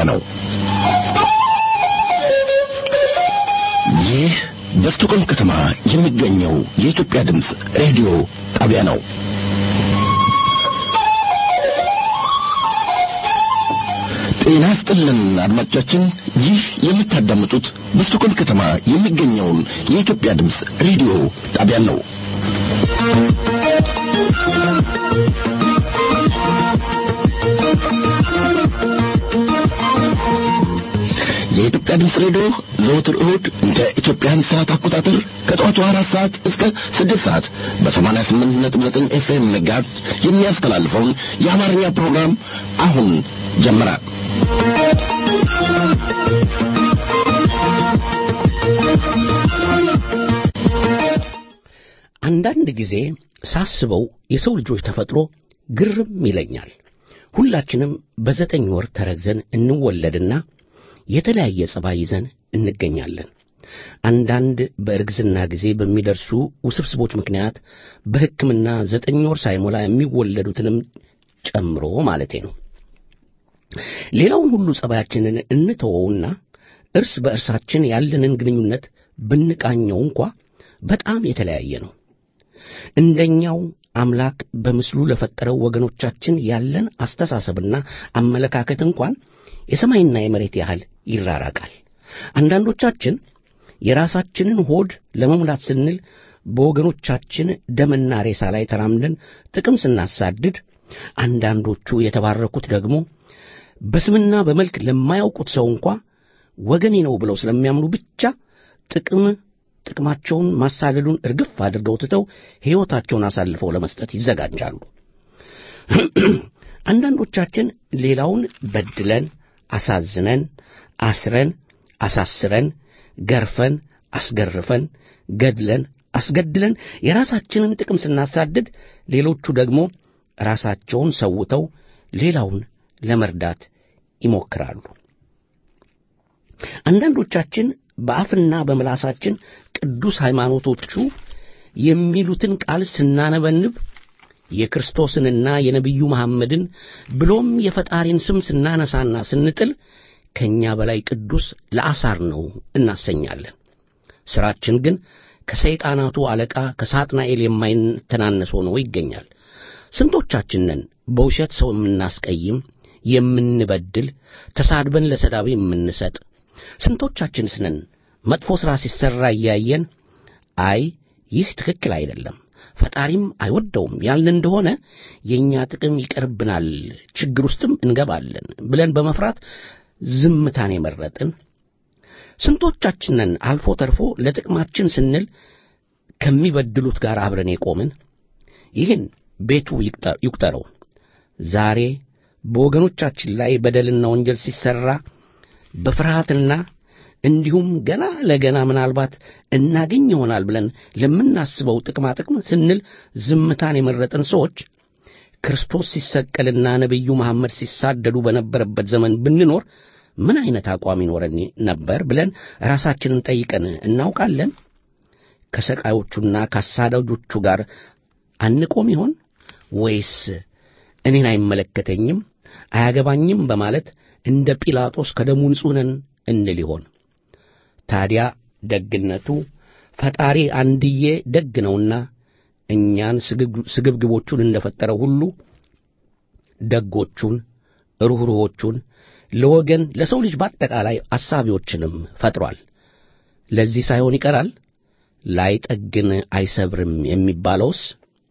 ጣቢያ ነው። ይህ በስቶኮልም ከተማ የሚገኘው የኢትዮጵያ ድምፅ ሬዲዮ ጣቢያ ነው። ጤና ይስጥልን አድማጮቻችን፣ ይህ የምታዳምጡት በስቶኮልም ከተማ የሚገኘውን የኢትዮጵያ ድምፅ ሬዲዮ ጣቢያን ነው። የኢትዮጵያ ድምፅ ሬዲዮ ዘወትር እሁድ እንደ ኢትዮጵያን ሰዓት አቆጣጠር ከጠዋቱ አራት ሰዓት እስከ ስድስት ሰዓት በሰማንያ ስምንት ነጥብ ዘጠኝ ኤፍኤም መጋዝ የሚያስተላልፈውን የአማርኛ ፕሮግራም አሁን ጀመረ። አንዳንድ ጊዜ ሳስበው የሰው ልጆች ተፈጥሮ ግርም ይለኛል። ሁላችንም በዘጠኝ ወር ተረግዘን እንወለድና የተለያየ ጸባይ ይዘን እንገኛለን። አንዳንድ በእርግዝና ጊዜ በሚደርሱ ውስብስቦች ምክንያት በሕክምና ዘጠኝ ወር ሳይሞላ የሚወለዱትንም ጨምሮ ማለቴ ነው። ሌላውን ሁሉ ጸባያችንን እንተወውና እርስ በእርሳችን ያለንን ግንኙነት ብንቃኘው እንኳ በጣም የተለያየ ነው። እንደኛው አምላክ በምስሉ ለፈጠረው ወገኖቻችን ያለን አስተሳሰብና አመለካከት እንኳን የሰማይና የመሬት ያህል ይራራቃል። አንዳንዶቻችን የራሳችንን ሆድ ለመሙላት ስንል በወገኖቻችን ደምና ሬሳ ላይ ተራምደን ጥቅም ስናሳድድ፣ አንዳንዶቹ የተባረኩት ደግሞ በስምና በመልክ ለማያውቁት ሰው እንኳ ወገኔ ነው ብለው ስለሚያምኑ ብቻ ጥቅም ጥቅማቸውን ማሳደዱን እርግፍ አድርገው ትተው ሕይወታቸውን አሳልፈው ለመስጠት ይዘጋጃሉ። አንዳንዶቻችን ሌላውን በድለን አሳዝነን አስረን አሳስረን ገርፈን አስገርፈን ገድለን አስገድለን የራሳችንን ጥቅም ስናሳድድ፣ ሌሎቹ ደግሞ ራሳቸውን ሰውተው ሌላውን ለመርዳት ይሞክራሉ። አንዳንዶቻችን በአፍና በምላሳችን ቅዱስ ሃይማኖቶቹ የሚሉትን ቃል ስናነበንብ የክርስቶስንና የነቢዩ መሐመድን ብሎም የፈጣሪን ስም ስናነሳና ስንጥል ከእኛ በላይ ቅዱስ ለአሳር ነው እናሰኛለን። ሥራችን ግን ከሰይጣናቱ አለቃ ከሳጥናኤል የማይተናነስ ሆኖ ይገኛል። ስንቶቻችን ነን በውሸት ሰው የምናስቀይም፣ የምንበድል፣ ተሳድበን ለሰዳቢ የምንሰጥ? ስንቶቻችንስ ነን መጥፎ ሥራ ሲሠራ እያየን አይ ይህ ትክክል አይደለም ፈጣሪም አይወደውም ያልን እንደሆነ የእኛ ጥቅም ይቀርብናል፣ ችግር ውስጥም እንገባለን ብለን በመፍራት ዝምታን የመረጥን? ስንቶቻችንን አልፎ ተርፎ ለጥቅማችን ስንል ከሚበድሉት ጋር አብረን የቆምን? ይህን ቤቱ ይቁጠረው። ዛሬ በወገኖቻችን ላይ በደልና ወንጀል ሲሠራ በፍርሃትና እንዲሁም ገና ለገና ምናልባት እናገኝ ይሆናል ብለን ለምናስበው ጥቅማ ጥቅም ስንል ዝምታን የመረጥን ሰዎች ክርስቶስ ሲሰቀልና ነቢዩ መሐመድ ሲሳደዱ በነበረበት ዘመን ብንኖር ምን አይነት አቋም ይኖረን ነበር ብለን ራሳችንን ጠይቀን እናውቃለን? ከሰቃዮቹና ከአሳዳጆቹ ጋር አንቆም ይሆን ወይስ እኔን አይመለከተኝም፣ አያገባኝም በማለት እንደ ጲላጦስ ከደሙ ንጹሕ ነን እንል ይሆን? ታዲያ ደግነቱ ፈጣሪ አንድዬ ደግ ነውና እኛን ስግብግቦቹን እንደፈጠረው ሁሉ ደጎቹን፣ ሩኅሩኆቹን፣ ለወገን ለሰው ልጅ በአጠቃላይ አሳቢዎችንም ፈጥሯል። ለዚህ ሳይሆን ይቀራል ላይጠግን አይሰብርም የሚባለውስ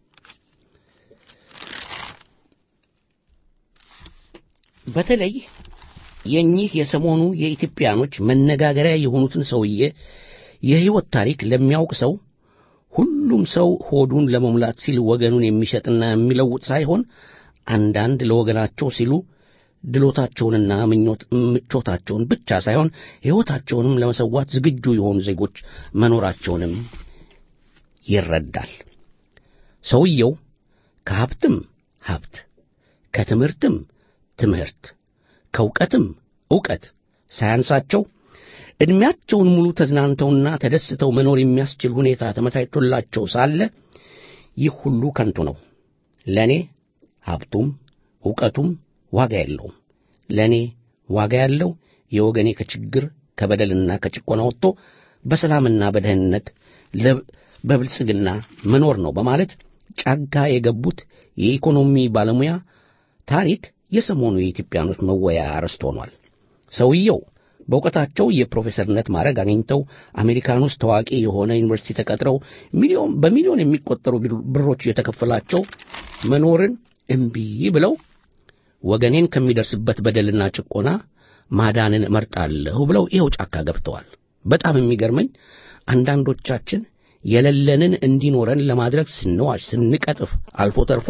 በተለይ የኚህ የሰሞኑ የኢትዮጵያኖች መነጋገሪያ የሆኑትን ሰውዬ የሕይወት ታሪክ ለሚያውቅ ሰው ሁሉም ሰው ሆዱን ለመሙላት ሲል ወገኑን የሚሸጥና የሚለውጥ ሳይሆን አንዳንድ ለወገናቸው ሲሉ ድሎታቸውንና ምቾታቸውን ብቻ ሳይሆን ሕይወታቸውንም ለመሰዋት ዝግጁ የሆኑ ዜጎች መኖራቸውንም ይረዳል። ሰውየው ከሀብትም ሀብት፣ ከትምህርትም ትምህርት ከእውቀትም ዕውቀት ሳያንሳቸው ዕድሜያቸውን ሙሉ ተዝናንተውና ተደስተው መኖር የሚያስችል ሁኔታ ተመቻችቶላቸው ሳለ ይህ ሁሉ ከንቱ ነው። ለእኔ ሀብቱም ዕውቀቱም ዋጋ የለውም። ለእኔ ዋጋ ያለው የወገኔ ከችግር ከበደልና ከጭቆና ወጥቶ በሰላምና በደህንነት በብልጽግና መኖር ነው በማለት ጫጋ የገቡት የኢኮኖሚ ባለሙያ ታሪክ የሰሞኑ የኢትዮጵያኖች መወያያ አርዕስት ሆኗል። ሰውየው በእውቀታቸው የፕሮፌሰርነት ማዕረግ አግኝተው አሜሪካን ውስጥ ታዋቂ የሆነ ዩኒቨርሲቲ ተቀጥረው ሚሊዮን በሚሊዮን የሚቆጠሩ ብሮች የተከፈላቸው መኖርን እምቢ ብለው ወገኔን ከሚደርስበት በደልና ጭቆና ማዳንን እመርጣለሁ ብለው ይኸው ጫካ ገብተዋል። በጣም የሚገርመኝ አንዳንዶቻችን የሌለንን እንዲኖረን ለማድረግ ስንዋሽ፣ ስንቀጥፍ፣ አልፎ ተርፎ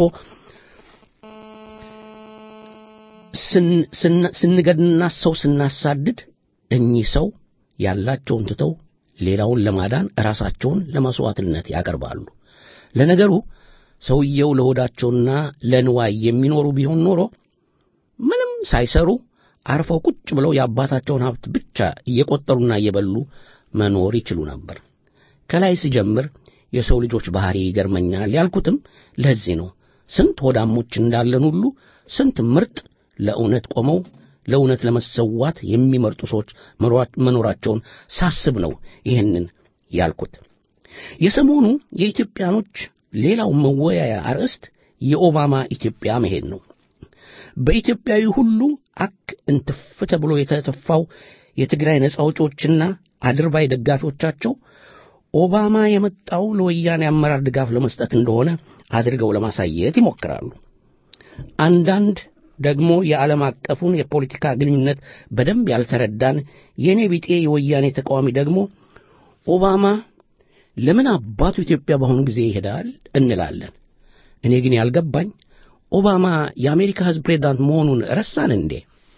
ስንገድና ሰው ስናሳድድ እኚህ ሰው ያላቸውን ትተው ሌላውን ለማዳን ራሳቸውን ለመሥዋዕትነት ያቀርባሉ። ለነገሩ ሰውየው ለሆዳቸውና ለንዋይ የሚኖሩ ቢሆን ኖሮ ምንም ሳይሰሩ አርፈው ቁጭ ብለው የአባታቸውን ሀብት ብቻ እየቆጠሩና እየበሉ መኖር ይችሉ ነበር። ከላይ ስጀምር የሰው ልጆች ባሕሪ ይገርመኛል ያልኩትም ለዚህ ነው። ስንት ሆዳሞች እንዳለን ሁሉ ስንት ምርጥ ለእውነት ቆመው ለእውነት ለመሰዋት የሚመርጡ ሰዎች መኖራቸውን ሳስብ ነው ይህንን ያልኩት። የሰሞኑ የኢትዮጵያኖች ሌላው መወያያ አርዕስት የኦባማ ኢትዮጵያ መሄድ ነው። በኢትዮጵያዊ ሁሉ አክ እንትፍ ተብሎ የተተፋው የትግራይ ነጻ አውጪዎችና አድርባይ ደጋፊዎቻቸው ኦባማ የመጣው ለወያኔ አመራር ድጋፍ ለመስጠት እንደሆነ አድርገው ለማሳየት ይሞክራሉ። አንዳንድ ደግሞ የዓለም አቀፉን የፖለቲካ ግንኙነት በደንብ ያልተረዳን የእኔ ቢጤ የወያኔ ተቃዋሚ ደግሞ ኦባማ ለምን አባቱ ኢትዮጵያ በአሁኑ ጊዜ ይሄዳል እንላለን። እኔ ግን ያልገባኝ ኦባማ የአሜሪካ ሕዝብ ፕሬዝዳንት መሆኑን ረሳን እንዴ?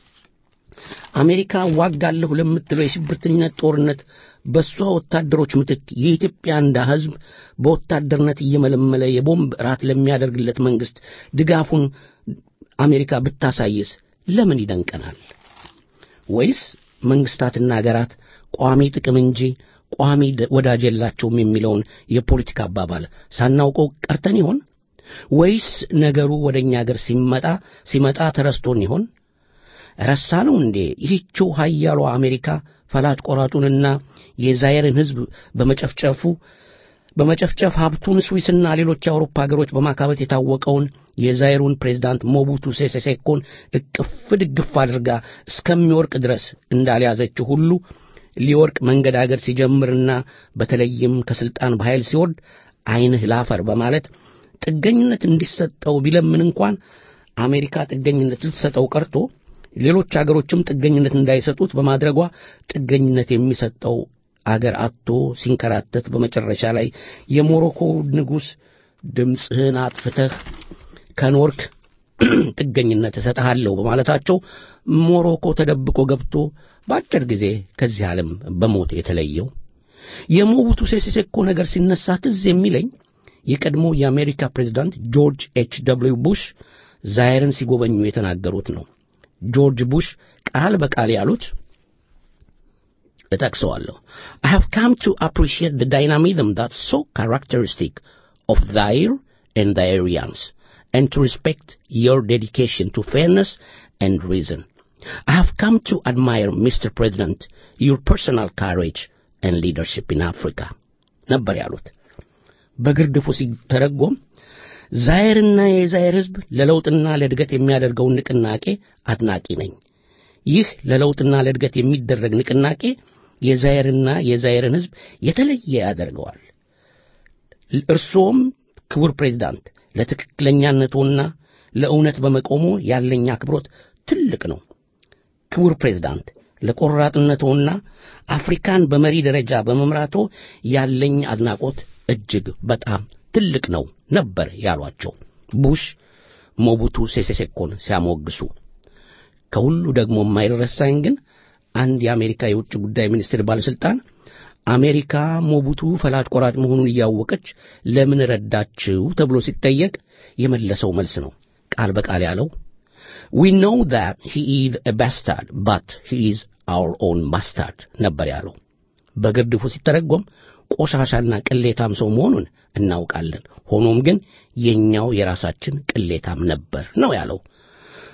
አሜሪካ ዋጋለሁ ለምትለው የሽብርተኝነት ጦርነት በእሷ ወታደሮች ምትክ የኢትዮጵያ እንዳ ሕዝብ በወታደርነት እየመለመለ የቦምብ ራት ለሚያደርግለት መንግሥት ድጋፉን አሜሪካ ብታሳይስ ለምን ይደንቀናል? ወይስ መንግሥታትና አገራት ቋሚ ጥቅም እንጂ ቋሚ ወዳጅ የላቸውም የሚለውን የፖለቲካ አባባል ሳናውቀው ቀርተን ይሆን? ወይስ ነገሩ ወደ እኛ አገር ሲመጣ ሲመጣ ተረስቶን ይሆን? ረሳ ነው እንዴ? ይህችው ኃያሏ አሜሪካ ፈላጭ ቆራጩንና የዛይርን ሕዝብ በመጨፍጨፉ በመጨፍጨፍ ሀብቱን ስዊስና ሌሎች የአውሮፓ ሀገሮች በማካበት የታወቀውን የዛይሩን ፕሬዝዳንት ሞቡቱ ሴሴ ሴኮን እቅፍ ድግፍ አድርጋ እስከሚወርቅ ድረስ እንዳልያዘችው ሁሉ ሊወርቅ መንገዳገድ ሲጀምርና በተለይም ከሥልጣን በኃይል ሲወርድ ዐይንህ ላፈር በማለት ጥገኝነት እንዲሰጠው ቢለምን እንኳን አሜሪካ ጥገኝነት ልትሰጠው ቀርቶ ሌሎች አገሮችም ጥገኝነት እንዳይሰጡት በማድረጓ ጥገኝነት የሚሰጠው አገር አጥቶ ሲንከራተት በመጨረሻ ላይ የሞሮኮ ንጉሥ ድምፅህን አጥፍተህ ከኖርክ ጥገኝነት እሰጥሃለሁ በማለታቸው ሞሮኮ ተደብቆ ገብቶ በአጭር ጊዜ ከዚህ ዓለም በሞት የተለየው የሞቡቱ ሴሴ ሴኮ ነገር ሲነሳ ትዝ የሚለኝ የቀድሞ የአሜሪካ ፕሬዝዳንት ጆርጅ ኤች ደብልዩ ቡሽ ዛይርን ሲጎበኙ የተናገሩት ነው። ጆርጅ ቡሽ ቃል በቃል ያሉት እጠቅሰዋለሁ። I have come to appreciate the dynamism that's so characteristic of Zaire and the Aryans, and to respect your dedication to fairness and reason. I have come to admire, Mr. President, your personal courage and leadership in Africa. ነበር ያሉት። በግርድፉ ሲተረጎም ዛይርና የዛይር ሕዝብ ለለውጥና ለእድገት የሚያደርገውን ንቅናቄ አድናቂ ነኝ። ይህ ለለውጥና ለእድገት የሚደረግ ንቅናቄ የዛይርና የዛይርን ሕዝብ የተለየ ያደርገዋል። እርሶም ክቡር ፕሬዝዳንት ለትክክለኛነቶና ለእውነት በመቆሙ ያለኝ አክብሮት ትልቅ ነው። ክቡር ፕሬዝዳንት ለቆራጥነቶና አፍሪካን በመሪ ደረጃ በመምራቶ ያለኝ አድናቆት እጅግ በጣም ትልቅ ነው ነበር ያሏቸው ቡሽ ሞቡቱ ሴሴሴኮን ሲያሞግሱ። ከሁሉ ደግሞ የማይረሳኝ ግን አንድ የአሜሪካ የውጭ ጉዳይ ሚኒስቴር ባለሥልጣን አሜሪካ ሞቡቱ ፈላጭ ቆራጭ መሆኑን እያወቀች ለምን ረዳችው ተብሎ ሲጠየቅ የመለሰው መልስ ነው። ቃል በቃል ያለው ዊ ኖው that he is a bastard but he is our own bastard ነበር ያለው። በግርድፉ ሲተረጎም ቆሻሻና ቅሌታም ሰው መሆኑን እናውቃለን፣ ሆኖም ግን የኛው የራሳችን ቅሌታም ነበር ነው ያለው።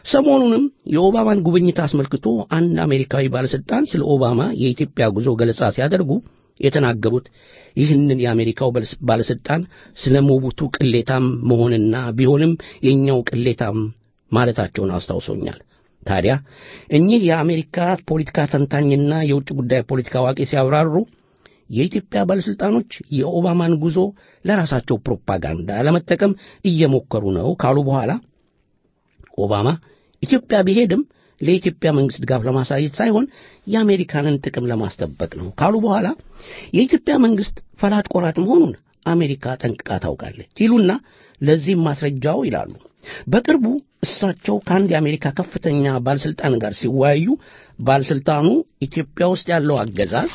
ሰሞኑንም የኦባማን ጉብኝት አስመልክቶ አንድ አሜሪካዊ ባለሥልጣን ስለ ኦባማ የኢትዮጵያ ጉዞ ገለጻ ሲያደርጉ የተናገሩት ይህንን የአሜሪካው ባለሥልጣን ስለ ሞቡቱ ቅሌታም መሆንና ቢሆንም የእኛው ቅሌታም ማለታቸውን አስታውሶኛል። ታዲያ እኚህ የአሜሪካ ፖለቲካ ተንታኝና የውጭ ጉዳይ ፖለቲካ አዋቂ ሲያብራሩ የኢትዮጵያ ባለሥልጣኖች የኦባማን ጉዞ ለራሳቸው ፕሮፓጋንዳ ለመጠቀም እየሞከሩ ነው ካሉ በኋላ ኦባማ ኢትዮጵያ ቢሄድም ለኢትዮጵያ መንግሥት ድጋፍ ለማሳየት ሳይሆን የአሜሪካንን ጥቅም ለማስጠበቅ ነው ካሉ በኋላ የኢትዮጵያ መንግሥት ፈላጭ ቆራጭ መሆኑን አሜሪካ ጠንቅቃ ታውቃለች ይሉና ለዚህም ማስረጃው ይላሉ በቅርቡ እሳቸው ከአንድ የአሜሪካ ከፍተኛ ባለሥልጣን ጋር ሲወያዩ ባለሥልጣኑ ኢትዮጵያ ውስጥ ያለው አገዛዝ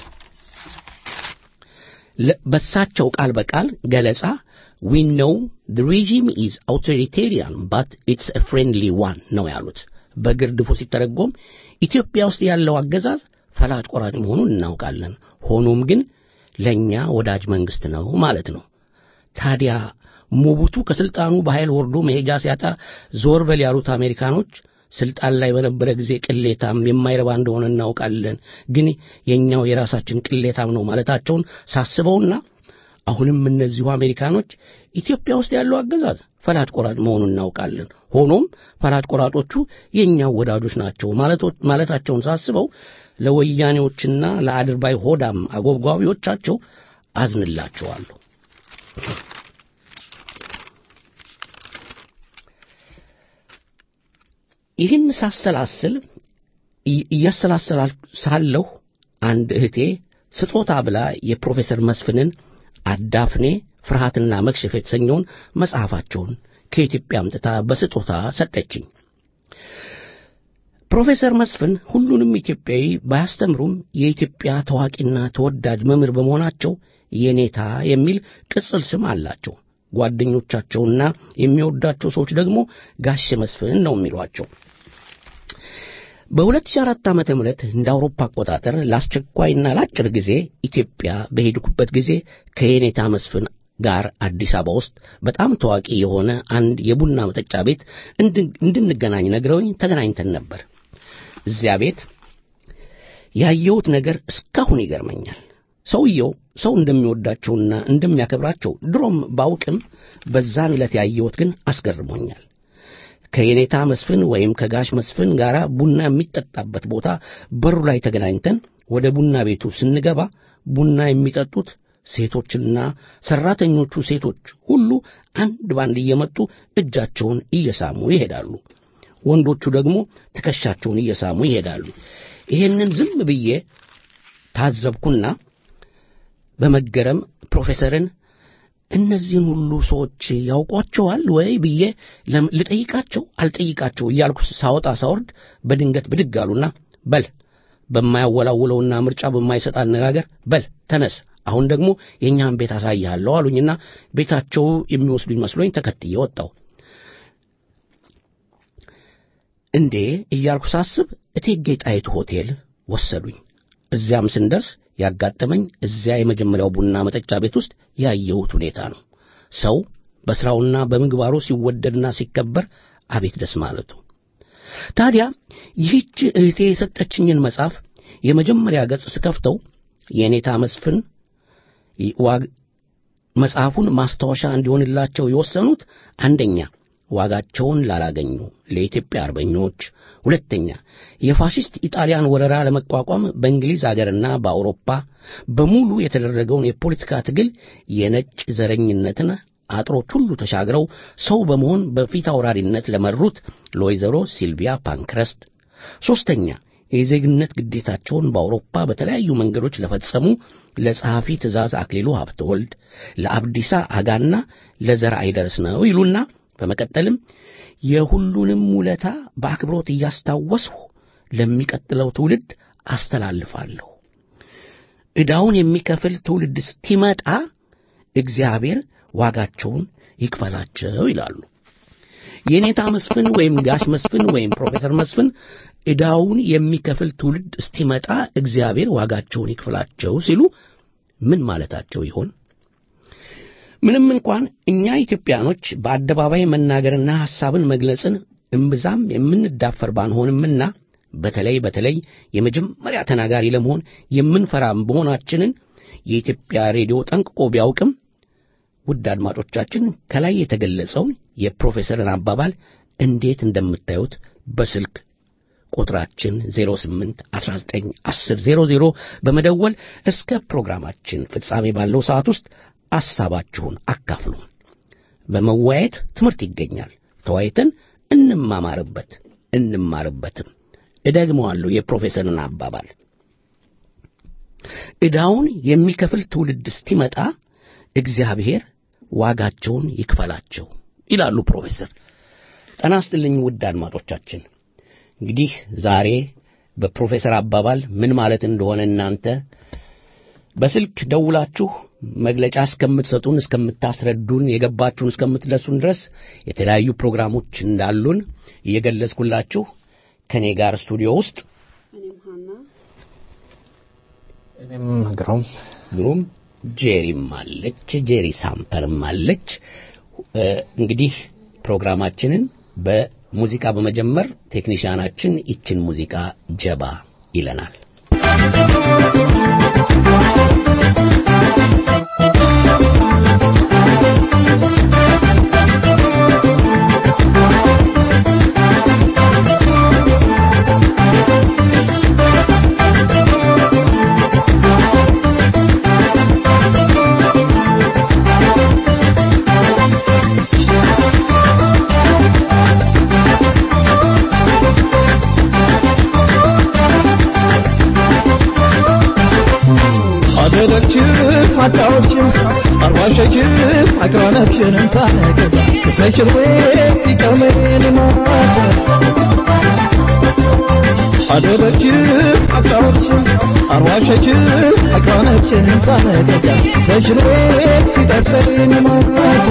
በሳቸው ቃል በቃል ገለጻ ዊ ኖው the regime is authoritarian but it's a friendly one ነው ያሉት። በግርድፉ ሲተረጎም ኢትዮጵያ ውስጥ ያለው አገዛዝ ፈላጭ ቆራጭ መሆኑን እናውቃለን፣ ሆኖም ግን ለእኛ ወዳጅ መንግሥት ነው ማለት ነው። ታዲያ ሞቡቱ ከሥልጣኑ በኃይል ወርዶ መሄጃ ሲያጣ ዞር በል ያሉት አሜሪካኖች ስልጣን ላይ በነበረ ጊዜ ቅሌታም የማይረባ እንደሆነ እናውቃለን፣ ግን የኛው የራሳችን ቅሌታም ነው ማለታቸውን ሳስበውና አሁንም እነዚሁ አሜሪካኖች ኢትዮጵያ ውስጥ ያለው አገዛዝ ፈላጭ ቆራጭ መሆኑን እናውቃለን፣ ሆኖም ፈላጭ ቆራጮቹ የእኛው ወዳጆች ናቸው ማለታቸውን ሳስበው ለወያኔዎችና ለአድርባይ ሆዳም አጎብጓቢዎቻቸው አዝንላቸዋለሁ። ይህን ሳሰላስል እያሰላሰላል ሳለሁ አንድ እህቴ ስጦታ ብላ የፕሮፌሰር መስፍንን አዳፍኔ ፍርሃትና መክሸፍ የተሰኘውን መጽሐፋቸውን ከኢትዮጵያ አምጥታ በስጦታ ሰጠችኝ። ፕሮፌሰር መስፍን ሁሉንም ኢትዮጵያዊ ባያስተምሩም የኢትዮጵያ ታዋቂና ተወዳጅ መምህር በመሆናቸው የኔታ የሚል ቅጽል ስም አላቸው። ጓደኞቻቸውና የሚወዳቸው ሰዎች ደግሞ ጋሼ መስፍን ነው የሚሏቸው። በ2004 ዓመተ ምህረት እንደ አውሮፓ አቆጣጠር ለአስቸኳይና ለአጭር ጊዜ ኢትዮጵያ በሄድኩበት ጊዜ ከየኔታ መስፍን ጋር አዲስ አበባ ውስጥ በጣም ታዋቂ የሆነ አንድ የቡና መጠጫ ቤት እንድንገናኝ ነግረውኝ ተገናኝተን ነበር። እዚያ ቤት ያየሁት ነገር እስካሁን ይገርመኛል። ሰውየው ሰው እንደሚወዳቸውና እንደሚያከብራቸው ድሮም ባውቅም በዛን ዕለት ያየሁት ግን አስገርሞኛል። ከየኔታ መስፍን ወይም ከጋሽ መስፍን ጋር ቡና የሚጠጣበት ቦታ በሩ ላይ ተገናኝተን ወደ ቡና ቤቱ ስንገባ ቡና የሚጠጡት ሴቶችና ሰራተኞቹ ሴቶች ሁሉ አንድ ባንድ እየመጡ እጃቸውን እየሳሙ ይሄዳሉ። ወንዶቹ ደግሞ ትከሻቸውን እየሳሙ ይሄዳሉ። ይሄንን ዝም ብዬ ታዘብኩና በመገረም ፕሮፌሰርን እነዚህን ሁሉ ሰዎች ያውቋቸዋል ወይ ብዬ ልጠይቃቸው አልጠይቃቸው እያልኩ ሳወጣ ሳወርድ በድንገት ብድግ አሉና በል በማያወላውለውና ምርጫ በማይሰጥ አነጋገር በል ተነስ፣ አሁን ደግሞ የእኛን ቤት አሳይሃለሁ አሉኝና ቤታቸው የሚወስዱኝ መስሎኝ ተከትዬ ወጣሁ። እንዴ እያልኩ ሳስብ እቴጌ ጣይቱ ሆቴል ወሰዱኝ። እዚያም ስንደርስ ያጋጠመኝ እዚያ የመጀመሪያው ቡና መጠጫ ቤት ውስጥ ያየሁት ሁኔታ ነው። ሰው በሥራውና በምግባሩ ሲወደድና ሲከበር አቤት ደስ ማለቱ። ታዲያ ይህች እህቴ የሰጠችኝን መጽሐፍ የመጀመሪያ ገጽ ስከፍተው የኔታ መስፍን መጽሐፉን ማስታወሻ እንዲሆንላቸው የወሰኑት አንደኛ ዋጋቸውን ላላገኙ ለኢትዮጵያ አርበኞች፣ ሁለተኛ የፋሽስት ኢጣሊያን ወረራ ለመቋቋም በእንግሊዝ አገርና በአውሮፓ በሙሉ የተደረገውን የፖለቲካ ትግል የነጭ ዘረኝነትን አጥሮች ሁሉ ተሻግረው ሰው በመሆን በፊት አውራሪነት ለመሩት ለወይዘሮ ሲልቪያ ፓንክረስት፣ ሦስተኛ የዜግነት ግዴታቸውን በአውሮፓ በተለያዩ መንገዶች ለፈጸሙ ለጸሐፊ ትእዛዝ አክሊሉ ሀብተወልድ፣ ለአብዲሳ አጋና ለዘር አይደርስ ነው ይሉና በመቀጠልም የሁሉንም ውለታ በአክብሮት እያስታወስሁ ለሚቀጥለው ትውልድ አስተላልፋለሁ። ዕዳውን የሚከፍል ትውልድ እስኪመጣ እግዚአብሔር ዋጋቸውን ይክፈላቸው ይላሉ። የኔታ መስፍን ወይም ጋሽ መስፍን ወይም ፕሮፌሰር መስፍን ዕዳውን የሚከፍል ትውልድ እስኪመጣ እግዚአብሔር ዋጋቸውን ይክፈላቸው ሲሉ ምን ማለታቸው ይሆን? ምንም እንኳን እኛ ኢትዮጵያኖች በአደባባይ መናገርና ሐሳብን መግለጽን እምብዛም የምንዳፈር ባንሆንምና በተለይ በተለይ የመጀመሪያ ተናጋሪ ለመሆን የምንፈራ መሆናችንን የኢትዮጵያ ሬዲዮ ጠንቅቆ ቢያውቅም ውድ አድማጮቻችን ከላይ የተገለጸውን የፕሮፌሰርን አባባል እንዴት እንደምታዩት በስልክ ቁጥራችን 08 19 10 00 በመደወል እስከ ፕሮግራማችን ፍጻሜ ባለው ሰዓት ውስጥ ሐሳባችሁን አካፍሉ። በመወያየት ትምህርት ይገኛል። ተወያይተን እንማማርበት እንማርበትም። እደግመዋለሁ የፕሮፌሰርን አባባል ዕዳውን የሚከፍል ትውልድ እስኪመጣ እግዚአብሔር ዋጋቸውን ይክፈላቸው ይላሉ ፕሮፌሰር። ጤና ይስጥልኝ ውድ አድማጮቻችን። እንግዲህ ዛሬ በፕሮፌሰር አባባል ምን ማለት እንደሆነ እናንተ በስልክ ደውላችሁ መግለጫ እስከምትሰጡን እስከምታስረዱን የገባችሁን እስከምትደርሱን ድረስ የተለያዩ ፕሮግራሞች እንዳሉን እየገለጽኩላችሁ ከእኔ ጋር ስቱዲዮ ውስጥ እኔም ግሩም ግሩም ጄሪም አለች፣ ጄሪ ሳምፐርም አለች። እንግዲህ ፕሮግራማችንን በሙዚቃ በመጀመር ቴክኒሽያናችን ይችን ሙዚቃ ጀባ ይለናል። አጫዎችም አርባሸችም አቅራነብሽንም ታነገዛ ተሰሽር ወት ይቀመን ማተ አደረችም አጫዎችም አርባሸችም አቅራነብሽንም ታነገዛ ተሰሽር ወት ይጠጠን ማተ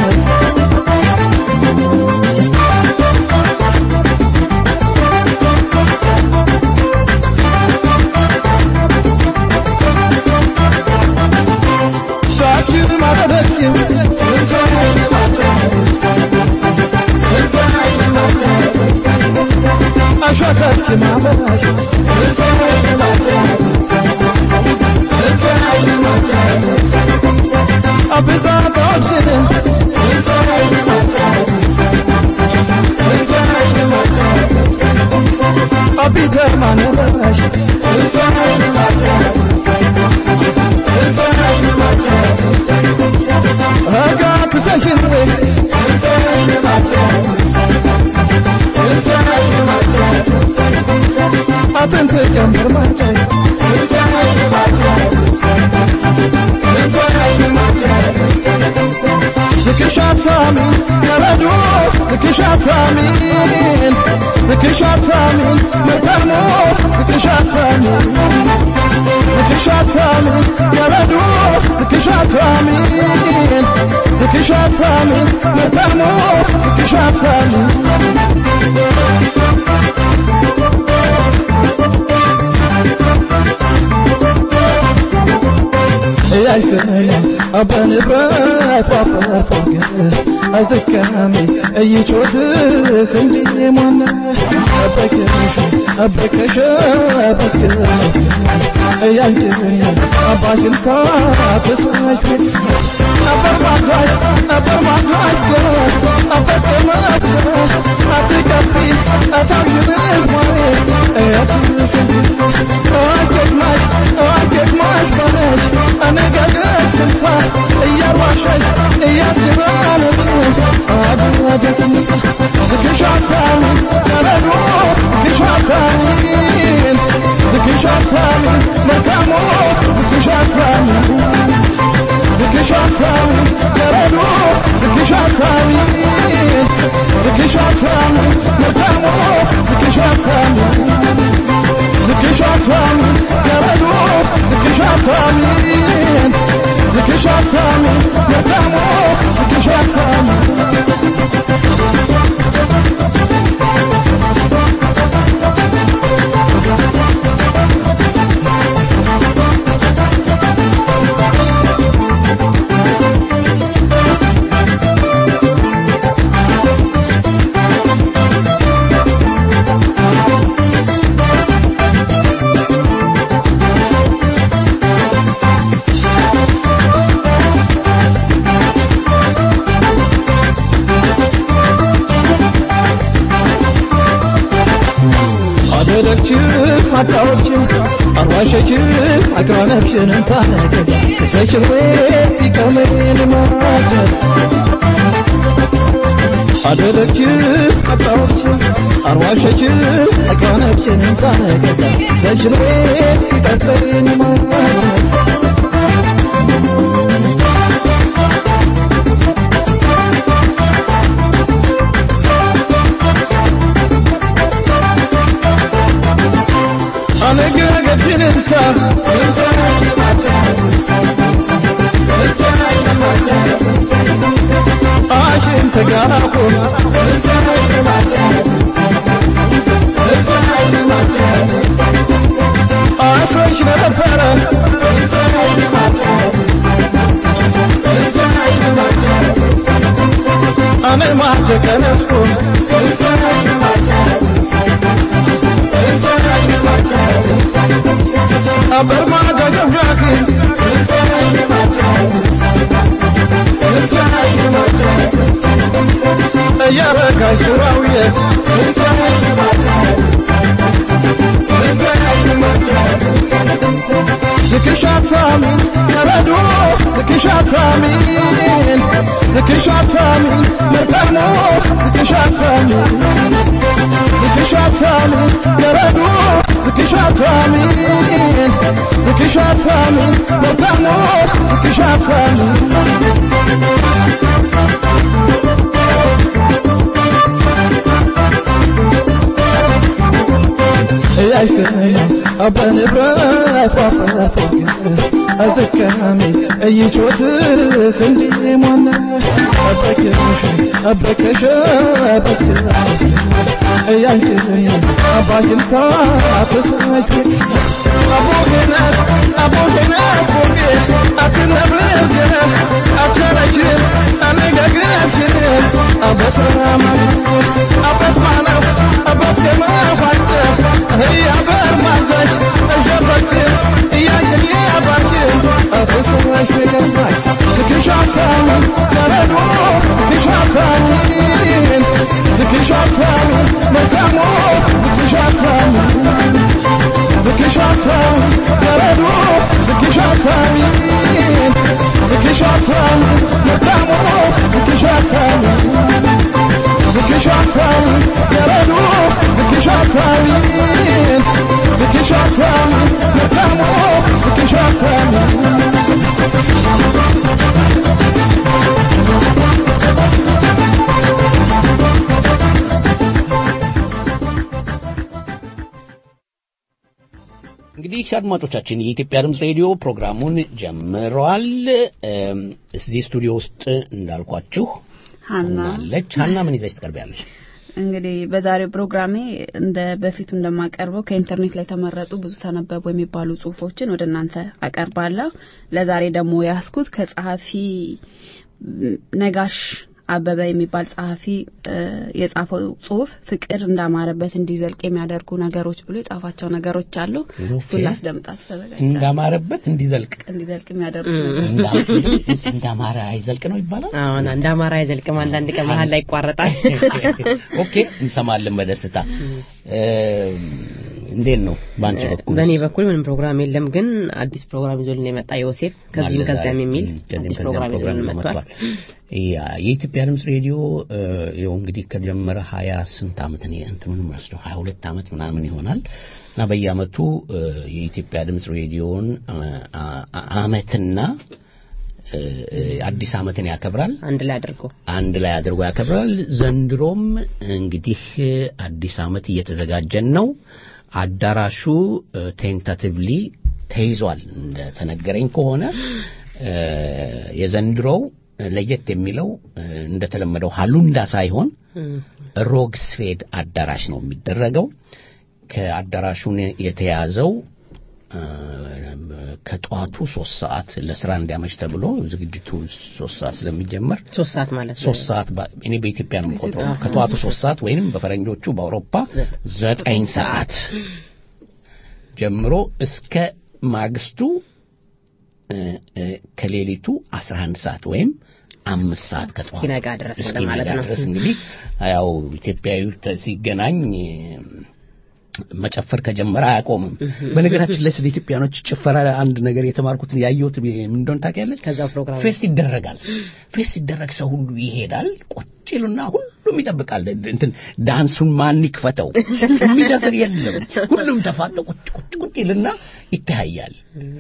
በንብረት ባፈፋገር አዝካሚ እይጮትህ እንዲ ሞነ አበከሽ አበከሽ አበከሽ እያንድን አባግንታ ተሳሽ አበርማታሽ አበርማታሽ አበከማት አትቀፊ አታግዝብህ ማሬ አትስብ አገግማሽ አገግማሽ በነሽ አነጋገር ስልታ እያዋሸሽ እያትባለ አድረደኝ ዝግሻታኒ ተረዶ ዝግሻታኒ ዝግሻታኒ መልካሞ ዝግሻታኒ ዝግሻታ ነፍሽንም ታነገ ተሰሽር ቤት ይቀመን ማጀት አደረች አጣዎች አርዋሸች አቃነችንም ታነገ ተሰሽር ቤት ይጠጠን ማጀት በንብረት ዋፈርቶግ አዝካሚ እይቾትህ እንዲሞነ አበከሽ አበከሽ አበከሽ እያልክኝ አባጅልታ ተሰማች አቦገነት አቦገነት ቦጌ አትነብርግነ አቸረችን አነጋግረችን አበትራማ አበትማነው አበትገማኳተ እያበር ማጃች እሸፈች እያየን ያባችን አተሰማሽ ገባች ትክሻታኒ ተረዶ ትክሻታኒ ትክሻታኒ መካሞ ትክሻታኒ ትክሻታኒ ተረዶ ትክሻታኒ ትክሻታኒ መካሞ ትክሻታኒ ትክሻታኒ ተረዶ ትክሻታኒ ትክሻታኒ መካሞ ትክሻታኒ እንግዲህ አድማጮቻችን የኢትዮጵያ ድምፅ ሬዲዮ ፕሮግራሙን ጀምሯል። እም፣ እዚህ ስቱዲዮ ውስጥ እንዳልኳችሁ ሀና አለች። ሀና ምን ይዘሽ ትቀርቢያለሽ? እንግዲህ በዛሬው ፕሮግራሜ እንደ በፊቱ እንደማቀርበው ከኢንተርኔት ላይ የተመረጡ ብዙ ተነበቡ የሚባሉ ጽሁፎችን ወደ እናንተ አቀርባለሁ። ለዛሬ ደግሞ ያስኩት ከጸሐፊ ም፣ ነጋሽ አበበ የሚባል ጸሐፊ እ፣ የጻፈው ጽሁፍ ፍቅር እንዳማረበት እንዲዘልቅ የሚያደርጉ ነገሮች ብሎ የጻፋቸው ነገሮች አሉ። እሱን ላስደምጣት ተዘጋጅቻለሁ። እንዳማረበት እንዲዘልቅ እንዲዘልቅ የሚያደርጉ እንዳ- እንዳማረ አይዘልቅ ነው ይባላል። አሁን እንደ አማራ አይዘልቅም። አንዳንድ ቀን መሀል ላይ ይቋረጣል። ኦኬ እንሰማለን በደስታ እም፣ እንዴት ነው በአንቺ በኩል በእኔ በኩል ምንም ፕሮግራም የለም፣ ግን አዲስ ፕሮግራም ይዞልን የመጣ ዮሴፍ ከዚህም ከዚያም የሚል ከዚህም አዲስ ከዚያም ፕሮግራም ፕሮግራም ይዞልን መጥቷል። መጥቷል። ያ የኢትዮጵያ ድምጽ ሬዲዮ እ፣ ይኸው እንግዲህ ከጀመረ ሀያ ስንት ዓመት ነው እንትኑን ወስደው ሀያ ሁለት ዓመት ምናምን ይሆናል እና በየዓመቱ እ፣ የኢትዮጵያ ድምጽ ሬዲዮን እ፣ አ- አ- ዓመትና እ፣ እ፣ አዲስ ዓመትን ያከብራል። አንድ ላይ አድርጎ አንድ ላይ አድርጎ ያከብራል። ዘንድሮም እንግዲህ አዲስ ዓመት እየተዘጋጀን ነው። አዳራሹ ቴንታቲቭሊ ተይዟል እንደተነገረኝ ከሆነ እ፣ የዘንድሮው ለየት የሚለው እ፣ እንደተለመደው ሃሉንዳ ሳይሆን ሮግስፌድ አዳራሽ ነው የሚደረገው። ከአዳራሹን የተያዘው እ፣ ከጠዋቱ ሶስት ሰዓት ለስራ እንዲያመች ተብሎ ዝግጅቱ ሶስት ሰዓት ስለሚጀመር ሶስት ሰዓት ማለት ነው። ሶስት ሰዓት በ- እኔ በኢትዮጵያ ነው የምቆጥረው ከጠዋቱ ሶስት ሰዓት ወይንም በፈረንጆቹ በአውሮፓ ዘጠኝ ሰዓት ጀምሮ እስከ ማግስቱ እ፣ እ፣ ከሌሊቱ 11 ሰዓት ወይም አምስት ሰዓት ከጠዋቱ እስኪነጋ ድረስ እስኪነጋ ማለት ነው። ድረስ እንግዲህ ያው ኢትዮጵያዊ ተ- ሲገናኝ እ፣ መጨፈር ከጀመረ አያቆምም። በነገራችን ላይ ስለ ኢትዮጵያኖች ጭፈራ አንድ ነገር የተማርኩትን ያየሁት ምን እንደሆነ ታውቂያለሽ? ከዛ ፕሮግራም ፌስ ይደረጋል። ፌስ ሲደረግ ሰው ሁሉ ይሄዳል። ቁጭ ይሉና ሁሉም ይጠብቃል። እንትን ዳንሱን ማን ይክፈተው የሚደፍር የለም። ሁሉም ተፋጠ ቁጭ ቁጭ ቁጭ ይልና ይተያያል።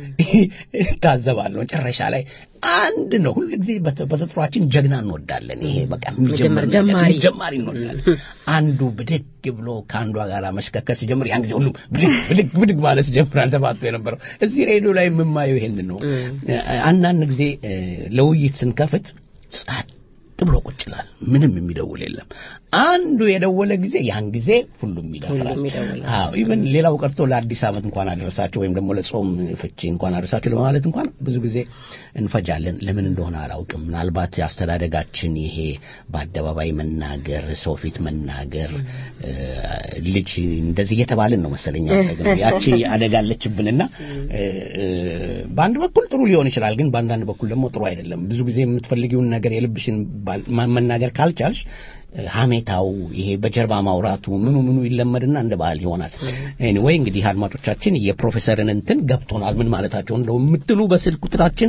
ታዘባለሁ። መጨረሻ ላይ አንድ ነው። ሁሉ ጊዜ በተፈጥሯችን ጀግና እንወዳለን። ይሄ በቃ የሚጀምር ነገር፣ ጀማሪ ጀማሪ እንወዳለን። አንዱ ብድግ ብሎ ከአንዷ ጋር መሽከርከር ሲጀምር ያን ጊዜ ሁሉም ብድግ ብድግ ብድግ ማለት ይጀምራል። ተባቶ የነበረው እዚህ ሬዲዮ ላይ የምማየው ይሄንን ነው። አንዳንድ ጊዜ ለውይይት ስንከፍት ጸጥ ብሎ ቁጭ ይላል። ምንም የሚደውል የለም። አንዱ የደወለ ጊዜ ያን ጊዜ ሁሉም ይደፍራል። ሁሉም ይደውላል። አዎ ኢቨን ሌላው ቀርቶ ለአዲስ ዓመት እንኳን አደረሳቸው ወይም ደግሞ ለጾም ፍቺ እንኳን አደረሳቸው ለማለት እንኳን ብዙ ጊዜ እንፈጃለን። ለምን እንደሆነ አላውቅም። ምናልባት አስተዳደጋችን ይሄ በአደባባይ መናገር፣ ሰው ፊት መናገር እ፣ ልጅ እንደዚህ እየተባልን ነው መሰለኛ ደግሞ ያቺ አደጋለችብንና እ፣ እ፣ በአንድ በኩል ጥሩ ሊሆን ይችላል፣ ግን በአንዳንድ በኩል ደግሞ ጥሩ አይደለም። ብዙ ጊዜ የምትፈልጊውን ነገር የልብሽን ባል- ማ- መናገር ካልቻልሽ እ፣ ሀሜታው ይሄ በጀርባ ማውራቱ ምኑ ምኑ ይለመድና እንደ ባህል ይሆናል። ኤኒዌይ እንግዲህ አድማጮቻችን የፕሮፌሰርን እንትን ገብቶናል ምን ማለታቸው እንደው የምትሉ በስልክ ቁጥራችን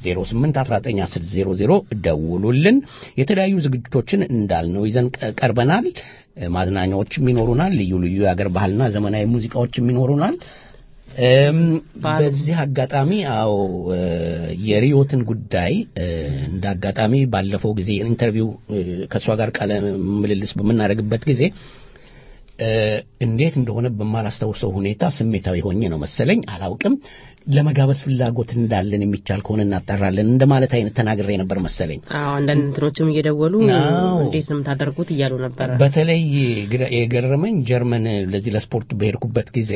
08191000 ደውሉልን። የተለያዩ ዝግጅቶችን እንዳልነው ይዘን ቀ- ቀርበናል። እ፣ ማዝናኛዎችም ይኖሩናል። ልዩ ልዩ የአገር ባህልና ዘመናዊ ሙዚቃዎችም ይኖሩናል። እም፣ በዚህ አጋጣሚ አዎ እ፣ የሪዮትን ጉዳይ እ፣ እንደ አጋጣሚ ባለፈው ጊዜ ኢንተርቪው እ፣ ከእሷ ጋር ቃለ ምልልስ በምናደርግበት ጊዜ እ፣ እንዴት እንደሆነ በማላስታውሰው ሁኔታ ስሜታዊ ሆኜ ነው መሰለኝ አላውቅም። ለመጋበዝ ፍላጎት እንዳለን የሚቻል ከሆነ እናጠራለን እንደማለት አይነት ተናግሬ ነበር መሰለኝ። አዎ አንዳንድ እንትኖችም እየደወሉ አዎ። እንዴት ነው የምታደርጉት እያሉ ነበረ። በተለይ ግረ- የገረመኝ ጀርመን ለዚህ ለስፖርት በሄድኩበት ጊዜ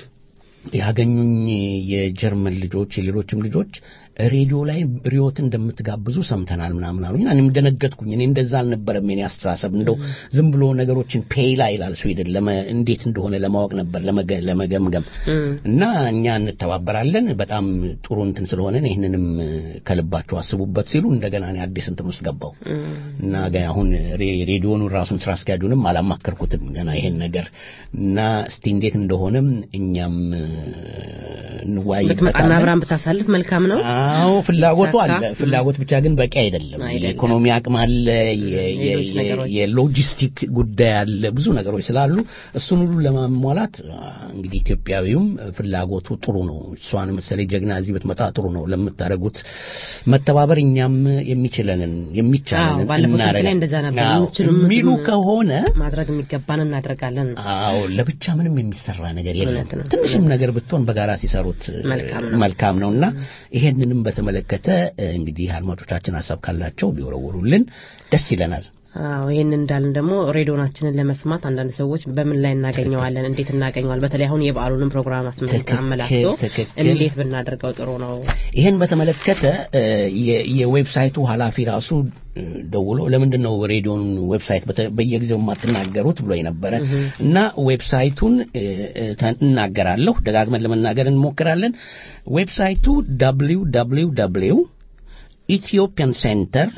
ያገኙኝ የጀርመን ልጆች የሌሎችም ልጆች ሬዲዮ ላይ ሪዮት እንደምትጋብዙ ሰምተናል ምናምን አሉኝ። እኔም ደነገጥኩኝ። እኔ እንደዛ አልነበረም የኔ አስተሳሰብ። እንደው ዝም ብሎ ነገሮችን ፔይላ ይላል ስዊድን ለመ እንዴት እንደሆነ ለማወቅ ነበር ለመገ- ለመገምገም እና እኛ እንተባበራለን በጣም ጥሩ እንትን ስለሆነ ይህንንም ከልባችሁ አስቡበት ሲሉ እንደገና እኔ አዲስ እንትን ውስጥ ገባው እና ገ- አሁን ሬ- ሬዲዮኑን ራሱን ስራ አስኪያጁንም አላማከርኩትም ገና ይሄን ነገር እና እስቲ እንዴት እንደሆነም እኛም ብትመጣና እንወያይበታለን። አብራን ብታሳልፍ መልካም ነው። አዎ ፍላጎቱ ሳካ? አለ። ፍላጎት ብቻ ግን በቂ አይደለም። አይደለም። የኢኮኖሚ አቅም አለ፣ የ- የ- ሌሎች የ- ነገሮች። የሎጂስቲክ ጉዳይ አለ፣ ብዙ ነገሮች ስላሉ እሱን ሁሉ ለማሟላት አ፣ እንግዲህ ኢትዮጵያዊውም ፍላጎቱ ጥሩ ነው። እሷን መሰለኝ ጀግና እዚህ ብትመጣ ጥሩ ነው። ለምታደርጉት መተባበር እኛም የሚችለንን የሚቻለንን አዎ፣ ባለፈው ስልክ ላይ እናደርጋለን። እንደዛ ነበር። አዎ፣ የምትችሉ የሚሉ የምትሉ- ከሆነ ማድረግ የሚገባን እናደርጋለን። አዎ ለብቻ ምንም የሚሰራ ነገር የለም። እውነት ነው። ትንሽም ነገር ብትሆን በጋራ ሲሰሩት እ፣ መልካም ነው። መልካም ነውና ይሄንንም በተመለከተ እ፣ እንግዲህ አድማጮቻችን ሀሳብ ካላቸው ቢወረውሩልን ደስ ይለናል። አዎ ይህን እንዳልን ደግሞ ሬዲዮናችንን ለመስማት አንዳንድ ሰዎች በምን ላይ እናገኘዋለን፣ እንዴት እናገኘዋል? በተለይ አሁን የበዓሉንም ፕሮግራም አስመልክቶ ትክክል፣ አመላክቶ ትክክል። እንዴት ብናደርገው ጥሩ ነው? ይህን በተመለከተ እ፣ የ- የዌብሳይቱ ኃላፊ ራሱ እ፣ ደውሎ ለምንድን ነው ሬዲዮን ዌብሳይት በተ- በየጊዜው የማትናገሩት ብሎ ነበረ እና ዌብሳይቱን እ፣ እ፣ ተ- እናገራለሁ ደጋግመን ለመናገር እንሞክራለን። ዌብሳይቱ www ኢትዮጵያን ሴንተር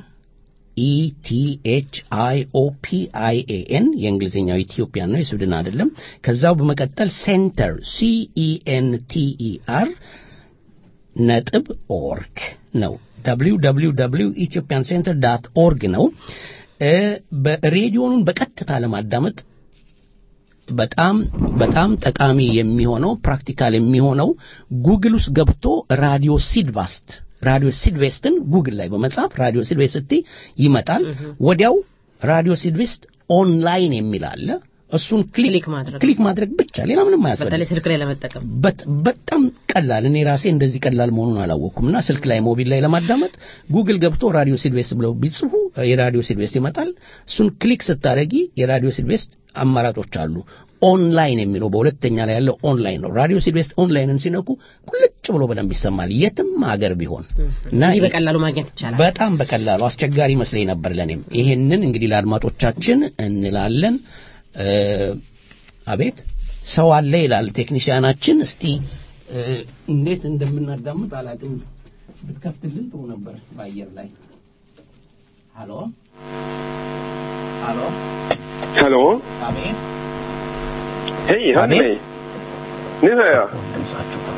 ኢቲኤችአይኦፒአይኤኤን የእንግሊዝኛው ኢትዮጵያን ነው የስዊድን አይደለም። ከዛው በመቀጠል ሴንተር ሲኢኤንቲኢአር ነጥብ ኦርግ ነው። www ኢትዮጵያን ሴንተር ዳት ኦርግ ነው። እ፣ በሬዲዮኑን በቀጥታ ለማዳመጥ በጣም በጣም ጠቃሚ የሚሆነው ፕራክቲካል የሚሆነው ጉግል ውስጥ ገብቶ ራዲዮ ሲድቫስት ራዲዮ ሲድቬስትን ጉግል ላይ በመጻፍ ራዲዮ ሲድቬስት ስትይ ይመጣል። ወዲያው ራዲዮ ሲድቬስት ኦንላይን የሚል አለ። እሱን ክሊክ ክሊክ ማድረግ ክሊክ ማድረግ ብቻ ሌላ ምንም አያስፈልግም። በተለይ ስልክ ላይ ለመጠቀም በት- በጣም ቀላል እኔ ራሴ እንደዚህ ቀላል መሆኑን አላወቅኩም እና ስልክ ላይ ሞቢል ላይ ለማዳመጥ ጉግል ገብቶ ራዲዮ ሲድቬስት ብለው ቢጽፉ የራዲዮ ሲድቬስት ይመጣል እሱን ክሊክ ስታደረጊ የራዲዮ ሲድቬስት አማራጮች አሉ ኦንላይን የሚለው በሁለተኛ ላይ ያለው ኦንላይን ነው ራዲዮ ሲድቬስት ኦንላይንን ሲነኩ ቁልጭ ብሎ በደንብ ይሰማል የትም ሀገር ቢሆን እና እንዲህ በቀላሉ ማግኘት ይቻላል። በጣም በቀላሉ አስቸጋሪ መስለኝ ነበር ለኔም ይሄንን እንግዲህ ለአድማጮቻችን እንላለን እ፣ አቤት ሰው አለ ይላል ቴክኒሽያናችን እስቲ እ፣ እንዴት እንደምናዳምጥ አላቅም ብትከፍትልን ጥሩ ነበር በአየር ላይ ሃሎ ሃሎ Hallå? አቤት Hej, hör ni vet. mig? Nu hör jag. ድምጻችሁ ጠፋ።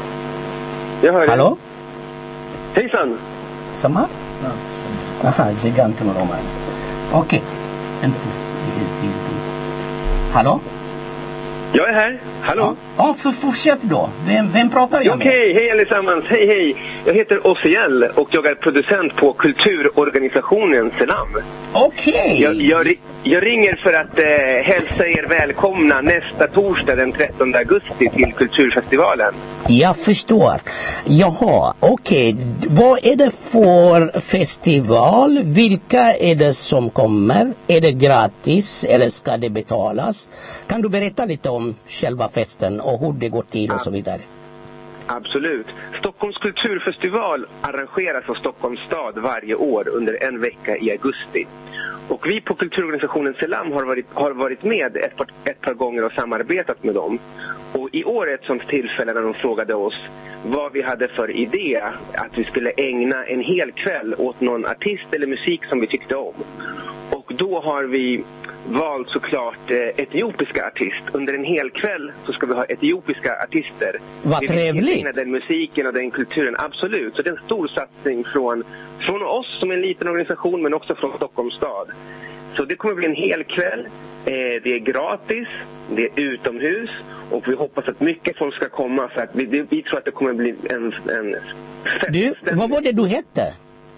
Jag hör ሀሎ er. Hejsan! ሰማህ? አሃ እዚህ ጋር እንትን ነው ማለት ኦኬ እንትን እዚህ- እዚህ- ሀሎ Jag är här. Hallå? Ja, för fortsätt då. Vem, vem pratar jag med? Okej, hej allesammans. Hej, hej. Jag heter Ossiel och jag är producent på kulturorganisationen Selam. Okej. Jag, jag, ri- jag ringer för att eh, hälsa er välkomna nästa torsdag den 13 augusti till Kulturfestivalen. Jag förstår. Jaha, okej. Vad är det för festival? Vilka är det som kommer? Är det gratis eller ska det betalas? Kan du berätta lite om själva festen och hur det går till och så vidare? Absolut. Stockholms kulturfestival arrangeras av Stockholms stad varje år under en vecka i augusti. Och vi på kulturorganisationen Selam har varit, har varit med ett par, ett par gånger och samarbetat med dem. Och i år är ett sånt tillfälle när de frågade oss vad vi hade för idé att vi skulle ägna en hel kväll åt någon artist eller musik som vi tyckte om. Och då har vi valt såklart eh, etiopiska artist. Under en hel kväll så ska vi ha etiopiska artister. Vad Vi vill trevligt. integrerar den musiken och den kulturen, absolut. Så det är en stor satsning från, från oss som en liten organisation men också från Stockholms stad. Så det kommer bli en hel kväll. Eh, det är gratis, det är utomhus och vi hoppas att mycket folk ska komma för att vi, vi, vi tror att det kommer bli en, en Du, vad var det du hette?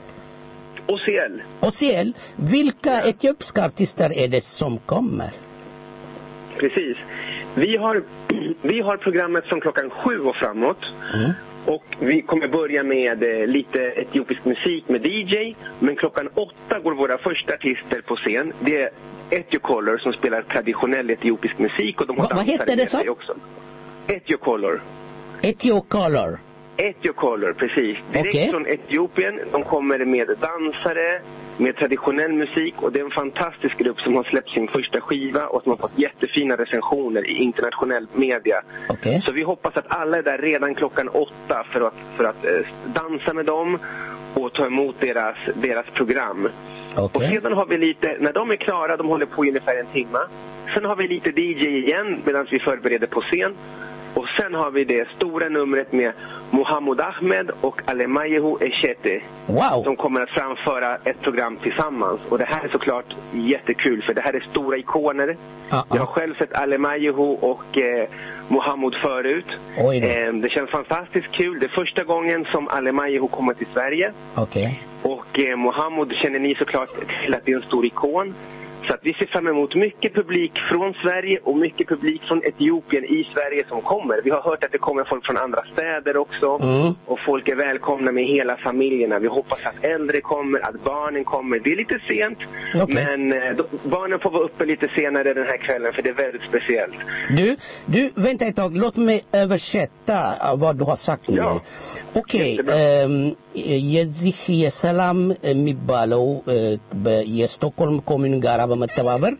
OCL. Osiel, vilka etiopiska artister är det som kommer? Precis. Vi har, vi har programmet från klockan sju och framåt. Mm. Och vi kommer börja med eh, lite etiopisk musik med DJ. Men klockan åtta går våra första artister på scen. Det är Etiocolor som spelar traditionell etiopisk musik. Och de har Va- vad dansare heter det med så? sig också. Etiocolor. Etiocolor. Etiocolor, precis. Direkt Okej. från Etiopien. De kommer med dansare, med traditionell musik och det är en fantastisk grupp som har släppt sin första skiva och som har fått jättefina recensioner i internationell media. Okej. Så vi hoppas att alla är där redan klockan åtta för att, för att eh, dansa med dem och ta emot deras, deras program. Och Okej. sedan har vi lite, när de är klara, de håller på i ungefär en timme. Sen har vi lite DJ igen medan vi förbereder på scen. Och sen har vi det stora numret med Mohammed Ahmed och Alemayehu Eshete. Wow. Som kommer att framföra ett program tillsammans. Och det här är såklart jättekul för det här är stora ikoner. Ja, Jag har ja. själv sett Alemayehu och eh, Mohammed förut. Oj då. Eh, det känns fantastiskt kul. Det är första gången som Alemayehu kommer till Sverige. Okej. Och eh, Mohammed känner ni såklart till att det är en stor ikon. Så att vi ser fram emot mycket publik från Sverige och mycket publik från Etiopien i Sverige som kommer. Vi har hört att det kommer folk från andra städer också. Mm. Och folk är välkomna med hela familjerna. Vi hoppas att äldre kommer, att barnen kommer. Det är lite sent, Okej. men eh, då, barnen får vara uppe lite senare den här kvällen för det är väldigt speciellt. Du, du, vänta ett tag. Låt mig översätta uh, vad du har sagt nu. Ja. ኦኬ Jättebra. እም፣ የዚህ የሰላም የሚባለው እ፣ በ- የስቶክሆልም ኮሚዩን ጋራ በመተባበር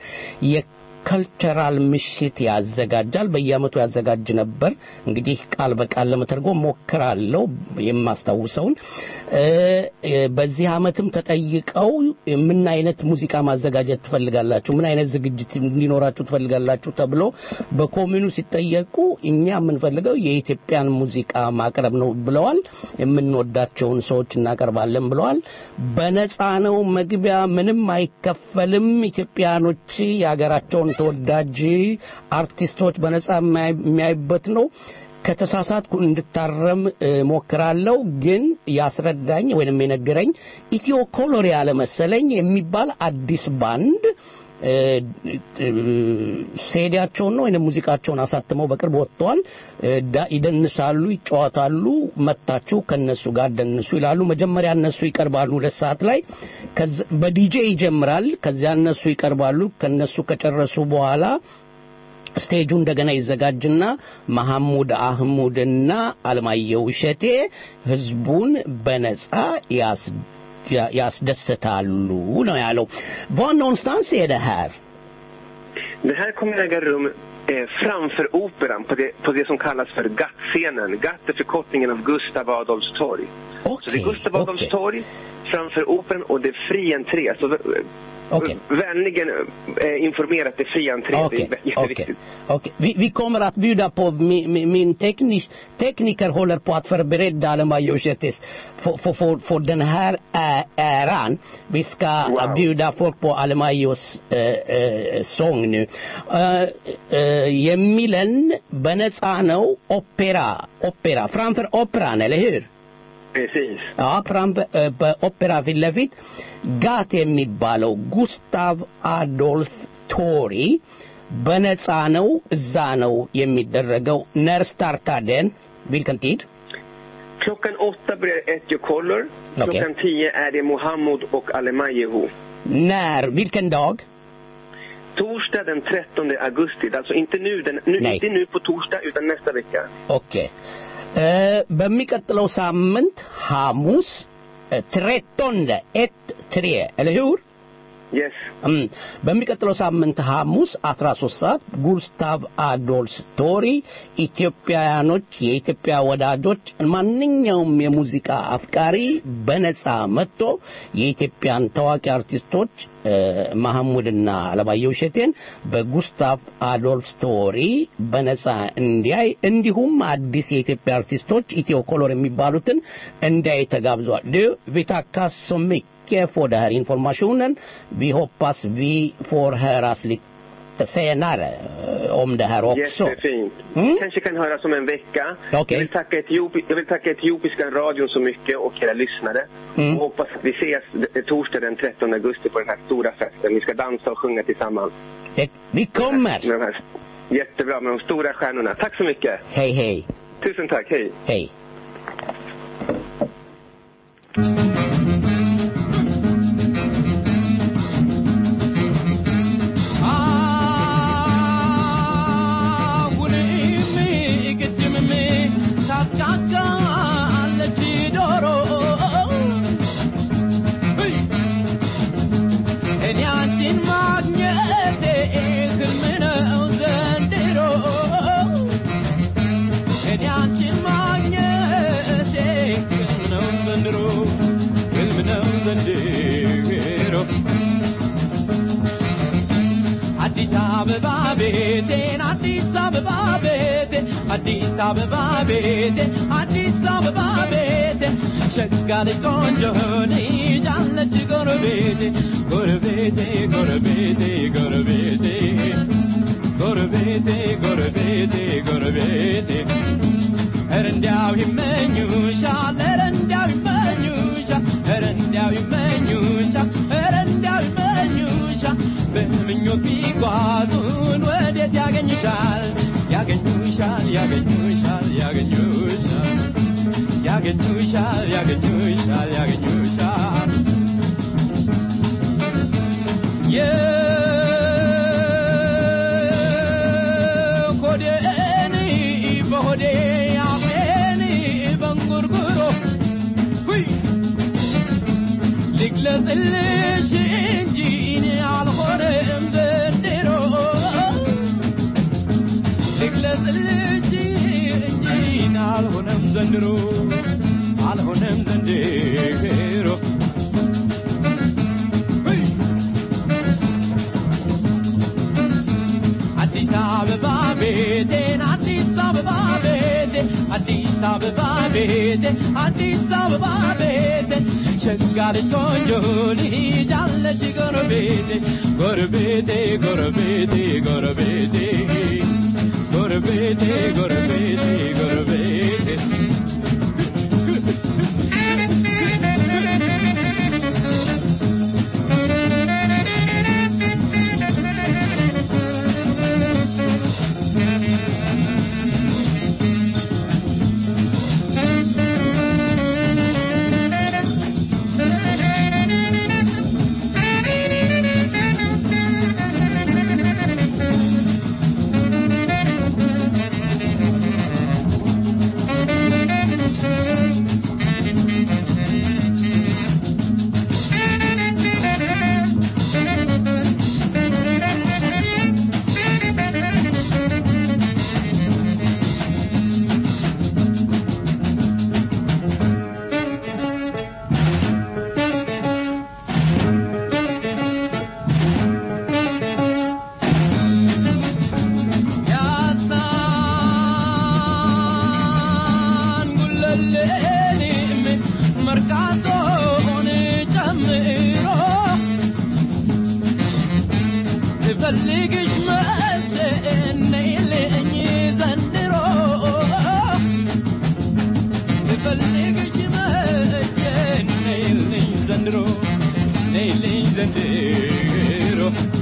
የከልቸራል ምሽት ያዘጋጃል። በየአመቱ ያዘጋጅ ነበር። እንግዲህ ቃል በቃል ለመተርጎም ሞክራለሁ የማስታውሰውን። እ፣ እ፣ በዚህ አመትም ተጠይቀው ምን አይነት ሙዚቃ ማዘጋጀት ትፈልጋላችሁ፣ ምን አይነት ዝግጅት እንዲኖራችሁ ትፈልጋላችሁ ተብሎ በኮሚኑ ሲጠየቁ እኛ የምንፈልገው የኢትዮጵያን ሙዚቃ ማቅረብ ነው ብለዋል። የምንወዳቸውን ሰዎች እናቀርባለን ብለዋል። በነፃ ነው መግቢያ፣ ምንም አይከፈልም። ኢትዮጵያኖች የሀገራቸውን ተወዳጅ አርቲስቶች በነፃ የሚያይ- የሚያዩበት ነው። ከተሳሳትኩ እንድታረም እ፣ ሞክራለሁ። ግን ያስረዳኝ ወይንም የነገረኝ ኢትዮ ኮሎር ያለ መሰለኝ የሚባል አዲስ ባንድ እ፣ እ፣ ሴዲያቸውን ነው ወይንም ሙዚቃቸውን አሳትመው በቅርብ ወጥተዋል። እ፣ ዳ- ይደንሳሉ፣ ይጫወታሉ። መታችሁ ከነሱ ጋር ደንሱ ይላሉ። መጀመሪያ እነሱ ይቀርባሉ ሁለት ሰዓት ላይ ከዛ- በዲጄ ይጀምራል። ከዚያ እነሱ ይቀርባሉ። ከነሱ ከጨረሱ በኋላ ስቴጁ እንደገና ይዘጋጅና መሐሙድ አህሙድና አለማየሁ እሸቴ ህዝቡን በነጻ ያስ ያ- ያስደስታሉ ነው ያለው። var någonstans är det här? Det här kommer äga rum eh, framför operan på det, på det som kallas för GATT-scenen. GATT är förkortningen av Gustav Adolfs torg. Så det är Okej, Gustav Adolfs okej. torg framför operan och det är fri entré. Så eh, Okej. vänligen eh, informera att det är fri entré. Okej, Det är okej. jätteviktigt. okej. Vi, vi kommer att bjuda på, mi, mi, min teknis, tekniker håller på att förbereda Alemajo Shetis för, för, för, för den här ä- äran. Vi ska Wow. bjuda folk på Alemajos eh, eh, sång nu. Eh, eh, የሚለን በነፃ ነው ኦፔራ ኦፔራ ፍራንፈር ኦፔራን eller hur? Precis. Ja, fram eh, በኦፔራ ፊት ለፊት ጋት የሚባለው ጉስታቭ አዶልፍ ቶሪ በነፃ ነው እዛ ነው የሚደረገው ነር ስታርታደን vilken tid? Klockan åtta börjar Etjo Kollor. Okej. Klockan tio är det Mohammed och Alemayehu. när? vilken dag? Torsdag den 13 augusti. Alltså inte nu, den, nu Nej. inte nu på torsdag utan nästa vecka. ኦኬ እ፣ በሚቀጥለው ሳምንት ሐሙስ ትሬቶንደ ኤት ትሬ eller hur? Yes. እም፣ በሚቀጥለው ሳምንት ሐሙስ 13 ሰዓት ጉስታቭ አዶልስ ቶሪ ኢትዮጵያውያኖች የኢትዮጵያ ወዳጆች ማንኛውም የሙዚቃ አፍቃሪ በነፃ መጥቶ የኢትዮጵያን ታዋቂ አርቲስቶች እ፣ መሐሙድና አለማየሁ እሸቴን በጉስታቭ አዶልፍ ስቶሪ በነፃ እንዲያይ እንዲሁም አዲስ የኢትዮጵያ አርቲስቶች ኢትዮ ኮሎር የሚባሉትን እንዲያይ ተጋብዟል ዱ vi tackar så mycket för den här informationen vi hoppas vi får höras lite senare eh, om det här också Jättefint. Mm. Kanske kan höras om en vecka. Okej. Jag, vill tacka Etiopi, jag vill tacka Etiopiska radion så mycket och era lyssnare. Mm. Och hoppas att vi ses d- torsdag den 13 augusti på den här stora festen. Vi ska dansa och sjunga tillsammans. Det, vi kommer Med de här, jättebra, med de stora stjärnorna. Tack så mycket. hej hej Tusen tack. Hej. hej አሁንም ቅድምም ታስቃቃለች ዶሮ እኔ አንቺን ማግኘቴ ህልም ነው ዘንድሮ እኔ አንቺን ማግኘቴ ህልም ነው ዘንድሮ ህልም ነው ዘንድሮ አዲስ አበባ ቤቴን አዲስ አበባ ቤቴን አዲስ አበባ ቤቴን አዲስ አበባ ቤቴን ሸጋ ልጅ ቆንጆ ልጅ አለች ጎረቤቴ ጎረቤቴ ጎረቤቴ ጎረቤቴ ጎረቤቴ ጎረቤቴ ጎረቤቴ ኧረ እንዲያው ይመኙሻል ኧረ እንዲያው ይመኙሻል ኧረ እንዲያው ይመኙሻል ኧረ እንዲያው ይመኙሻል በምኞት ቢጓዙን ወዴት ያገኙሻል ያገኙሻል ያገኙሻል ያገኙሻል ያገኙሻል ያገኙሻል ያገኙሻል የሆዴን በሆዴ አፌን በንጉርጉሮ ሁይ ልግለጽልሽ እንጂ እኔ አልሆነም ዘንድሮ ልግለጽልሽ እንጂ እኔ አልሆነም ዘንድሮ አልሆነም ዘንድሮ ሁይ አዲስ አበባ ቤቴን አዲስ አበባ ቤቴን አዲስ አበባ ቤቴን አዲስ አበባ ቤቴን ሸጋ ልጅ ቆንጆ ልጅ አለች ጎረቤቴ ጎረቤቴ ጎረቤቴ ጎረቤቴ ጎረቤቴ ጎረቤቴ ጎረቤቴ ስፈልግሽ መቼ ነይልኝ ዘንድሮ ስፈልግሽ መቼ ነይልኝ ዘንድሮ ነይልኝ ዘንድሮ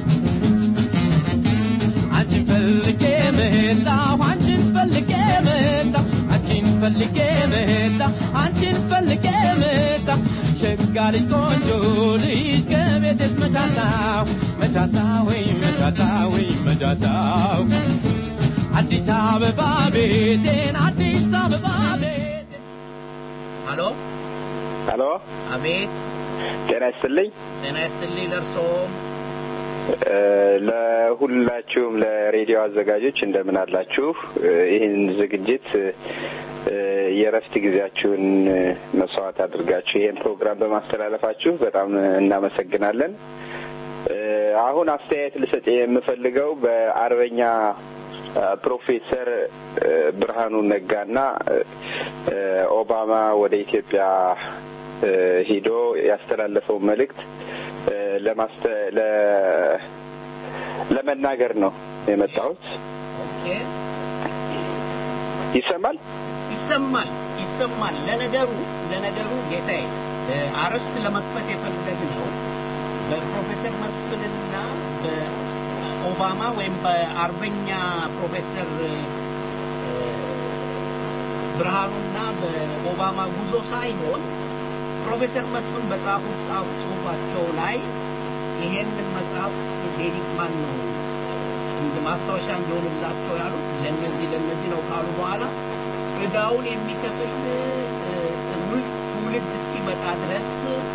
አንቺን ፈልጌ መጣሁ አንቺን ፈልጌ መጣሁ አንቺን ፈልጌ መጣሁ አንቺን ፈልጌ መጣሁ ሸጋ ልጅ ቆንጆ ልጅ ከቤትስ መቻታው መቻታው መቻታው መቻታው አዲስ አበባ ቤቴን አዲስ አበባ ቤቴን ሀሎ ሄሎ አቤት ጤና ይስጥልኝ ጤና ይስጥልኝ ለእርሶም እ፣ ለሁላችሁም ለሬዲዮ አዘጋጆች እንደምን አላችሁ እ፣ ይህን ዝግጅት እ፣ የእረፍት ጊዜያችሁን እ፣ መስዋዕት አድርጋችሁ ይህን ፕሮግራም በማስተላለፋችሁ በጣም እናመሰግናለን እ፣ አሁን አስተያየት ልሰጥ የምፈልገው በአርበኛ እ፣ ፕሮፌሰር እ፣ ብርሃኑ ነጋና እ፣ ኦባማ ወደ ኢትዮጵያ እ፣ ሂዶ ያስተላለፈው መልእክት እ፣ ለማስተ ለ ለመናገር ነው የመጣሁት። ኦኬ ይሰማል? ይሰማል ይሰማል ለነገሩ ለነገሩ ጌታዬ እ፣ አርዕስት ለመክፈት የፈለግነው በፕሮፌሰር መስፍንና በኦባማ ወይም በአርበኛ ፕሮፌሰር እ፣ ብርሃኑና በኦባማ ጉዞ ሳይሆን ፕሮፌሰር መስፍን በጻፉት ጻፍ ጽሁፋቸው ላይ ይሄንን መጽሐፍ ዴዲክ ማን ነው እንደ ማስታወሻ እንዲሆንላቸው ያሉት ለነዚህ ለነዚህ ነው ካሉ በኋላ እዳውን የሚከፍል እ፣ ትውልድ ትውልድ እስኪመጣ ድረስ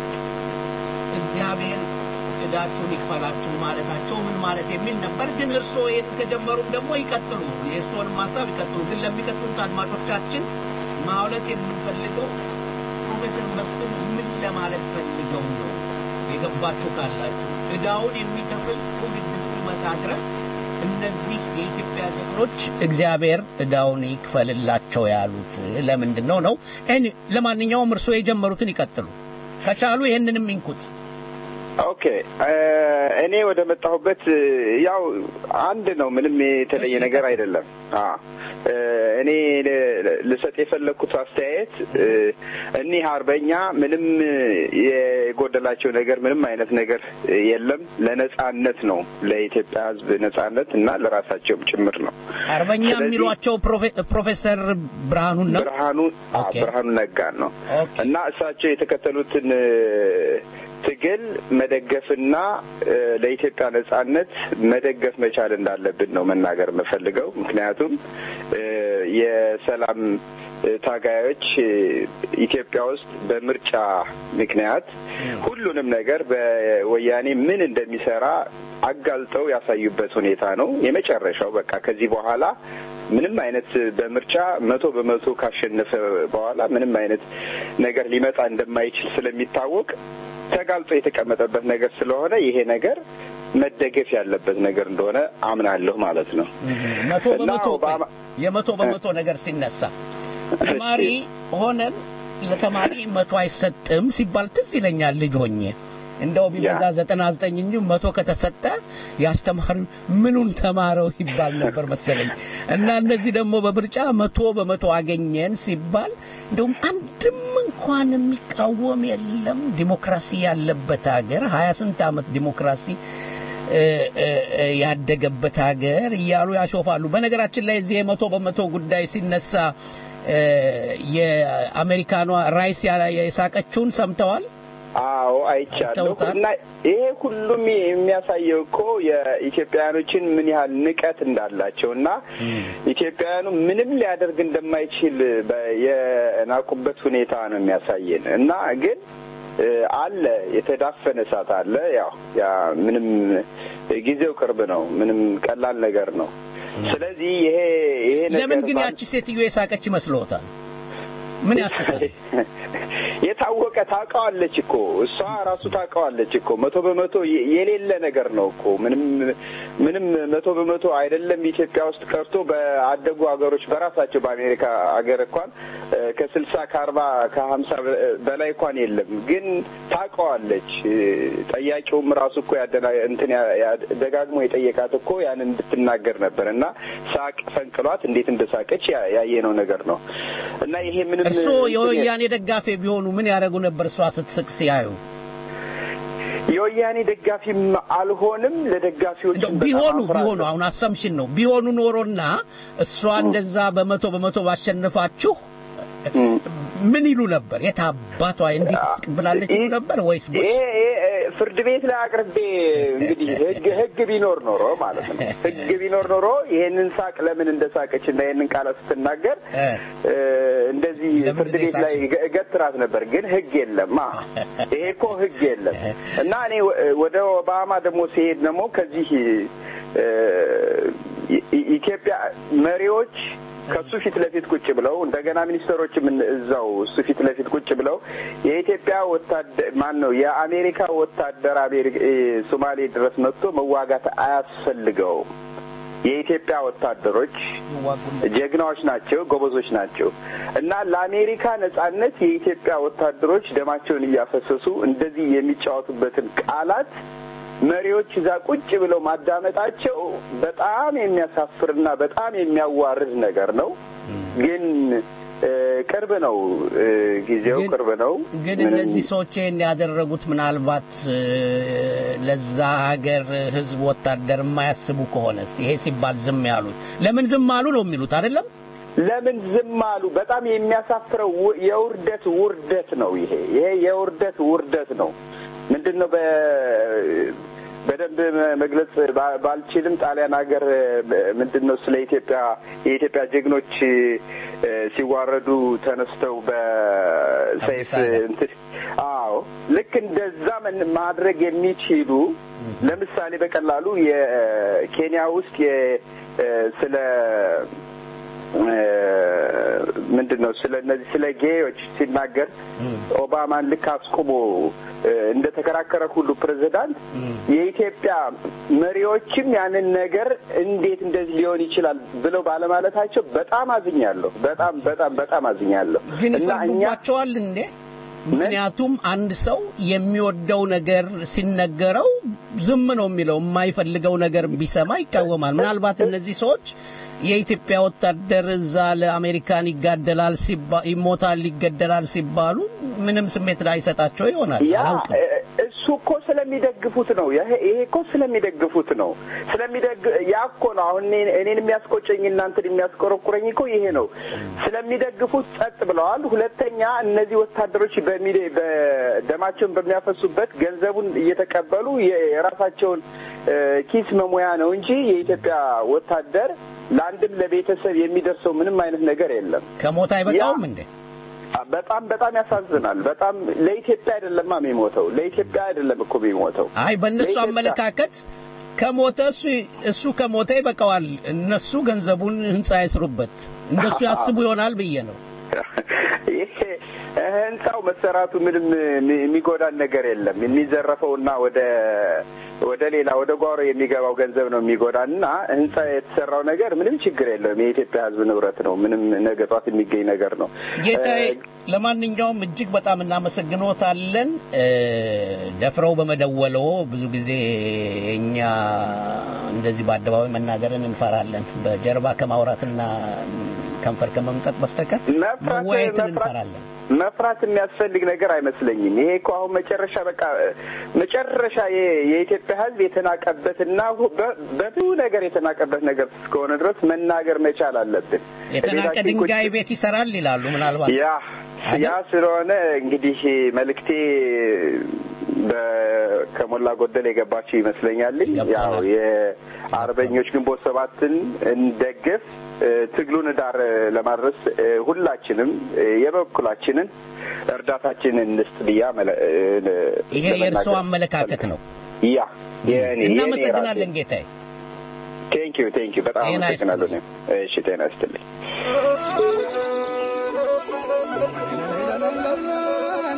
እግዚአብሔር እዳችሁን ይክፈላችሁ ማለታቸው ምን ማለት የሚል ነበር። ግን እርስዎ ይህን ከጀመሩም ደግሞ ይቀጥሉ፣ የእርስዎንም ሀሳብ ይቀጥሉ። ግን ለሚቀጥሉት አድማጮቻችን ማውለት የምንፈልገው ፕሮፌሰር መስፍን ምን ለማለት ፈልገው ነው የገባችሁ ካላችሁ እዳውን የሚከፍል ትውልድ እስኪመጣ ድረስ እነዚህ የኢትዮጵያ ጀግኖች እግዚአብሔር እዳውን ይክፈልላቸው ያሉት ለምንድን ነው ነው? እኔ- ለማንኛውም እርስዎ የጀመሩትን ይቀጥሉ ከቻሉ ይህንንም ይንኩት። ኦኬ እ፣ እኔ ወደ መጣሁበት እ፣ ያው አንድ ነው። ምንም የተለየ እሺ። ነገር አይደለም። አ እ፣ እኔ ል- ልሰጥ የፈለግኩት አስተያየት እ፣ እኒህ አርበኛ ምንም የጎደላቸው ነገር ምንም አይነት ነገር የለም። ለነጻነት ነው ለኢትዮጵያ ሕዝብ ነጻነት እና ለራሳቸውም ጭምር ነው። አርበኛ ስለዚህ- የሚሏቸው ፕሮፌ- ፕሮፌሰር ብርሃኑን ነው። ብርሃኑ አ፣ ኦኬ። ብርሃኑ ነጋን ነው ኦኬ። እና እሳቸው የተከተሉትን እ፣ ትግል መደገፍና እ፣ ለኢትዮጵያ ነጻነት መደገፍ መቻል እንዳለብን ነው መናገር የምፈልገው። ምክንያቱም እ፣ የሰላም እ፣ ታጋዮች እ፣ ኢትዮጵያ ውስጥ በምርጫ ምክንያት ሁሉንም ነገር በወያኔ ምን እንደሚሰራ አጋልጠው ያሳዩበት ሁኔታ ነው። የመጨረሻው በቃ ከዚህ በኋላ ምንም አይነት በምርጫ መቶ በመቶ ካሸነፈ በኋላ ምንም አይነት ነገር ሊመጣ እንደማይችል ስለሚታወቅ ተጋልጦ የተቀመጠበት ነገር ስለሆነ ይሄ ነገር መደገፍ ያለበት ነገር እንደሆነ አምናለሁ ማለት ነው። መቶ እና በመቶ ኦባማ- የመቶ በመቶ ነገር ሲነሳ ተማሪ ሆነን ለተማሪ መቶ አይሰጥም ሲባል ትዝ ይለኛል ልጅ ሆኜ እንደው ቢበዛ ያ። ዘጠና ዘጠኝ እንጂ መቶ ከተሰጠ ያስተማሪ ምኑን ተማረው ይባል ነበር መሰለኝ እና እነዚህ ደግሞ በምርጫ መቶ በመቶ አገኘን ሲባል እንደውም አንድም እንኳን የሚቃወም የለም ዲሞክራሲ ያለበት ሀገር ሀያ ስንት ዓመት ዲሞክራሲ እ፣ እ፣ እ፣ ያደገበት ሀገር እያሉ ያሾፋሉ። በነገራችን ላይ እዚህ የመቶ በመቶ ጉዳይ ሲነሳ እ፣ የአሜሪካኗ ራይስ ያ- የሳቀችውን ሰምተዋል? አዎ አይቻለሁ። አይተውታል? እና ይሄ ሁሉም የሚያሳየው እኮ የኢትዮጵያውያኖችን ምን ያህል ንቀት እንዳላቸው እና ኢትዮጵያውያኑ ምንም ሊያደርግ እንደማይችል በ- የናቁበት ሁኔታ ነው የሚያሳየን እና ግን እ፣ አለ የተዳፈነ እሳት አለ። ያው ያ ምንም ጊዜው ቅርብ ነው። ምንም ቀላል ነገር ነው። ስለዚህ ይሄ ይሄ ነገር ለምን ግን ባን- ያቺ ሴትዮ የሳቀች ይመስልዎታል? ምን ያስቃል? የታወቀ ታውቀዋለች እኮ እሷ ራሱ ታውቀዋለች እኮ መቶ በመቶ የ- የሌለ ነገር ነው እኮ ምንም ምንም መቶ በመቶ አይደለም ኢትዮጵያ ውስጥ ቀርቶ በአደጉ ሀገሮች በራሳቸው በአሜሪካ ሀገር እንኳን እ፣ ከስልሳ ከአርባ ከሀምሳ በ- በላይ እንኳን የለም ግን ታውቀዋለች እ፣ ጠያቂውም ራሱ እኮ ያደና እንትን ያ- ያ- ደጋግሞ የጠየቃት እኮ ያን እንድትናገር ነበር እና ሳቅ ፈንቅሏት እንዴት እንደሳቀች ያ- ያየነው ነገር ነው እና ይሄ ምንም እርስዎ እንትን የወያኔ ደጋፊ ቢሆኑ ምን ያደርጉ ነበር? እሷ ስትስቅ ሲያዩ የወያኔ ደጋፊም አልሆንም ለደጋፊዎች እንደው ቢሆኑ ቢሆኑ አሁን አሰምሽን ነው ቢሆኑ ኖሮና እሷ እንደዛ በመቶ በመቶ ባሸንፋችሁ ምን ይሉ ነበር? የት አባቷ እንዴት ትስቅብላለች ይሉ ነበር ወይስ ይሄ ይሄ ፍርድ ቤት ላይ አቅርቤ እንግዲህ ህግ ህግ ቢኖር ኖሮ ማለት ነው ህግ ቢኖር ኖሮ ይሄንን ሳቅ ለምን እንደሳቀች እና ይሄንን ቃላት ስትናገር እ፣ እንደዚህ ፍርድ ቤት ላይ እገ- እገትራት ነበር። ግን ህግ የለም። አ ይሄ እኮ ህግ የለም እና እኔ ወ- ወደ ኦባማ ደግሞ ሲሄድ ደግሞ ከዚህ እ፣ ኢ- ኢ- ኢትዮጵያ መሪዎች ከሱ ፊት ለፊት ቁጭ ብለው እንደገና ሚኒስትሮችም እን- እዛው እሱ ፊት ለፊት ቁጭ ብለው የኢትዮጵያ ወታደር ማን ነው የአሜሪካ ወታደር አሜሪካ እ፣ ሶማሌ ድረስ መጥቶ መዋጋት አያስፈልገውም። የኢትዮጵያ ወታደሮች ጀግናዎች ናቸው፣ ጎበዞች ናቸው እና ለአሜሪካ ነጻነት የኢትዮጵያ ወታደሮች ደማቸውን እያፈሰሱ እንደዚህ የሚጫወቱበትን ቃላት መሪዎች እዛ ቁጭ ብለው ማዳመጣቸው በጣም የሚያሳፍርና በጣም የሚያዋርድ ነገር ነው። ግን እ፣ ቅርብ ነው እ፣ ጊዜው ቅርብ ነው። ግን ምንም- እነዚህ ሰዎች ይህን ያደረጉት ምናልባት እ፣ ለዛ ሀገር ህዝብ ወታደር የማያስቡ ከሆነስ ይሄ ሲባል ዝም ያሉት ለምን ዝም አሉ ነው የሚሉት አይደለም? ለምን ዝም አሉ? በጣም የሚያሳፍረው ው- የውርደት ውርደት ነው። ይሄ ይሄ የውርደት ውርደት ነው። ምንድን ነው በ በደንብ መ- መግለጽ ባ- ባልችልም ጣሊያን ሀገር ምንድን ነው ስለ ኢትዮጵያ የኢትዮጵያ ጀግኖች እ፣ ሲዋረዱ ተነስተው በሰይፍ እንትን አዎ ልክ እንደዛ መን- ማድረግ የሚችሉ ለምሳሌ በቀላሉ የኬንያ ውስጥ የ እ፣ ስለ ምንድን ነው ስለ እነዚህ ስለ ጌዮች ሲናገር ኦባማን ልክ አስቁሞ እ፣ እንደተከራከረ ሁሉ ፕሬዚዳንት የኢትዮጵያ መሪዎችም ያንን ነገር እንዴት እንደዚህ ሊሆን ይችላል ብለው ባለማለታቸው በጣም አዝኛለሁ። በጣም በጣም በጣም አዝኛለሁ ግን እና እኛ ይፈርዱባቸዋል እንዴ? ምክንያቱም አንድ ሰው የሚወደው ነገር ሲነገረው ዝም ነው የሚለው፣ የማይፈልገው ነገር ቢሰማ ይቃወማል። ምናልባት እነዚህ ሰዎች የኢትዮጵያ ወታደር እዛ ለአሜሪካን ይጋደላል ሲባ ይሞታል ይገደላል ሲባሉ ምንም ስሜት ላይሰጣቸው ይሆናል። ያ አላውቅም። እ- እሱ እኮ ስለሚደግፉት ነው። ይሄ ይሄ እኮ ስለሚደግፉት ነው። ስለሚደግ ያ እኮ ነው አሁን እኔን እኔን የሚያስቆጨኝ እናንተን የሚያስቆረቁረኝ እኮ ይሄ ነው። ስለሚደግፉት ጸጥ ብለዋል። ሁለተኛ እነዚህ ወታደሮች በሚደ በደማቸውን በሚያፈሱበት ገንዘቡን እየተቀበሉ የ- የራሳቸውን እ፣ ኪስ መሙያ ነው እንጂ የኢትዮጵያ ወታደር ለአንድም ለቤተሰብ የሚደርሰው ምንም አይነት ነገር የለም። ከሞት አይበቃውም እንዴ? በጣም በጣም ያሳዝናል። በጣም ለኢትዮጵያ አይደለማ የሚሞተው ለኢትዮጵያ አይደለም እኮ የሚሞተው። አይ በእነሱ ለኢትዮጵያ- አመለካከት ከሞተ እሱ እሱ ከሞተ ይበቃዋል። እነሱ ገንዘቡን ህንጻ ይስሩበት እንደሱ ያስቡ ይሆናል ብዬ ነው። ይሄ ህንጻው መሰራቱ ምንም የሚ- የሚጎዳን ነገር የለም። የሚዘረፈውና ወደ ወደ ሌላ ወደ ጓሮ የሚገባው ገንዘብ ነው የሚጎዳን እና ህንጻ የተሰራው ነገር ምንም ችግር የለውም። የኢትዮጵያ ሕዝብ ንብረት ነው። ምንም ነገ ጧት የሚገኝ ነገር ነው። ጌታዬ እ፣ ለማንኛውም እጅግ በጣም እናመሰግኖታለን እ፣ ደፍረው በመደወለው ብዙ ጊዜ እኛ እንደዚህ በአደባባይ መናገርን እንፈራለን በጀርባ ከማውራትና ከንፈር ከመምጠጥ በስተቀር መወያየትን እንፈራለን መፍራት የሚያስፈልግ ነገር አይመስለኝም። ይሄ እኮ አሁን መጨረሻ በቃ መጨረሻ የ- የኢትዮጵያ ሕዝብ የተናቀበትና ሁ- በ- በብዙ ነገር የተናቀበት ነገር እስከሆነ ድረስ መናገር መቻል አለብን። የተናቀ ቤታችን ቁጭ- ድንጋይ ቤት ይሰራል ይላሉ ምናልባት ያ ያ ስለሆነ እንግዲህ መልእክቴ በ- ከሞላ ጎደል የገባችሁ ይመስለኛልኝ። ያው የአርበኞች ግንቦት ሰባትን እንደግፍ፣ እ፣ ትግሉን ዳር ለማድረስ እ፣ ሁላችንም እ፣ የበኩላችንን እርዳታችንን እንስጥ ብያ መለ- እ፣ ይሄ ለመናገር የእርስዎ አመለካከት ነው ያ የእኔ እናመሰግናለን ጌታዬ ቴንክ ዩ ቴንክ ዩ በጣም ጤና አመሰግናለሁ። እኔም። እሺ ጤና ይስጥልኝ።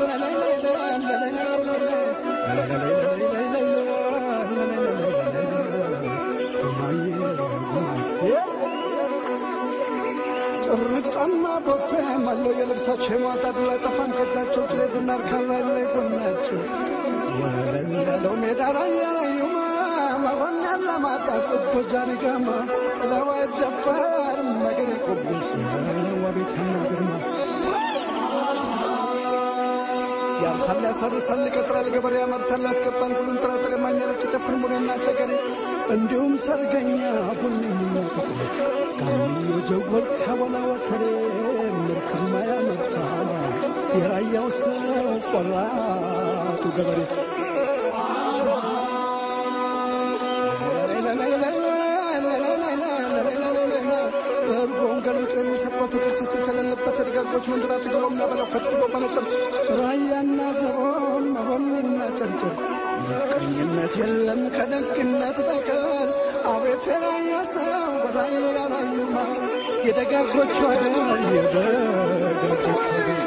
ጫማ ቦፌ መለው የልብሳቸው የማጣት ላይ ጠፋን ከእጃቸው ጭሌ ዝናር ካላይ ላይ ጎናቸው ወለል ያለው ሜዳ ላይ ያላዩማ መሆን ያለማጣ ቁቦጃኒ ጋማ ጥለው አይደፈርም ነገር የቆብስ ወቤት ነው ግርማ ያርሳል ያሳርሳል ይቀጥራል ገበሬ ያመርታል ያስገባል ሁሉም ጥራጥሬ ማኛለች ጨፍን ሙኔና ቸገሬ እንዲሁም ሰርገኛ ቡኒና ጥቁር ጋምዮ ጀጎል ሲያወላ ወተሬ ምርትማ ያመርታል የራያው ሰው ቆራጡ ገበሬ እርጎን ገልጦ የሚሰጠው ፍቅር ስስት የሌለበት ደጋጎች ወንድራት ግሎ የሚያበላው ፈጥፍጦ መነጽር ራያና ዘቦን መሆንና ጨርጭር ምቀኝነት የለም ከደግነት በቀር አቤት የራያ ሰው በራያ ራዩማ የደጋጎቹ አገር የደጋጎቹ አገር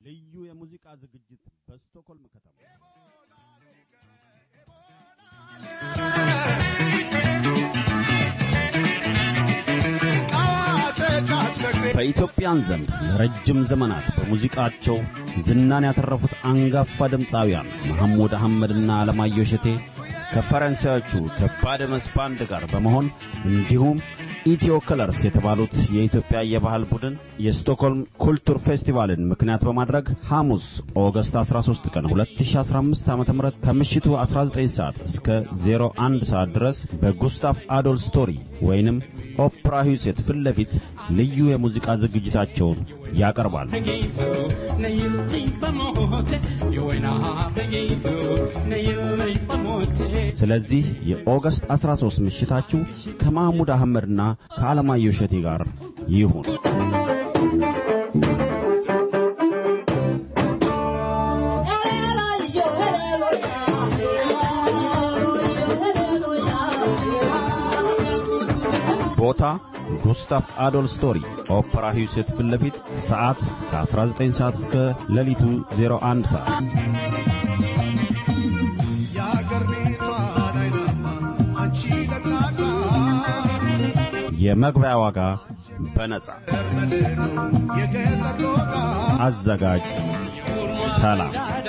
ልዩ የሙዚቃ ዝግጅት በስቶኮልም ከተማ በኢትዮጵያን ዘንድ ለረጅም ዘመናት በሙዚቃቸው ዝናን ያተረፉት አንጋፋ ድምፃውያን መሐሙድ አህመድና አለማየሁ እሸቴ ከፈረንሳዮቹ ከባደመስ ባንድ ጋር በመሆን እንዲሁም ኢትዮ ከለርስ የተባሉት የኢትዮጵያ የባህል ቡድን የስቶክሆልም ኩልቱር ፌስቲቫልን ምክንያት በማድረግ ሐሙስ ኦገስት 13 ቀን 2015 ዓ.ም ከምሽቱ 19 ሰዓት እስከ 01 ሰዓት ድረስ በጉስታፍ አዶል ስቶሪ ወይንም ኦፕራ ሂውሴት ፊት ለፊት ልዩ የሙዚቃ ዝግጅታቸውን ያቀርባሉ። ስለዚህ የኦገስት 13 ምሽታችሁ ከማህሙድ አህመድና ከአለማየሁ እሸቴ ጋር ይሁን። ቦታ ጉስታፍ አዶል ስቶሪ ኦፕራ ሂውሴት ፊት ለፊት ሰዓት ከ19 ሰዓት እስከ ሌሊቱ 01 ሰዓት የመግቢያ ዋጋ በነጻ አዘጋጅ ሰላም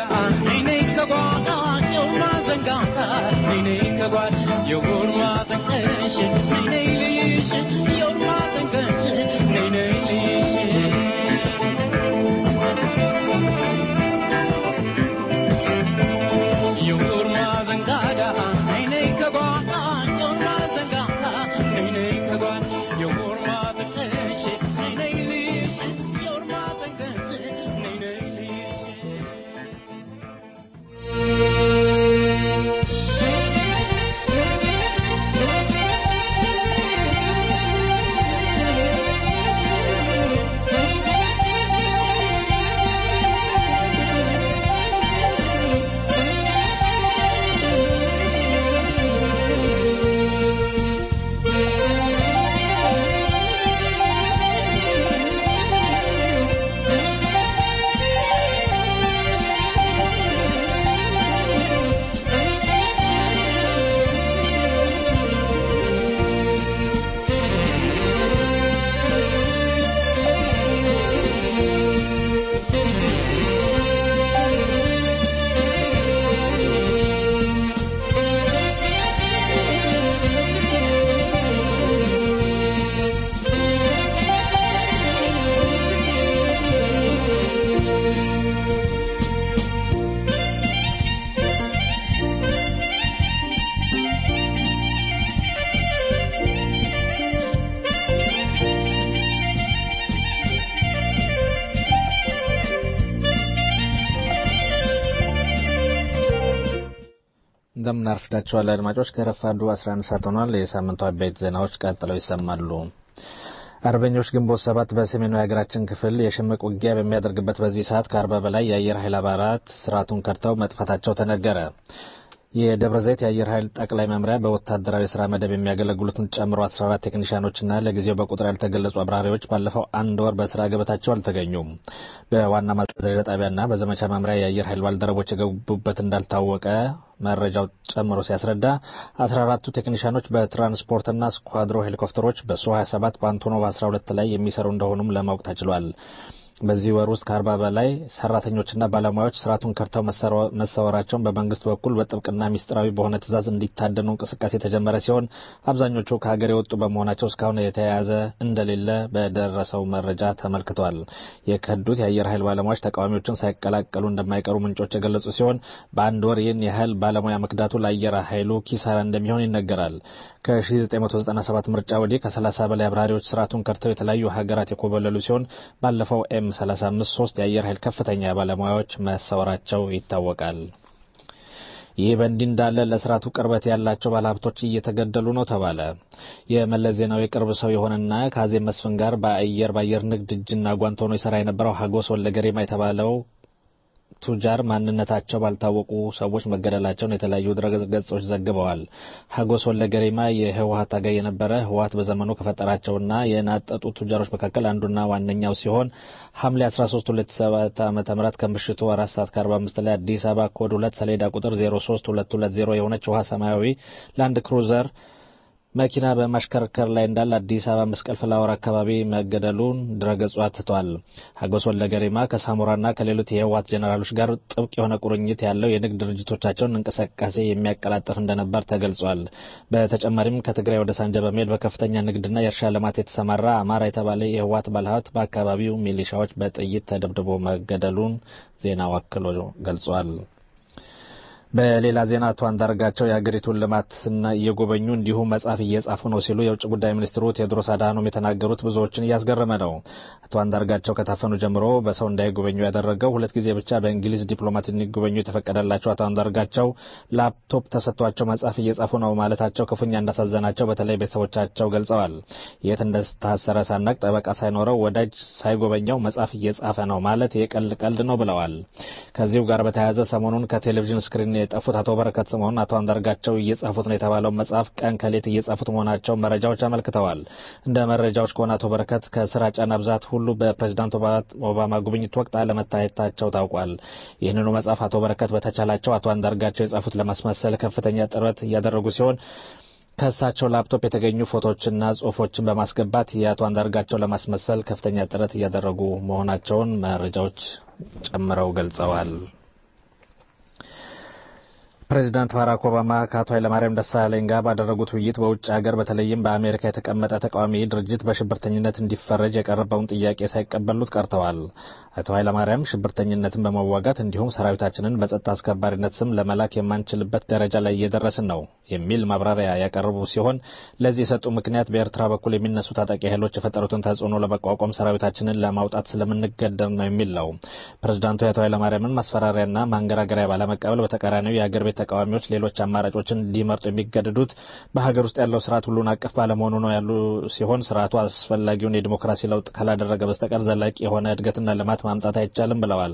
እንደምን አርፍዳችኋል አድማጮች። ከረፋዱ 11 ሰዓት ሆኗል። የሳምንቱ አበይት ዜናዎች ቀጥለው ይሰማሉ። አርበኞች ግንቦት ሰባት በሰሜኑ የሀገራችን ክፍል የሽምቅ ውጊያ በሚያደርግበት በዚህ ሰዓት ከአርባ በላይ የአየር ኃይል አባላት ስርዓቱን ከድተው መጥፋታቸው ተነገረ። የደብረ ዘይት የአየር ኃይል ጠቅላይ መምሪያ በወታደራዊ ስራ መደብ የሚያገለግሉትን ጨምሮ 14 ቴክኒሽያኖችና ለጊዜው በቁጥር ያልተገለጹ አብራሪዎች ባለፈው አንድ ወር በስራ ገበታቸው አልተገኙም። በዋና ማዘዣ ጣቢያና በዘመቻ መምሪያ የአየር ኃይል ባልደረቦች የገቡበት እንዳልታወቀ መረጃው ጨምሮ ሲያስረዳ 14ቱ ቴክኒሽያኖች በትራንስፖርትና ስኳድሮ ሄሊኮፕተሮች በሱ 27 በአንቶኖቭ 12 ላይ የሚሰሩ እንደሆኑም ለማወቅ ተችሏል። በዚህ ወር ውስጥ ከአርባ በላይ ሰራተኞችና ባለሙያዎች ስርዓቱን ከድተው መሰወራቸውን በመንግስት በኩል በጥብቅና ሚስጥራዊ በሆነ ትዕዛዝ እንዲታደኑ እንቅስቃሴ የተጀመረ ሲሆን አብዛኞቹ ከሀገር የወጡ በመሆናቸው እስካሁን የተያያዘ እንደሌለ በደረሰው መረጃ ተመልክቷል። የከዱት የአየር ኃይል ባለሙያዎች ተቃዋሚዎችን ሳይቀላቀሉ እንደማይቀሩ ምንጮች የገለጹ ሲሆን በአንድ ወር ይህን ያህል ባለሙያ መክዳቱ ለአየር ኃይሉ ኪሳራ እንደሚሆን ይነገራል። ከ1997 ምርጫ ወዲህ ከ30 በላይ አብራሪዎች ስርዓቱን ከድተው የተለያዩ ሀገራት የኮበለሉ ሲሆን ባለፈው ኤም 35 ሶስት የአየር ኃይል ከፍተኛ ባለሙያዎች መሰወራቸው ይታወቃል። ይህ በእንዲህ እንዳለ ለስርዓቱ ቅርበት ያላቸው ባለሀብቶች እየተገደሉ ነው ተባለ። የመለስ ዜናዊ ቅርብ ሰው የሆነና ከአዜብ መስፍን ጋር በአየር በአየር ንግድ እጅና ጓንት ሆኖ ይሰራ የነበረው ሀጎስ ወልደ ገሪማ የተባለው ቱጃር ማንነታቸው ባልታወቁ ሰዎች መገደላቸውን የተለያዩ ድረገጾች ዘግበዋል። ሀጎስ ወለገሪማ የህወሀት ታጋይ የነበረ ህወሀት በዘመኑ ከፈጠራቸውና የናጠጡ ቱጃሮች መካከል አንዱና ዋነኛው ሲሆን ሐምሌ 13 2007 ዓ.ም ከምሽቱ 4 ሰዓት ከ45 ላይ አዲስ አበባ ኮድ 2 ሰሌዳ ቁጥር 03220 የሆነች ውሃ ሰማያዊ ላንድ ክሩዘር መኪና በማሽከርከር ላይ እንዳለ አዲስ አበባ መስቀል ፍላወር አካባቢ መገደሉን ድረገጹ አትቷል። ሀጎስ ወለገሪማ ከሳሞራና ከሌሎች የህወሓት ጄኔራሎች ጋር ጥብቅ የሆነ ቁርኝት ያለው የንግድ ድርጅቶቻቸውን እንቅስቃሴ የሚያቀላጥፍ እንደነበር ተገልጿል። በተጨማሪም ከትግራይ ወደ ሳንጃ በመሄድ በከፍተኛ ንግድና የእርሻ ልማት የተሰማራ አማራ የተባለ የህወሓት ባለሀብት በአካባቢው ሚሊሻዎች በጥይት ተደብድቦ መገደሉን ዜናው አክሎ ገልጿል። በሌላ ዜና አቶ አንዳርጋቸው የሀገሪቱን ልማትና እየጎበኙ እንዲሁም መጽሐፍ እየጻፉ ነው ሲሉ የውጭ ጉዳይ ሚኒስትሩ ቴዎድሮስ አድሃኖም የተናገሩት ብዙዎችን እያስገረመ ነው። አቶ አንዳርጋቸው ከታፈኑ ጀምሮ በሰው እንዳይጎበኙ ያደረገው ሁለት ጊዜ ብቻ በእንግሊዝ ዲፕሎማት እንዲጎበኙ የተፈቀደላቸው አቶ አንዳርጋቸው ላፕቶፕ ተሰጥቷቸው መጽሐፍ እየጻፉ ነው ማለታቸው ክፉኛ እንዳሳዘናቸው በተለይ ቤተሰቦቻቸው ገልጸዋል። የት እንደታሰረ ሳናቅ ጠበቃ ሳይኖረው ወዳጅ ሳይጎበኘው መጽሐፍ እየጻፈ ነው ማለት የቀልድ ቀልድ ነው ብለዋል። ከዚሁ ጋር በተያያዘ ሰሞኑን ከቴሌቪዥን ስክሪን የጠፉት አቶ በረከት ስምኦን አቶ አንዳርጋቸው እየጻፉት ነው የተባለው መጽሐፍ ቀን ከሌት እየጻፉት መሆናቸው መረጃዎች አመልክተዋል። እንደ መረጃዎች ከሆነ አቶ በረከት ከስራ ጫና ብዛት ሁሉ በፕሬዚዳንት ኦባማ ጉብኝት ወቅት አለመታየታቸው ታውቋል። ይህንኑ መጽሐፍ አቶ በረከት በተቻላቸው አቶ አንዳርጋቸው የጻፉት ለማስመሰል ከፍተኛ ጥረት እያደረጉ ሲሆን ከእሳቸው ላፕቶፕ የተገኙ ፎቶዎችና ጽሁፎችን በማስገባት የአቶ አንዳርጋቸው ለማስመሰል ከፍተኛ ጥረት እያደረጉ መሆናቸውን መረጃዎች ጨምረው ገልጸዋል። ፕሬዚዳንት ባራክ ኦባማ ከአቶ ኃይለማርያም ደሳለኝ ጋር ባደረጉት ውይይት በውጭ ሀገር በተለይም በአሜሪካ የተቀመጠ ተቃዋሚ ድርጅት በሽብርተኝነት እንዲፈረጅ የቀረበውን ጥያቄ ሳይቀበሉት ቀርተዋል። አቶ ኃይለማርያም ሽብርተኝነትን በመዋጋት እንዲሁም ሰራዊታችንን በጸጥታ አስከባሪነት ስም ለመላክ የማንችልበት ደረጃ ላይ እየደረስን ነው የሚል ማብራሪያ ያቀረቡ ሲሆን ለዚህ የሰጡ ምክንያት በኤርትራ በኩል የሚነሱ ታጣቂ ኃይሎች የፈጠሩትን ተጽዕኖ ለመቋቋም ሰራዊታችንን ለማውጣት ስለምንገደር ነው የሚል ነው። ፕሬዚዳንቱ የአቶ ኃይለማርያምን ማስፈራሪያና ማንገራገሪያ ባለመቀበል በተቃራኒው የአገር ቤት ተቃዋሚዎች ሌሎች አማራጮችን እንዲመርጡ የሚገደዱት በሀገር ውስጥ ያለው ስርዓት ሁሉን አቀፍ ባለመሆኑ ነው ያሉ ሲሆን ስርዓቱ አስፈላጊውን የዲሞክራሲ ለውጥ ካላደረገ በስተቀር ዘላቂ የሆነ እድገትና ልማት ማምጣት አይቻልም ብለዋል።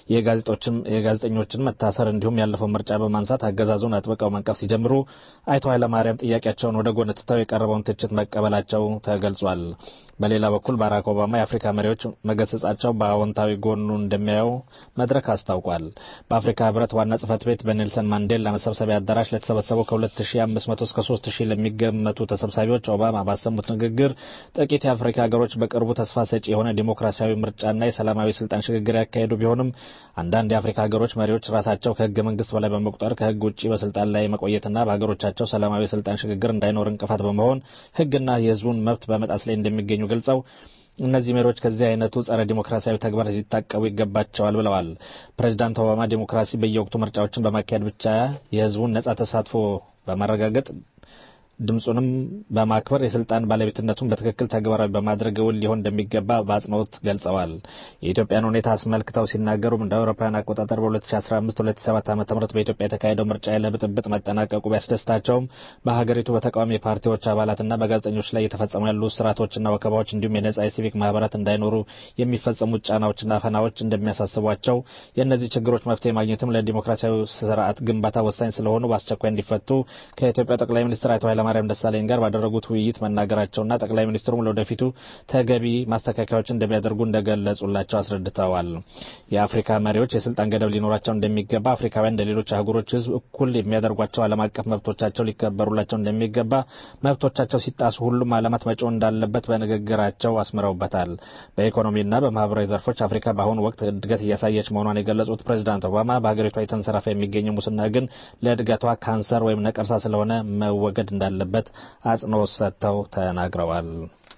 የጋዜጠኞችን መታሰር እንዲሁም ያለፈው ምርጫ በማንሳት አገዛዙን አጥብቀው መንቀፍ ሲጀምሩ አቶ ኃይለማርያም ጥያቄያቸውን ወደ ጎን ትተው የቀረበውን ትችት መቀበላቸው ተገልጿል። በሌላ በኩል ባራክ ኦባማ የአፍሪካ መሪዎች መገሰጻቸው በአዎንታዊ ጎኑ እንደሚያየው መድረክ አስታውቋል። በአፍሪካ ህብረት ዋና ጽህፈት ቤት በኔልሰን ማንዴላ መሰብሰቢያ አዳራሽ ለተሰበሰበው ከ2500 እስከ 3000 ለሚገመቱ ተሰብሳቢዎች ኦባማ ባሰሙት ንግግር ጥቂት የአፍሪካ ሀገሮች በቅርቡ ተስፋ ሰጪ የሆነ ዲሞክራሲያዊ ምርጫና የሰላማዊ ስልጣን ሽግግር ያካሄዱ ቢሆንም አንዳንድ የአፍሪካ ሀገሮች መሪዎች ራሳቸው ከህገ መንግስት በላይ በመቁጠር ከህግ ውጭ በስልጣን ላይ መቆየትና በሀገሮቻቸው ሰላማዊ ስልጣን ሽግግር እንዳይኖር እንቅፋት በመሆን ህግና የህዝቡን መብት በመጣስ ላይ እንደሚገኙ ገልጸው እነዚህ መሪዎች ከዚህ አይነቱ ጸረ ዲሞክራሲያዊ ተግባር ሊታቀቡ ይገባቸዋል ብለዋል። ፕሬዚዳንት ኦባማ ዲሞክራሲ በየወቅቱ ምርጫዎችን በማካሄድ ብቻ የህዝቡን ነጻ ተሳትፎ በማረጋገጥ ድምፁንም በማክበር የስልጣን ባለቤትነቱን በትክክል ተግባራዊ በማድረግ እውን ሊሆን እንደሚገባ በአጽንኦት ገልጸዋል። የኢትዮጵያን ሁኔታ አስመልክተው ሲናገሩም እንደ አውሮፓውያን አቆጣጠር በ2015/2007 ዓ ም በኢትዮጵያ የተካሄደው ምርጫ ያለ ብጥብጥ መጠናቀቁ ቢያስደስታቸውም በሀገሪቱ በተቃዋሚ ፓርቲዎች አባላትና በጋዜጠኞች ላይ የተፈጸሙ ያሉ ስርዓቶችና ወከባዎች እንዲሁም የነጻ የሲቪክ ማህበራት እንዳይኖሩ የሚፈጸሙት ጫናዎችና ፈናዎች እንደሚያሳስቧቸው የእነዚህ ችግሮች መፍትሄ ማግኘትም ለዲሞክራሲያዊ ስርዓት ግንባታ ወሳኝ ስለሆኑ በአስቸኳይ እንዲፈቱ ከኢትዮጵያ ጠቅላይ ሚኒስትር አቶ ኃይለማርያም ደሳለኝ ጋር ባደረጉት ውይይት መናገራቸውና ጠቅላይ ሚኒስትሩም ለወደፊቱ ተገቢ ማስተካከያዎች እንደሚያደርጉ እንደገለጹላቸው አስረድተዋል። የአፍሪካ መሪዎች የስልጣን ገደብ ሊኖራቸው እንደሚገባ፣ አፍሪካውያን እንደ ሌሎች አህጉሮች ህዝብ እኩል የሚያደርጓቸው ዓለም አቀፍ መብቶቻቸው ሊከበሩላቸው እንደሚገባ፣ መብቶቻቸው ሲጣሱ ሁሉም ዓለማት መጮህ እንዳለበት በንግግራቸው አስምረውበታል። በኢኮኖሚና በማህበራዊ ዘርፎች አፍሪካ በአሁኑ ወቅት እድገት እያሳየች መሆኗን የገለጹት ፕሬዚዳንት ኦባማ በሀገሪቷ የተንሰራፋ የሚገኘው ሙስና ግን ለእድገቷ ካንሰር ወይም ነቀርሳ ስለሆነ መወገድ እንዳለ እንዳለበት አጽንኦት ሰጥተው ተናግረዋል።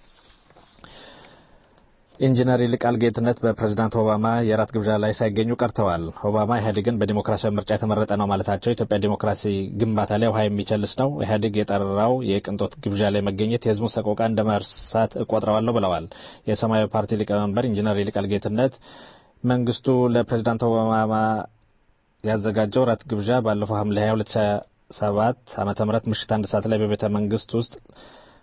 ኢንጂነር ይልቃል ጌትነት በፕሬዝዳንት ኦባማ የራት ግብዣ ላይ ሳይገኙ ቀርተዋል። ኦባማ ኢህአዴግን በዲሞክራሲያዊ ምርጫ የተመረጠ ነው ማለታቸው ኢትዮጵያ ዲሞክራሲ ግንባታ ላይ ውሃ የሚቸልስ ነው፣ ኢህአዴግ የጠራው የቅንጦት ግብዣ ላይ መገኘት የህዝቡን ሰቆቃ እንደ መርሳት እቆጥረዋለሁ ብለዋል። የሰማያዊ ፓርቲ ሊቀመንበር ኢንጂነር ይልቃል ጌትነት መንግስቱ ለፕሬዝዳንት ኦባማ ያዘጋጀው ራት ግብዣ ባለፈው ሐምሌ 22 ሰባት ዓመተ ምህረት ምሽት አንድ ሰዓት ላይ በቤተ መንግስት ውስጥ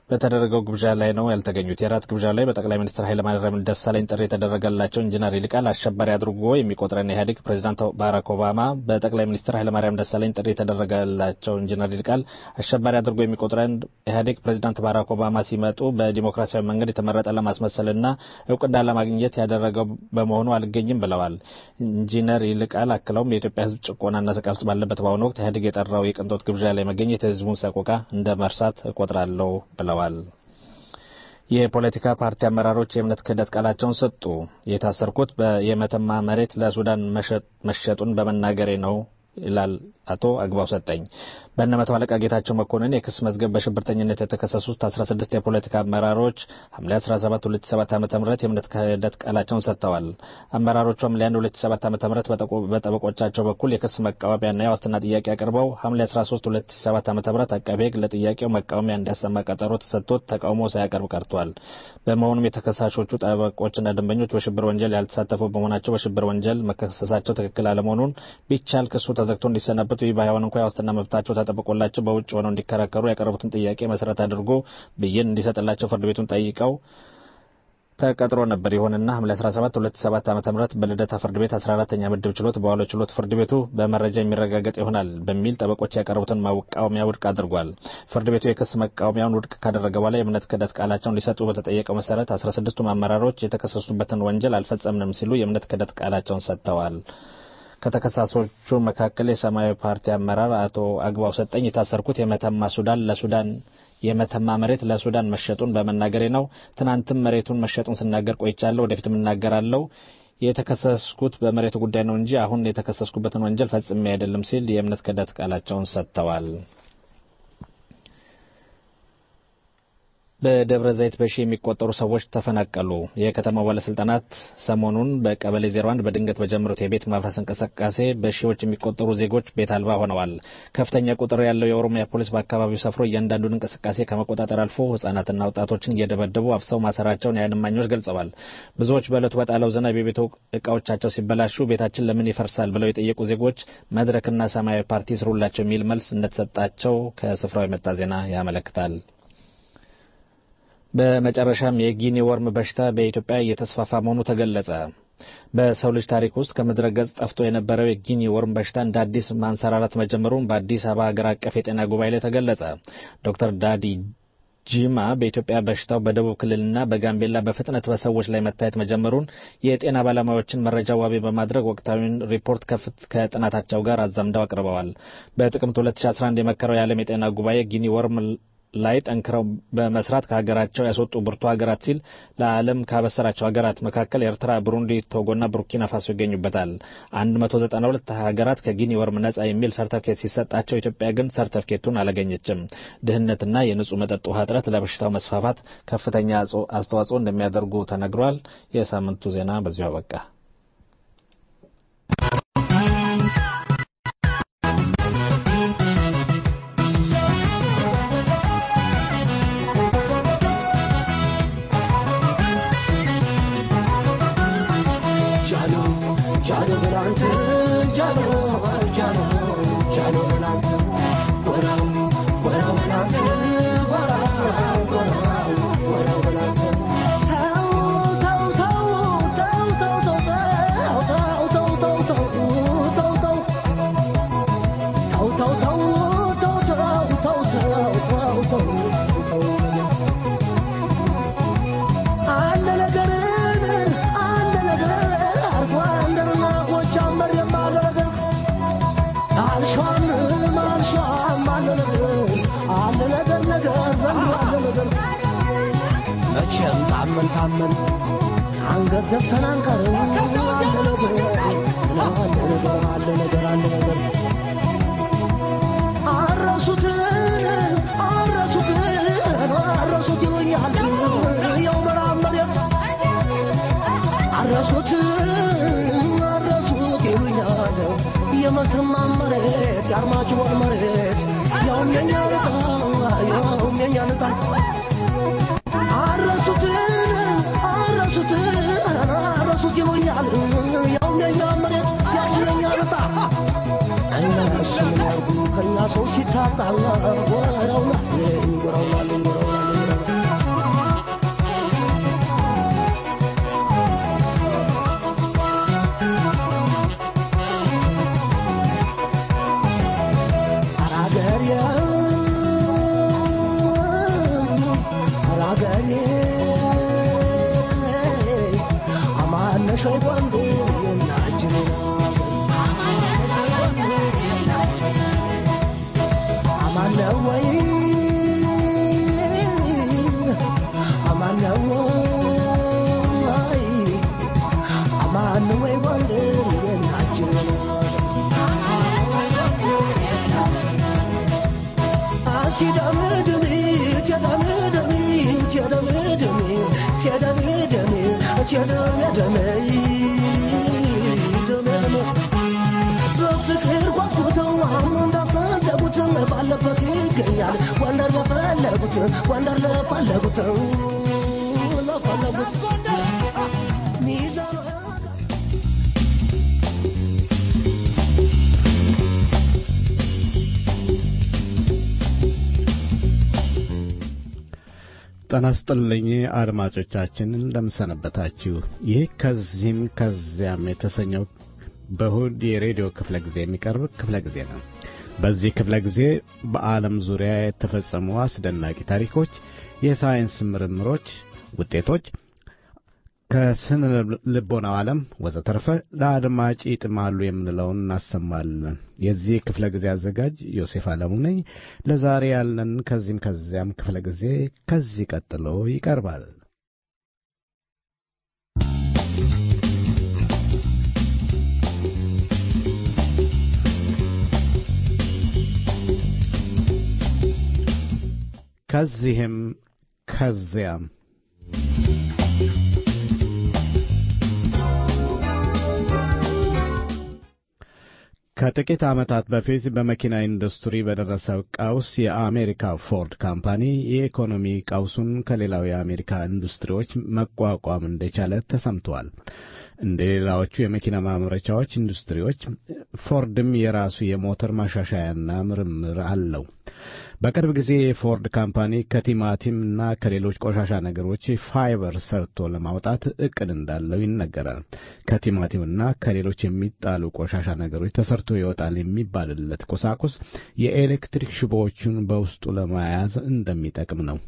በተደረገው ግብዣ ላይ ነው ያልተገኙት። የራት ግብዣ ላይ በጠቅላይ ሚኒስትር ኃይለማርያም ደሳለኝ ጥሪ የተደረገላቸው ኢንጂነር ይልቃል አሸባሪ አድርጎ የሚቆጥረን ኢህአዴግ ፕሬዚዳንት ባራክ ኦባማ በጠቅላይ ሚኒስትር ኃይለማርያም ደሳለኝ ጥሪ የተደረገላቸው ኢንጂነር ይልቃል አሸባሪ አድርጎ የሚቆጥረን ኢህአዴግ ፕሬዚዳንት ባራክ ኦባማ ሲመጡ በዲሞክራሲያዊ መንገድ የተመረጠ ለማስመሰልና እውቅና ለማግኘት ያደረገው በመሆኑ አልገኝም ብለዋል። ኢንጂነር ይልቃል አክለውም የኢትዮጵያ ሕዝብ ጭቆናና ስቃይ ውስጥ ባለበት በአሁኑ ወቅት ኢህአዴግ የጠራው የቅንጦት ግብዣ ላይ መገኘት የህዝቡን ሰቆቃ እንደ መርሳት እቆጥራለሁ ብለዋል። የፖለቲካ ፓርቲ አመራሮች የእምነት ክህደት ቃላቸውን ሰጡ። የታሰርኩት የመተማ መሬት ለሱዳን መሸጡን በመናገሬ ነው ይላል አቶ አግባው ሰጠኝ። በእነ መቶ አለቃ ጌታቸው መኮንን የክስ መዝገብ በሽብርተኝነት የተከሰሱት 16 የፖለቲካ አመራሮች ሐምሌ 17 2007 ዓ.ም የእምነት ክህደት ቃላቸውን ሰጥተዋል። አመራሮቹ ሐምሌ 1 2007 ዓ.ም በጠበቆቻቸው በኩል የክስ መቃወሚያና የዋስትና ጥያቄ አቅርበው ሐምሌ 13 2007 ዓ.ም አቃቤ ሕግ ለጥያቄው መቃወሚያ እንዲያሰማ ቀጠሮ ተሰጥቶት ተቃውሞ ሳያቀርብ ቀርቷል። በመሆኑም የተከሳሾቹ ጠበቆችና ደንበኞች በሽብር ወንጀል ያልተሳተፉ በመሆናቸው በሽብር ወንጀል መከሰሳቸው ትክክል አለመሆኑን ቢቻል ክሱ ተዘግቶ እንዲሰናበቱ ይህ ባይሆን እንኳ የዋስትና መብታቸው ተጠብቆላቸው በውጭ ሆነው እንዲከራከሩ ያቀረቡትን ጥያቄ መሰረት አድርጎ ብይን እንዲሰጥላቸው ፍርድ ቤቱን ጠይቀው ተቀጥሮ ነበር። ይሁንና ሐምሌ 17 2007 ዓ.ም በልደታ ፍርድ ቤት 14ኛ ምድብ ችሎት በዋለው ችሎት ፍርድ ቤቱ በመረጃ የሚረጋገጥ ይሆናል በሚል ጠበቆች ያቀረቡትን መቃወሚያ ውድቅ አድርጓል። ፍርድ ቤቱ የክስ መቃወሚያውን ውድቅ ካደረገ በኋላ የእምነት ክህደት ቃላቸውን ሊሰጡ በተጠየቀው መሰረት 16ቱም አመራሮች የተከሰሱበትን ወንጀል አልፈጸምንም ሲሉ የእምነት ክህደት ቃላቸውን ሰጥተዋል። ከተከሳሾቹ መካከል የሰማያዊ ፓርቲ አመራር አቶ አግባው ሰጠኝ የታሰርኩት የመተማ ሱዳን ለሱዳን የመተማ መሬት ለሱዳን መሸጡን በመናገሬ ነው። ትናንትም መሬቱን መሸጡን ስናገር ቆይቻለሁ፣ ወደፊትም እናገራለሁ። የተከሰስኩት በመሬቱ ጉዳይ ነው እንጂ አሁን የተከሰስኩበትን ወንጀል ፈጽሜ አይደለም ሲል የእምነት ክህደት ቃላቸውን ሰጥተዋል። በደብረ ዘይት በሺ የሚቆጠሩ ሰዎች ተፈናቀሉ። የከተማው ባለስልጣናት ሰሞኑን በቀበሌ 01 በድንገት በጀመሩት የቤት ማፍረስ እንቅስቃሴ በሺዎች የሚቆጠሩ ዜጎች ቤት አልባ ሆነዋል። ከፍተኛ ቁጥር ያለው የኦሮሚያ ፖሊስ በአካባቢው ሰፍሮ እያንዳንዱን እንቅስቃሴ ከመቆጣጠር አልፎ ሕጻናትና ወጣቶችን እየደበደቡ አፍሰው ማሰራቸውን የዓይን እማኞች ገልጸዋል። ብዙዎች በዕለቱ በጣለው ዝናብ የቤት እቃዎቻቸው ሲበላሹ ቤታችን ለምን ይፈርሳል ብለው የጠየቁ ዜጎች መድረክና ሰማያዊ ፓርቲ ስሩላቸው የሚል መልስ እንደተሰጣቸው ከስፍራው የመጣ ዜና ያመለክታል። በመጨረሻም የጊኒ ወርም በሽታ በኢትዮጵያ እየተስፋፋ መሆኑ ተገለጸ። በሰው ልጅ ታሪክ ውስጥ ከምድረ ገጽ ጠፍቶ የነበረው የጊኒ ወርም በሽታ እንደ አዲስ ማንሰራራት መጀመሩን በአዲስ አበባ ሀገር አቀፍ የጤና ጉባኤ ላይ ተገለጸ። ዶክተር ዳዲ ጂማ በኢትዮጵያ በሽታው በደቡብ ክልልና በጋምቤላ በፍጥነት በሰዎች ላይ መታየት መጀመሩን የጤና ባለሙያዎችን መረጃ ዋቢ በማድረግ ወቅታዊውን ሪፖርት ከጥናታቸው ጋር አዛምደው አቅርበዋል። በጥቅምት 2011 የመከረው የዓለም የጤና ጉባኤ ጊኒ ወርም ላይ ጠንክረው በመስራት ከሀገራቸው ያስወጡ ብርቱ ሀገራት ሲል ለዓለም ካበሰራቸው ሀገራት መካከል ኤርትራ፣ ብሩንዲ፣ ቶጎና ቡርኪና ፋሶ ይገኙበታል። 192 ሀገራት ከጊኒ ወርም ነጻ የሚል ሰርተፍኬት ሲሰጣቸው ኢትዮጵያ ግን ሰርተፍኬቱን አላገኘችም። ድህነትና የንጹህ መጠጥ ውሃ እጥረት ለበሽታው መስፋፋት ከፍተኛ አስተዋጽኦ እንደሚያደርጉ ተነግሯል። የሳምንቱ ዜና በዚሁ አበቃ። መቼም ታመን ታመን አንገት ዘግተን አንቀርም። አለ ነገር አለ ነገር አለ ነገር አለ ነገር አረሱት አረሱት አረሱት ይሉኛል ያው ምዕራብ መሬት አረሱት አረሱት ይሉኛል የመተማ መሬት የአርማጭሆን መሬት ያውም የኛ ልጣ ያውም የኛ ልጣ አረሱት አረሱት አረሱት ይሉኛል ያውም የኛ መሬት ያውም የኛ ልጣ እነሱ ምን ያርጉ ከኛ ሰው ሲታጣ ወረውናል ወረውናል ወረውናል ይገኛል ጎንደር ለፈለጉት ጎንደር ለፈለጉት ለፈለጉት ሚዛኑ ጤና ይስጥልኝ አድማጮቻችን እንደምሰነበታችሁ። ይህ ከዚህም ከዚያም የተሰኘው በእሁድ የሬዲዮ ክፍለ ጊዜ የሚቀርብ ክፍለ ጊዜ ነው። በዚህ ክፍለ ጊዜ በዓለም ዙሪያ የተፈጸሙ አስደናቂ ታሪኮች፣ የሳይንስ ምርምሮች ውጤቶች ከስነ ልቦናው ዓለም ወዘተርፈ ለአድማጭ ይጥማሉ የምንለውን እናሰማለን። የዚህ ክፍለ ጊዜ አዘጋጅ ዮሴፍ አለሙ ነኝ። ለዛሬ ያለን ከዚህም ከዚያም ክፍለ ጊዜ ከዚህ ቀጥሎ ይቀርባል። ከዚህም ከዚያም ከጥቂት ዓመታት በፊት በመኪና ኢንዱስትሪ በደረሰው ቀውስ የአሜሪካ ፎርድ ካምፓኒ የኢኮኖሚ ቀውሱን ከሌላው የአሜሪካ ኢንዱስትሪዎች መቋቋም እንደቻለ ተሰምቷል። እንደ ሌላዎቹ የመኪና ማምረቻዎች ኢንዱስትሪዎች ፎርድም የራሱ የሞተር ማሻሻያና ምርምር አለው። በቅርብ ጊዜ የፎርድ ካምፓኒ ከቲማቲም እና ከሌሎች ቆሻሻ ነገሮች ፋይበር ሰርቶ ለማውጣት እቅድ እንዳለው ይነገራል። ከቲማቲምና ከሌሎች የሚጣሉ ቆሻሻ ነገሮች ተሰርቶ ይወጣል የሚባልለት ቁሳቁስ የኤሌክትሪክ ሽቦዎቹን በውስጡ ለመያዝ እንደሚጠቅም ነው።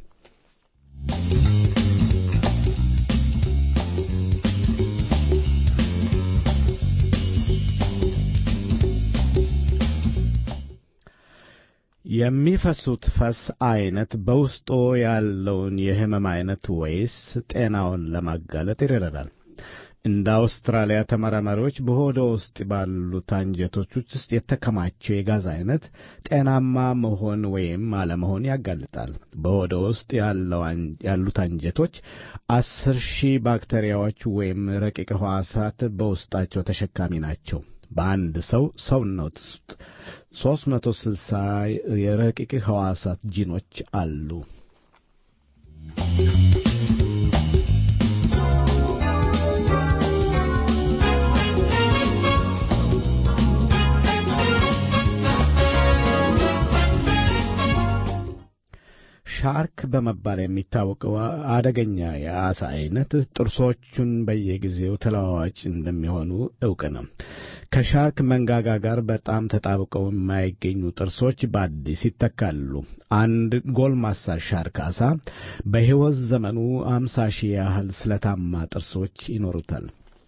የሚፈሱት ፈስ አይነት በውስጡ ያለውን የህመም አይነት ወይስ ጤናውን ለማጋለጥ ይረዳል? እንደ አውስትራሊያ ተመራማሪዎች በሆደ ውስጥ ባሉት አንጀቶች ውስጥ የተከማቸው የጋዝ አይነት ጤናማ መሆን ወይም አለመሆን ያጋልጣል። በሆደ ውስጥ ያሉት አንጀቶች አስር ሺህ ባክቴሪያዎች ወይም ረቂቅ ሕዋሳት በውስጣቸው ተሸካሚ ናቸው። በአንድ ሰው ሰውነት ውስጥ 360 የረቂቅ ሕዋሳት ጂኖች አሉ። ሻርክ በመባል የሚታወቀው አደገኛ የአሳ አይነት ጥርሶቹን በየጊዜው ተለዋዋጭ እንደሚሆኑ እውቅ ነው። ከሻርክ መንጋጋ ጋር በጣም ተጣብቀው የማይገኙ ጥርሶች በአዲስ ይተካሉ። አንድ ጎልማሳ ሻርክ አሳ በሕይወት ዘመኑ አምሳ ሺህ ያህል ስለታማ ጥርሶች ይኖሩታል።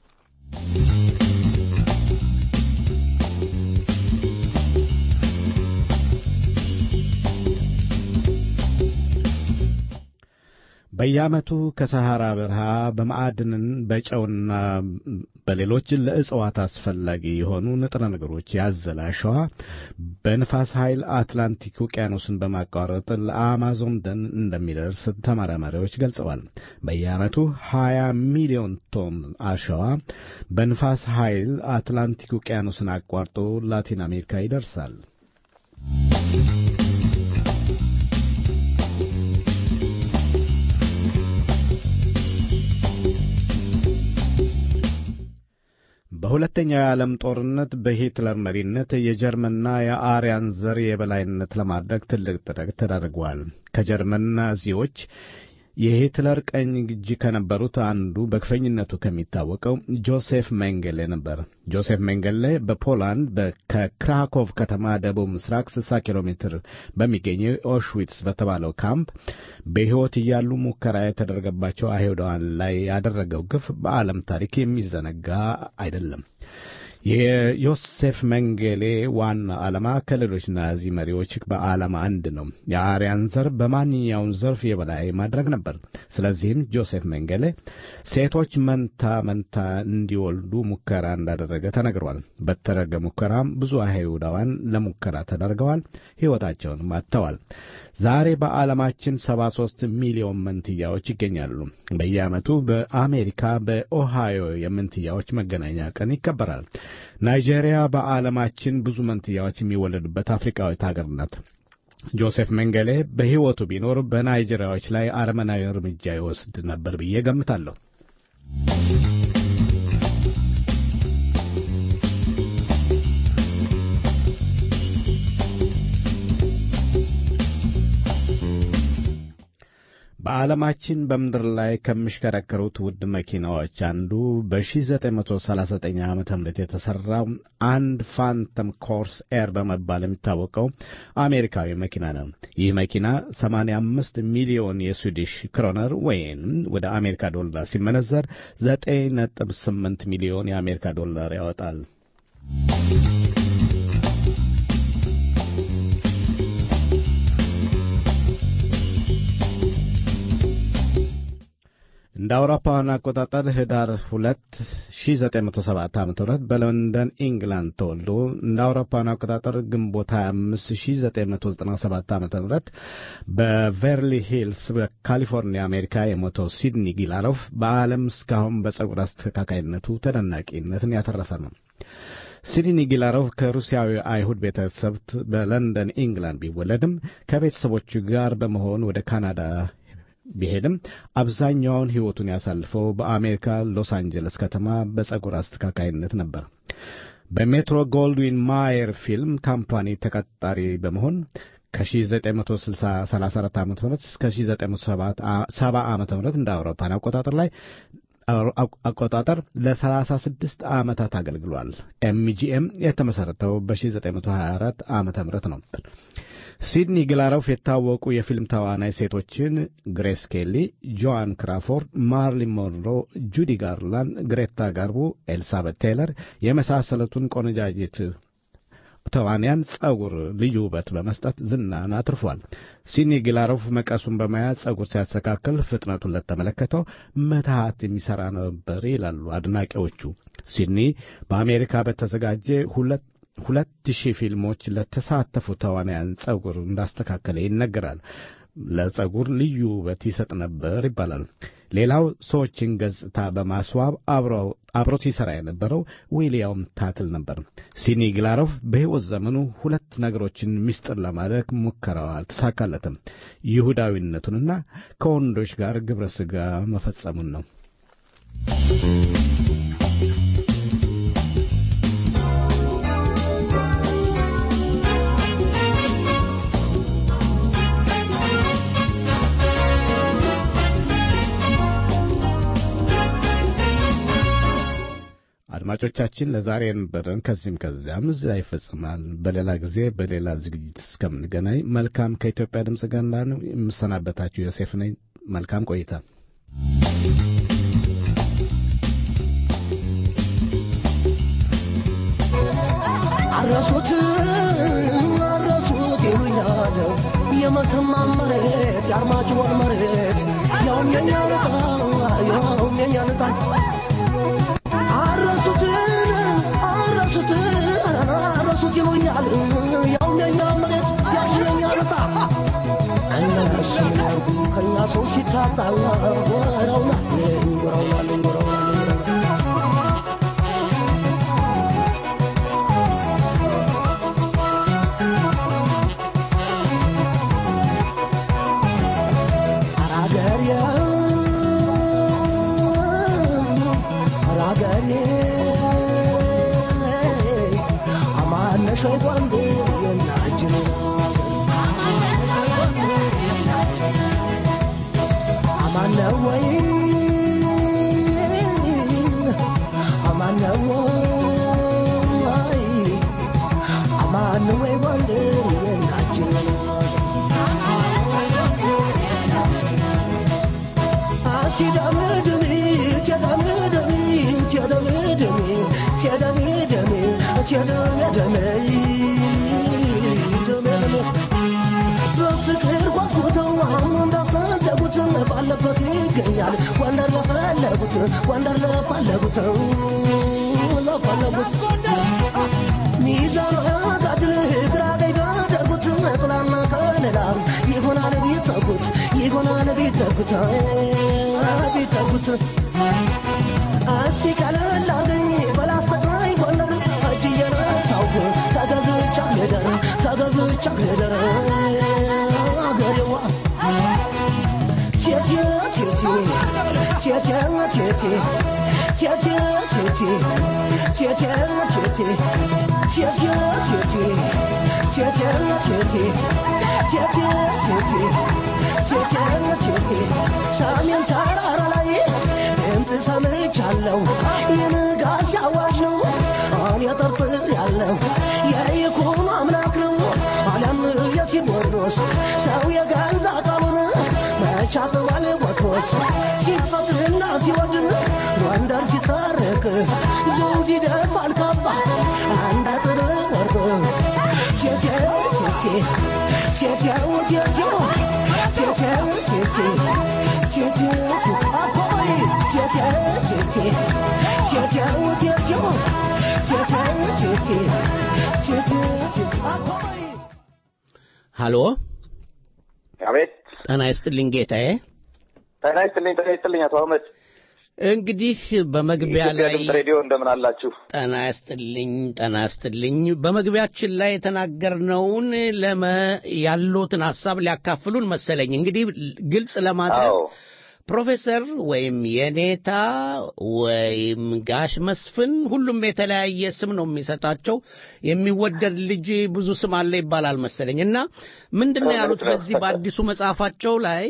በየዓመቱ ከሰሐራ በረሃ በማዕድንን በጨውና በሌሎች ለእጽዋት አስፈላጊ የሆኑ ንጥረ ነገሮች ያዘለ አሸዋ በንፋስ ኃይል አትላንቲክ ውቅያኖስን በማቋረጥ ለአማዞን ደን እንደሚደርስ ተመራማሪዎች ገልጸዋል። በየዓመቱ 20 ሚሊዮን ቶን አሸዋ በንፋስ ኃይል አትላንቲክ ውቅያኖስን አቋርጦ ላቲን አሜሪካ ይደርሳል። በሁለተኛው የዓለም ጦርነት በሂትለር መሪነት የጀርመንና የአርያን ዘር የበላይነት ለማድረግ ትልቅ ጥረት ተደርጓል። ከጀርመን ናዚዎች የሂትለር ቀኝ እጅ ከነበሩት አንዱ በክፈኝነቱ ከሚታወቀው ጆሴፍ ሜንጌሌ ነበር። ጆሴፍ ሜንጌሌ በፖላንድ ከክራኮቭ ከተማ ደቡብ ምስራቅ 60 ኪሎ ሜትር በሚገኘው ኦሽዊትስ በተባለው ካምፕ በሕይወት እያሉ ሙከራ የተደረገባቸው አይሁዳውያን ላይ ያደረገው ግፍ በዓለም ታሪክ የሚዘነጋ አይደለም። የዮሴፍ መንጌሌ ዋና ዓላማ ከሌሎች ናዚ መሪዎች በዓላማ አንድ ነው። የአርያን ዘር በማንኛውም ዘርፍ የበላይ ማድረግ ነበር። ስለዚህም ጆሴፍ መንጌሌ ሴቶች መንታ መንታ እንዲወልዱ ሙከራ እንዳደረገ ተነግሯል። በተደረገ ሙከራም ብዙ አይሁዳውያን ለሙከራ ተደርገዋል፣ ሕይወታቸውንም አጥተዋል። ዛሬ በዓለማችን 73 ሚሊዮን መንትያዎች ይገኛሉ። በየዓመቱ በአሜሪካ በኦሃዮ የመንትያዎች መገናኛ ቀን ይከበራል። ናይጄሪያ በዓለማችን ብዙ መንትያዎች የሚወለዱበት አፍሪካዊት ሀገር ናት። ጆሴፍ መንገሌ በሕይወቱ ቢኖር በናይጄሪያዎች ላይ አረመናዊ እርምጃ ይወስድ ነበር ብዬ ገምታለሁ። በዓለማችን በምድር ላይ ከሚሽከረከሩት ውድ መኪናዎች አንዱ በ1939 ዓ ም የተሠራው አንድ ፋንተም ኮርስ ኤር በመባል የሚታወቀው አሜሪካዊ መኪና ነው። ይህ መኪና 85 ሚሊዮን የስዊዲሽ ክሮነር ወይም ወደ አሜሪካ ዶላር ሲመነዘር 9.8 ሚሊዮን የአሜሪካ ዶላር ያወጣል። እንደ አውሮፓውያን አቆጣጠር ህዳር 2 1907 ዓ ም በለንደን ኢንግላንድ ተወልዶ እንደ አውሮፓውያን አቆጣጠር ግንቦት 25 1997 ዓ ም በቬርሊ ሂልስ በካሊፎርኒያ አሜሪካ የሞተው ሲድኒ ጊላሮፍ በዓለም እስካሁን በጸጉር አስተካካይነቱ ተደናቂነትን ያተረፈ ነው። ሲድኒ ጊላሮቭ ከሩሲያዊ አይሁድ ቤተሰብ በለንደን ኢንግላንድ ቢወለድም ከቤተሰቦቹ ጋር በመሆን ወደ ካናዳ ቢሄድም አብዛኛውን ሕይወቱን ያሳልፈው በአሜሪካ ሎስ አንጀለስ ከተማ በጸጉር አስተካካይነት ነበር። በሜትሮ ጎልድዊን ማየር ፊልም ካምፓኒ ተቀጣሪ በመሆን ከ1934 ዓ ም እስከ 1970 ዓ ም እንደ አውሮፓን አቆጣጠር ላይ አቆጣጠር ለ36 ዓመታት አገልግሏል። ኤምጂኤም የተመሠረተው በ1924 ዓ ም ነበር። ሲድኒ ግላሮፍ የታወቁ የፊልም ተዋናይ ሴቶችን ግሬስ ኬሊ፣ ጆዋን ክራፎርድ፣ ማርሊን ሞንሮ፣ ጁዲ ጋርላንድ፣ ግሬታ ጋርቦ፣ ኤልሳቤት ቴይለር የመሳሰሉትን ቆነጃጅት ተዋንያን ጸጉር ልዩ ውበት በመስጠት ዝናን አትርፏል። ሲድኒ ግላሮፍ መቀሱን በመያዝ ጸጉር ሲያስተካክል ፍጥነቱን ለተመለከተው መትሃት የሚሠራ ነበር ይላሉ አድናቂዎቹ። ሲድኒ በአሜሪካ በተዘጋጀ ሁለት ሁለት ሺህ ፊልሞች ለተሳተፉ ተዋናያን ጸጉር እንዳስተካከለ ይነገራል። ለጸጉር ልዩ ውበት ይሰጥ ነበር ይባላል። ሌላው ሰዎችን ገጽታ በማስዋብ አብሮት ይሠራ የነበረው ዊልያም ታትል ነበር። ሲድኒ ግላሮፍ በሕይወት ዘመኑ ሁለት ነገሮችን ምስጢር ለማድረግ ሙከራው አልተሳካለትም። ይሁዳዊነቱንና ከወንዶች ጋር ግብረ ሥጋ መፈጸሙን ነው። አድማጮቻችን ለዛሬ የነበረን ከዚህም ከዚያም እዚያ ይፈጽማል። በሌላ ጊዜ በሌላ ዝግጅት እስከምንገናኝ መልካም ከኢትዮጵያ ድምፅ ጋር ነው የምሰናበታችሁ። ዮሴፍ ነኝ። መልካም ቆይታ። አረሱት አረሱት ይሉኛል የመተማ መሬት የአርማጭሆን መሬት ያውም የኛ ልጣ ያውም የኛ ልጣ አረሱት አረሱት አረሱት ይሉኛል ያውም የኛ መሬት ያውም የኛ ልጣ እነሱ ከኛ ሰው ሲታጣ ወረውና ወረውና ወረውና ወንደር ለፈለጉት ለፈለጉት ሚዛን ጋድል ግራ ቀኝ ባደረጉት ጥላና ከለላ ይሆናል ቢተኩት ይሆናል ቢተኩት ቢተኩት እስቲ ቀለል አርገኝ በላስተቃኝ ጎንደር እጅ እየነሳሁ ተገዝቻ ልደር ተገዝቻ ልደር ሰሜን ተራራ ላይ ድምፅ ሰምቻለሁ የንጋት አዋጅ ነው እኔ ጠርጥር ያለው የይኩኖ አምላክ ነው አለም የቴዎድሮስ ሰው የገዛ ቃሉን መቻጥዋል ቦትሮስ ሲፈትና ሲወድን ጎንደር ሲታረቅ ዘውድ ይደፋል ካባ አንድ አጥር ወርቅ ቴቴው ቴቴ ቴቴው ቴቴው ቴቴው ቴቴ ቴቴው አኮይ ቴቴው ቴቴ ቴቴው ቴቴው ቴቴው ቴቴ ቴቴው አኮይ ሃሎ አቤት ጤና ይስጥልኝ ጌታዬ። ጤና ይስጥልኝ ጤና ይስጥልኝ አቶ አህመድ እንግዲህ በመግቢያ የኢትዮጵያ ላይ ድምፅ ሬዲዮ እንደምን አላችሁ? ጤና ይስጥልኝ ጤና ይስጥልኝ። በመግቢያችን ላይ የተናገርነውን ለመ ያሉትን ሀሳብ ሊያካፍሉን መሰለኝ። እንግዲህ ግልጽ ለማድረግ አዎ ፕሮፌሰር ወይም የኔታ ወይም ጋሽ መስፍን ሁሉም የተለያየ ስም ነው የሚሰጣቸው። የሚወደድ ልጅ ብዙ ስም አለ ይባላል መሰለኝ እና ምንድን ነው ያሉት በዚህ በአዲሱ መጽሐፋቸው ላይ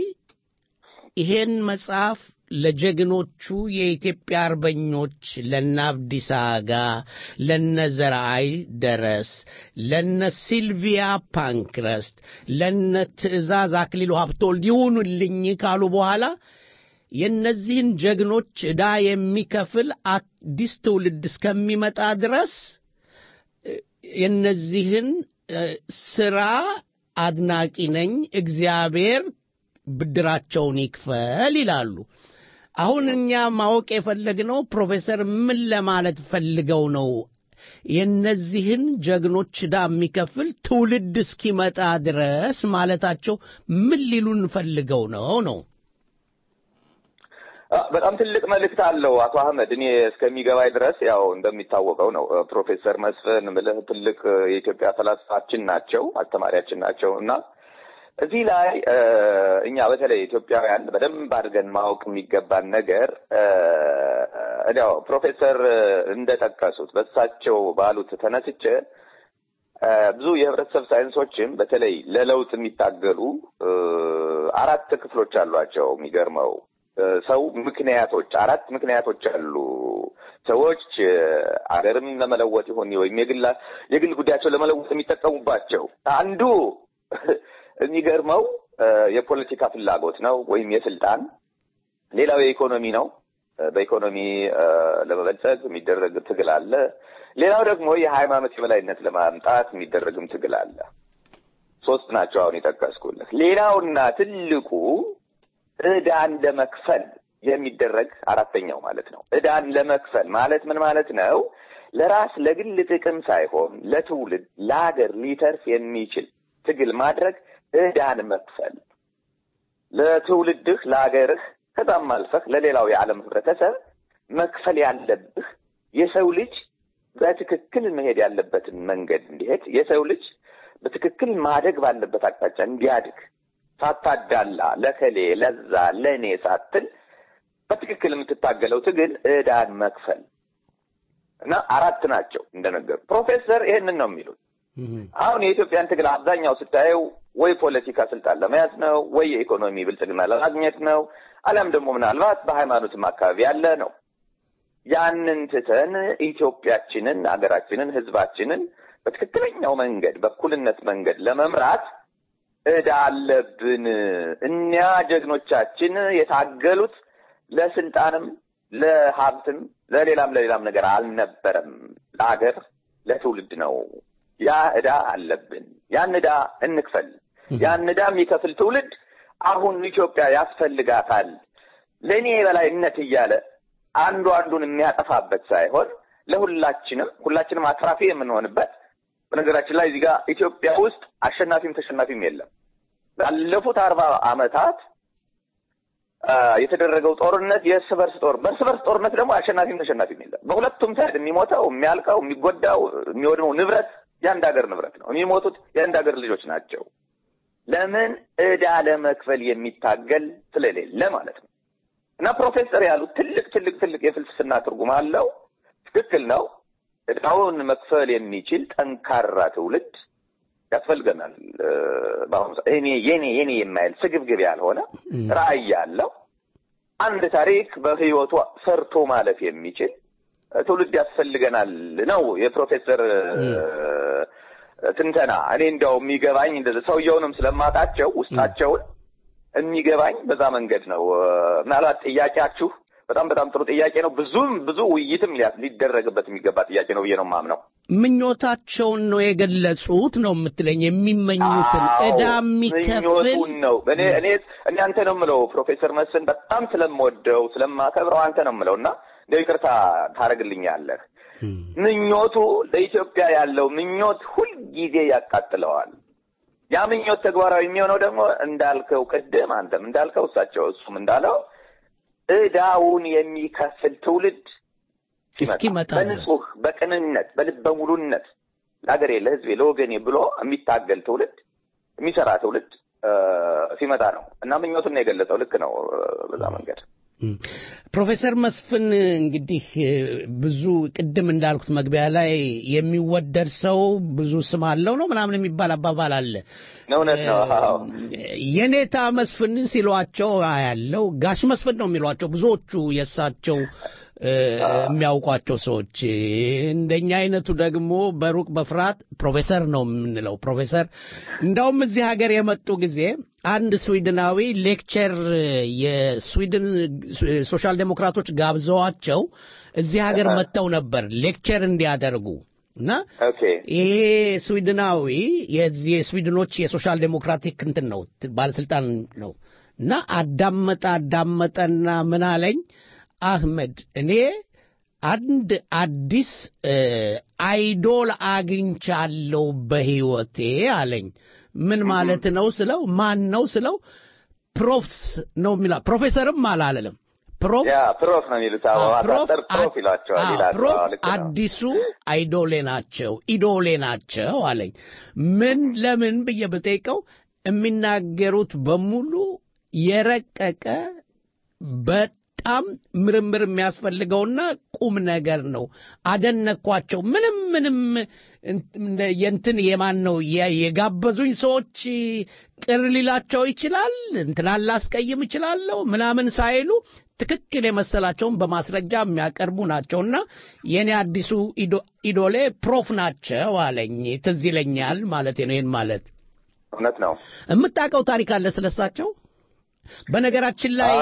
ይሄን መጽሐፍ ለጀግኖቹ የኢትዮጵያ አርበኞች ለነ አብዲሳ አጋ፣ ለነ ዘርአይ ደረስ፣ ለነ ሲልቪያ ፓንክረስት፣ ለነ ትእዛዝ አክሊሉ ሀብተወልድ ይሁኑልኝ ካሉ በኋላ የእነዚህን ጀግኖች ዕዳ የሚከፍል አዲስ ትውልድ እስከሚመጣ ድረስ እ፣ የእነዚህን እ፣ ስራ አድናቂ ነኝ፣ እግዚአብሔር ብድራቸውን ይክፈል ይላሉ። አሁን እኛ ማወቅ የፈለግነው ፕሮፌሰር ምን ለማለት ፈልገው ነው የእነዚህን ጀግኖች ዕዳ የሚከፍል ትውልድ እስኪመጣ ድረስ ማለታቸው ምን ሊሉን ፈልገው ነው ነው? አ፣ በጣም ትልቅ መልእክት አለው አቶ አህመድ። እኔ እስከሚገባኝ ድረስ ያው እንደሚታወቀው ነው እ፣ ፕሮፌሰር መስፍን ምልህ ትልቅ እ፣ የኢትዮጵያ ፈላስፋችን ናቸው፣ አስተማሪያችን ናቸው እና እዚህ ላይ እ፣ እኛ በተለይ ኢትዮጵያውያን በደንብ አድርገን ማወቅ የሚገባን ነገር እ፣ እንዲያው ፕሮፌሰር እ፣ እንደጠቀሱት በእሳቸው ባሉት ተነስቼ እ፣ ብዙ የህብረተሰብ ሳይንሶችም በተለይ ለለውጥ የሚታገሉ እ፣ አራት ክፍሎች አሏቸው። የሚገርመው እ፣ ሰው ምክንያቶች አራት ምክንያቶች አሉ። ሰዎች እ፣ አገርም ለመለወጥ ይሆን ወይም የግላ የግል ጉዳያቸው ለመለወጥ የሚጠቀሙባቸው አንዱ የሚገርመው እ፣ የፖለቲካ ፍላጎት ነው ወይም የስልጣን ሌላው የኢኮኖሚ ነው። እ፣ በኢኮኖሚ እ፣ ለመበልጸግ የሚደረግ ትግል አለ። ሌላው ደግሞ የሃይማኖት የበላይነት ለማምጣት የሚደረግም ትግል አለ። ሶስት ናቸው አሁን የጠቀስኩልህ። ሌላውና ትልቁ ዕዳን ለመክፈል የሚደረግ አራተኛው ማለት ነው። ዕዳን ለመክፈል ማለት ምን ማለት ነው? ለራስ ለግል ጥቅም ሳይሆን ለትውልድ ለሀገር ሊተርፍ የሚችል ትግል ማድረግ ዕዳን መክፈል ለትውልድህ ለሀገርህ ከዛም አልፈህ ለሌላው የዓለም ህብረተሰብ መክፈል ያለብህ የሰው ልጅ በትክክል መሄድ ያለበትን መንገድ እንዲሄድ የሰው ልጅ በትክክል ማደግ ባለበት አቅጣጫ እንዲያድግ ሳታዳላ ለከሌ ለዛ ለእኔ ሳትል በትክክል የምትታገለው ትግል ዕዳን መክፈል እና አራት ናቸው እንደነገሩ ፕሮፌሰር ይሄንን ነው የሚሉት። አሁን የኢትዮጵያን ትግል አብዛኛው ስታየው ወይ ፖለቲካ ስልጣን ለመያዝ ነው፣ ወይ የኢኮኖሚ ብልጽግና ለማግኘት ነው፣ አሊያም ደግሞ ምናልባት በሃይማኖትም አካባቢ ያለ ነው። ያንን ትተን ኢትዮጵያችንን፣ አገራችንን፣ ህዝባችንን በትክክለኛው መንገድ በእኩልነት መንገድ ለመምራት ዕዳ አለብን። እኒያ ጀግኖቻችን የታገሉት ለስልጣንም ለሀብትም ለሌላም ለሌላም ነገር አልነበረም። ለሀገር ለትውልድ ነው። ያ ዕዳ አለብን። ያን ዕዳ እንክፈል። ያን ዕዳ የሚከፍል ትውልድ አሁን ኢትዮጵያ ያስፈልጋታል። ለእኔ የበላይነት እያለ አንዱ አንዱን የሚያጠፋበት ሳይሆን ለሁላችንም ሁላችንም አትራፊ የምንሆንበት በነገራችን ላይ እዚህ ጋር ኢትዮጵያ ውስጥ አሸናፊም ተሸናፊም የለም። ባለፉት አርባ ዓመታት አ፣ የተደረገው ጦርነት የእርስ በርስ ጦር በእርስ በርስ ጦርነት ደግሞ አሸናፊም ተሸናፊም የለም። በሁለቱም ሳይድ የሚሞተው የሚያልቀው፣ የሚጎዳው፣ የሚወድመው ንብረት የአንድ ሀገር ንብረት ነው። የሚሞቱት የአንድ ሀገር ልጆች ናቸው። ለምን ዕዳ ለመክፈል የሚታገል ስለሌለ ማለት ነው። እና ፕሮፌሰር ያሉት ትልቅ ትልቅ ትልቅ የፍልስፍና ትርጉም አለው። ትክክል ነው። እዳውን መክፈል የሚችል ጠንካራ ትውልድ ያስፈልገናል። በአሁኑ ሰዓት እኔ የኔ የኔ የማይል ስግብግብ ያልሆነ ራዕይ ያለው አንድ ታሪክ በህይወቱ ሰርቶ ማለፍ የሚችል ትውልድ ያስፈልገናል ነው የፕሮፌሰር ትንተና። እኔ እንዲያው የሚገባኝ ሰውየውንም ስለማጣቸው ውስጣቸውን የሚገባኝ በዛ መንገድ ነው። ምናልባት ጥያቄያችሁ በጣም በጣም ጥሩ ጥያቄ ነው። ብዙም ብዙ ውይይትም ሊደረግበት የሚገባ ጥያቄ ነው ብዬ ነው የማምነው። ምኞታቸውን ነው የገለጹት ነው የምትለኝ? የሚመኙትን እዳ የሚከፍል ምኞቱን ነው። እኔ እኔ እኔ አንተ ነው የምለው ፕሮፌሰር መስፍን በጣም ስለምወደው ስለማከብረው አንተ ነው የምለው እና እንደው ይቅርታ ታደርግልኛለህ። ምኞቱ ለኢትዮጵያ ያለው ምኞት ሁልጊዜ ያቃጥለዋል። ያ ምኞት ተግባራዊ የሚሆነው ደግሞ እንዳልከው ቅድም አንተም እንዳልከው እሳቸው እሱም እንዳለው እዳውን የሚከፍል ትውልድ እስኪመጣ በንጹህ በቅንነት በልበ ሙሉነት ለሀገሬ ለሕዝቤ ለወገኔ ብሎ የሚታገል ትውልድ የሚሰራ ትውልድ ሲመጣ ነው እና ምኞቱን ነው የገለጸው። ልክ ነው በዛ መንገድ ፕሮፌሰር መስፍን እንግዲህ ብዙ ቅድም እንዳልኩት መግቢያ ላይ የሚወደድ ሰው ብዙ ስም አለው ነው ምናምን የሚባል አባባል አለ። እውነት ነው። የኔታ መስፍን ሲሏቸው ያለው ጋሽ መስፍን ነው የሚሏቸው ብዙዎቹ የእሳቸው የሚያውቋቸው ሰዎች። እንደኛ አይነቱ ደግሞ በሩቅ በፍርሃት ፕሮፌሰር ነው የምንለው። ፕሮፌሰር እንዳውም እዚህ ሀገር የመጡ ጊዜ አንድ ስዊድናዊ ሌክቸር የስዊድን ሶሻል ዴሞክራቶች ጋብዘዋቸው እዚህ ሀገር መጥተው ነበር ሌክቸር እንዲያደርጉ እና ይሄ ስዊድናዊ የዚህ የስዊድኖች የሶሻል ዴሞክራቲክ እንትን ነው ባለስልጣን ነው እና አዳመጠ አዳመጠና ምን አለኝ አህመድ እኔ አንድ አዲስ አይዶል አግኝቻለሁ በህይወቴ አለኝ። ምን ማለት ነው ስለው ማን ነው ስለው ፕሮፍስ ነው የሚላ ፕሮፌሰርም አላለለም። ፕሮፍ ፕሮፍ ነው የሚሉት አዋጣጠር ፕሮፍ ይሏቸዋል ይላሉ። ፕሮፍ አዲሱ አይዶሌ ናቸው ኢዶሌ ናቸው አለኝ። ምን ለምን ብዬ ብጠይቀው የሚናገሩት በሙሉ የረቀቀ በጣም ምርምር የሚያስፈልገውና ቁም ነገር ነው። አደነኳቸው። ምንም ምንም የንትን የማን ነው የጋበዙኝ ሰዎች ቅር ሊላቸው ይችላል፣ እንትን ላስቀይም ይችላለሁ ምናምን ሳይሉ ትክክል የመሰላቸውን በማስረጃ የሚያቀርቡ ናቸውና የኔ አዲሱ ኢዶሌ ፕሮፍ ናቸው አለኝ። ትዝ ይለኛል ማለት ነው። ይህን ማለት እውነት ነው። የምታውቀው ታሪክ አለ ስለሳቸው? በነገራችን ላይ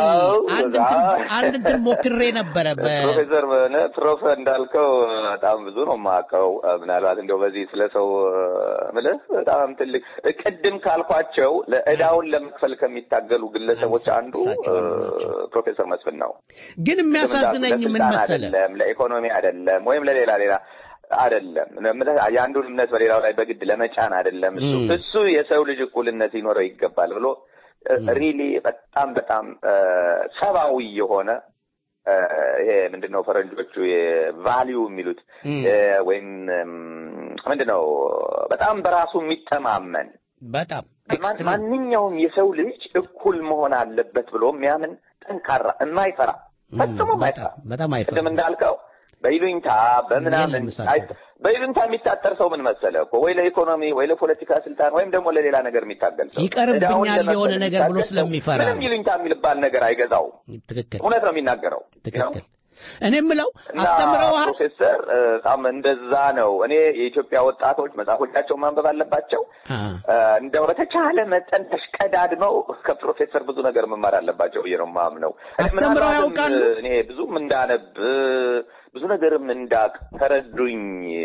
አንድ እንትን ሞክሬ ነበረ። ፕሮፌሰር ፕሮፌ እንዳልከው በጣም ብዙ ነው የማውቀው። ምናልባት እንደው በዚህ ስለ ሰው ምልህ በጣም ትልቅ ቅድም ካልኳቸው ለእዳውን ለመክፈል ከሚታገሉ ግለሰቦች አንዱ ፕሮፌሰር መስፍን ነው። ግን የሚያሳዝነኝ ምን መሰለ፣ አይደለም ለኢኮኖሚ አይደለም ወይም ለሌላ ሌላ አይደለም የአንዱን እምነት በሌላው ላይ በግድ ለመጫን አይደለም። እሱ እሱ የሰው ልጅ እኩልነት ሊኖረው ይገባል ብሎ ሪሊ በጣም በጣም ሰብአዊ የሆነ ይሄ ምንድን ነው ፈረንጆቹ የቫሊዩ የሚሉት ወይም ምንድን ነው በጣም በራሱ የሚተማመን በጣም ማንኛውም የሰው ልጅ እኩል መሆን አለበት ብሎ የሚያምን ጠንካራ የማይፈራ ፈጽሞ ማይፈራ በጣም አይፈራ ቅድም እንዳልከው በይሉኝታ በምናምን በይሉኝታ የሚታጠር ሰው ምን መሰለ እኮ ወይ ለኢኮኖሚ ወይ ለፖለቲካ ስልጣን ወይም ደግሞ ለሌላ ነገር የሚታገል ሰው ይቀርብኛል የሆነ ነገር ብሎ ስለሚፈራ ምንም ይሉኝታ የሚልባል ነገር አይገዛው። ትክክል፣ እውነት ነው የሚናገረው። ትክክል። እኔ የምለው አስተምረዋል ፕሮፌሰር በጣም እንደዛ ነው። እኔ የኢትዮጵያ ወጣቶች መጽሐፎቻቸውን ማንበብ አለባቸው። እንደው በተቻለ መጠን ተሽቀዳድመው ከፕሮፌሰር ብዙ ነገር መማር አለባቸው ብዬ ነው የማምነው። አስተምረው ያውቃሉ። እኔ ብዙም እንዳነብ ብዙ ነገርም እንዳቅ ተረዱኝ።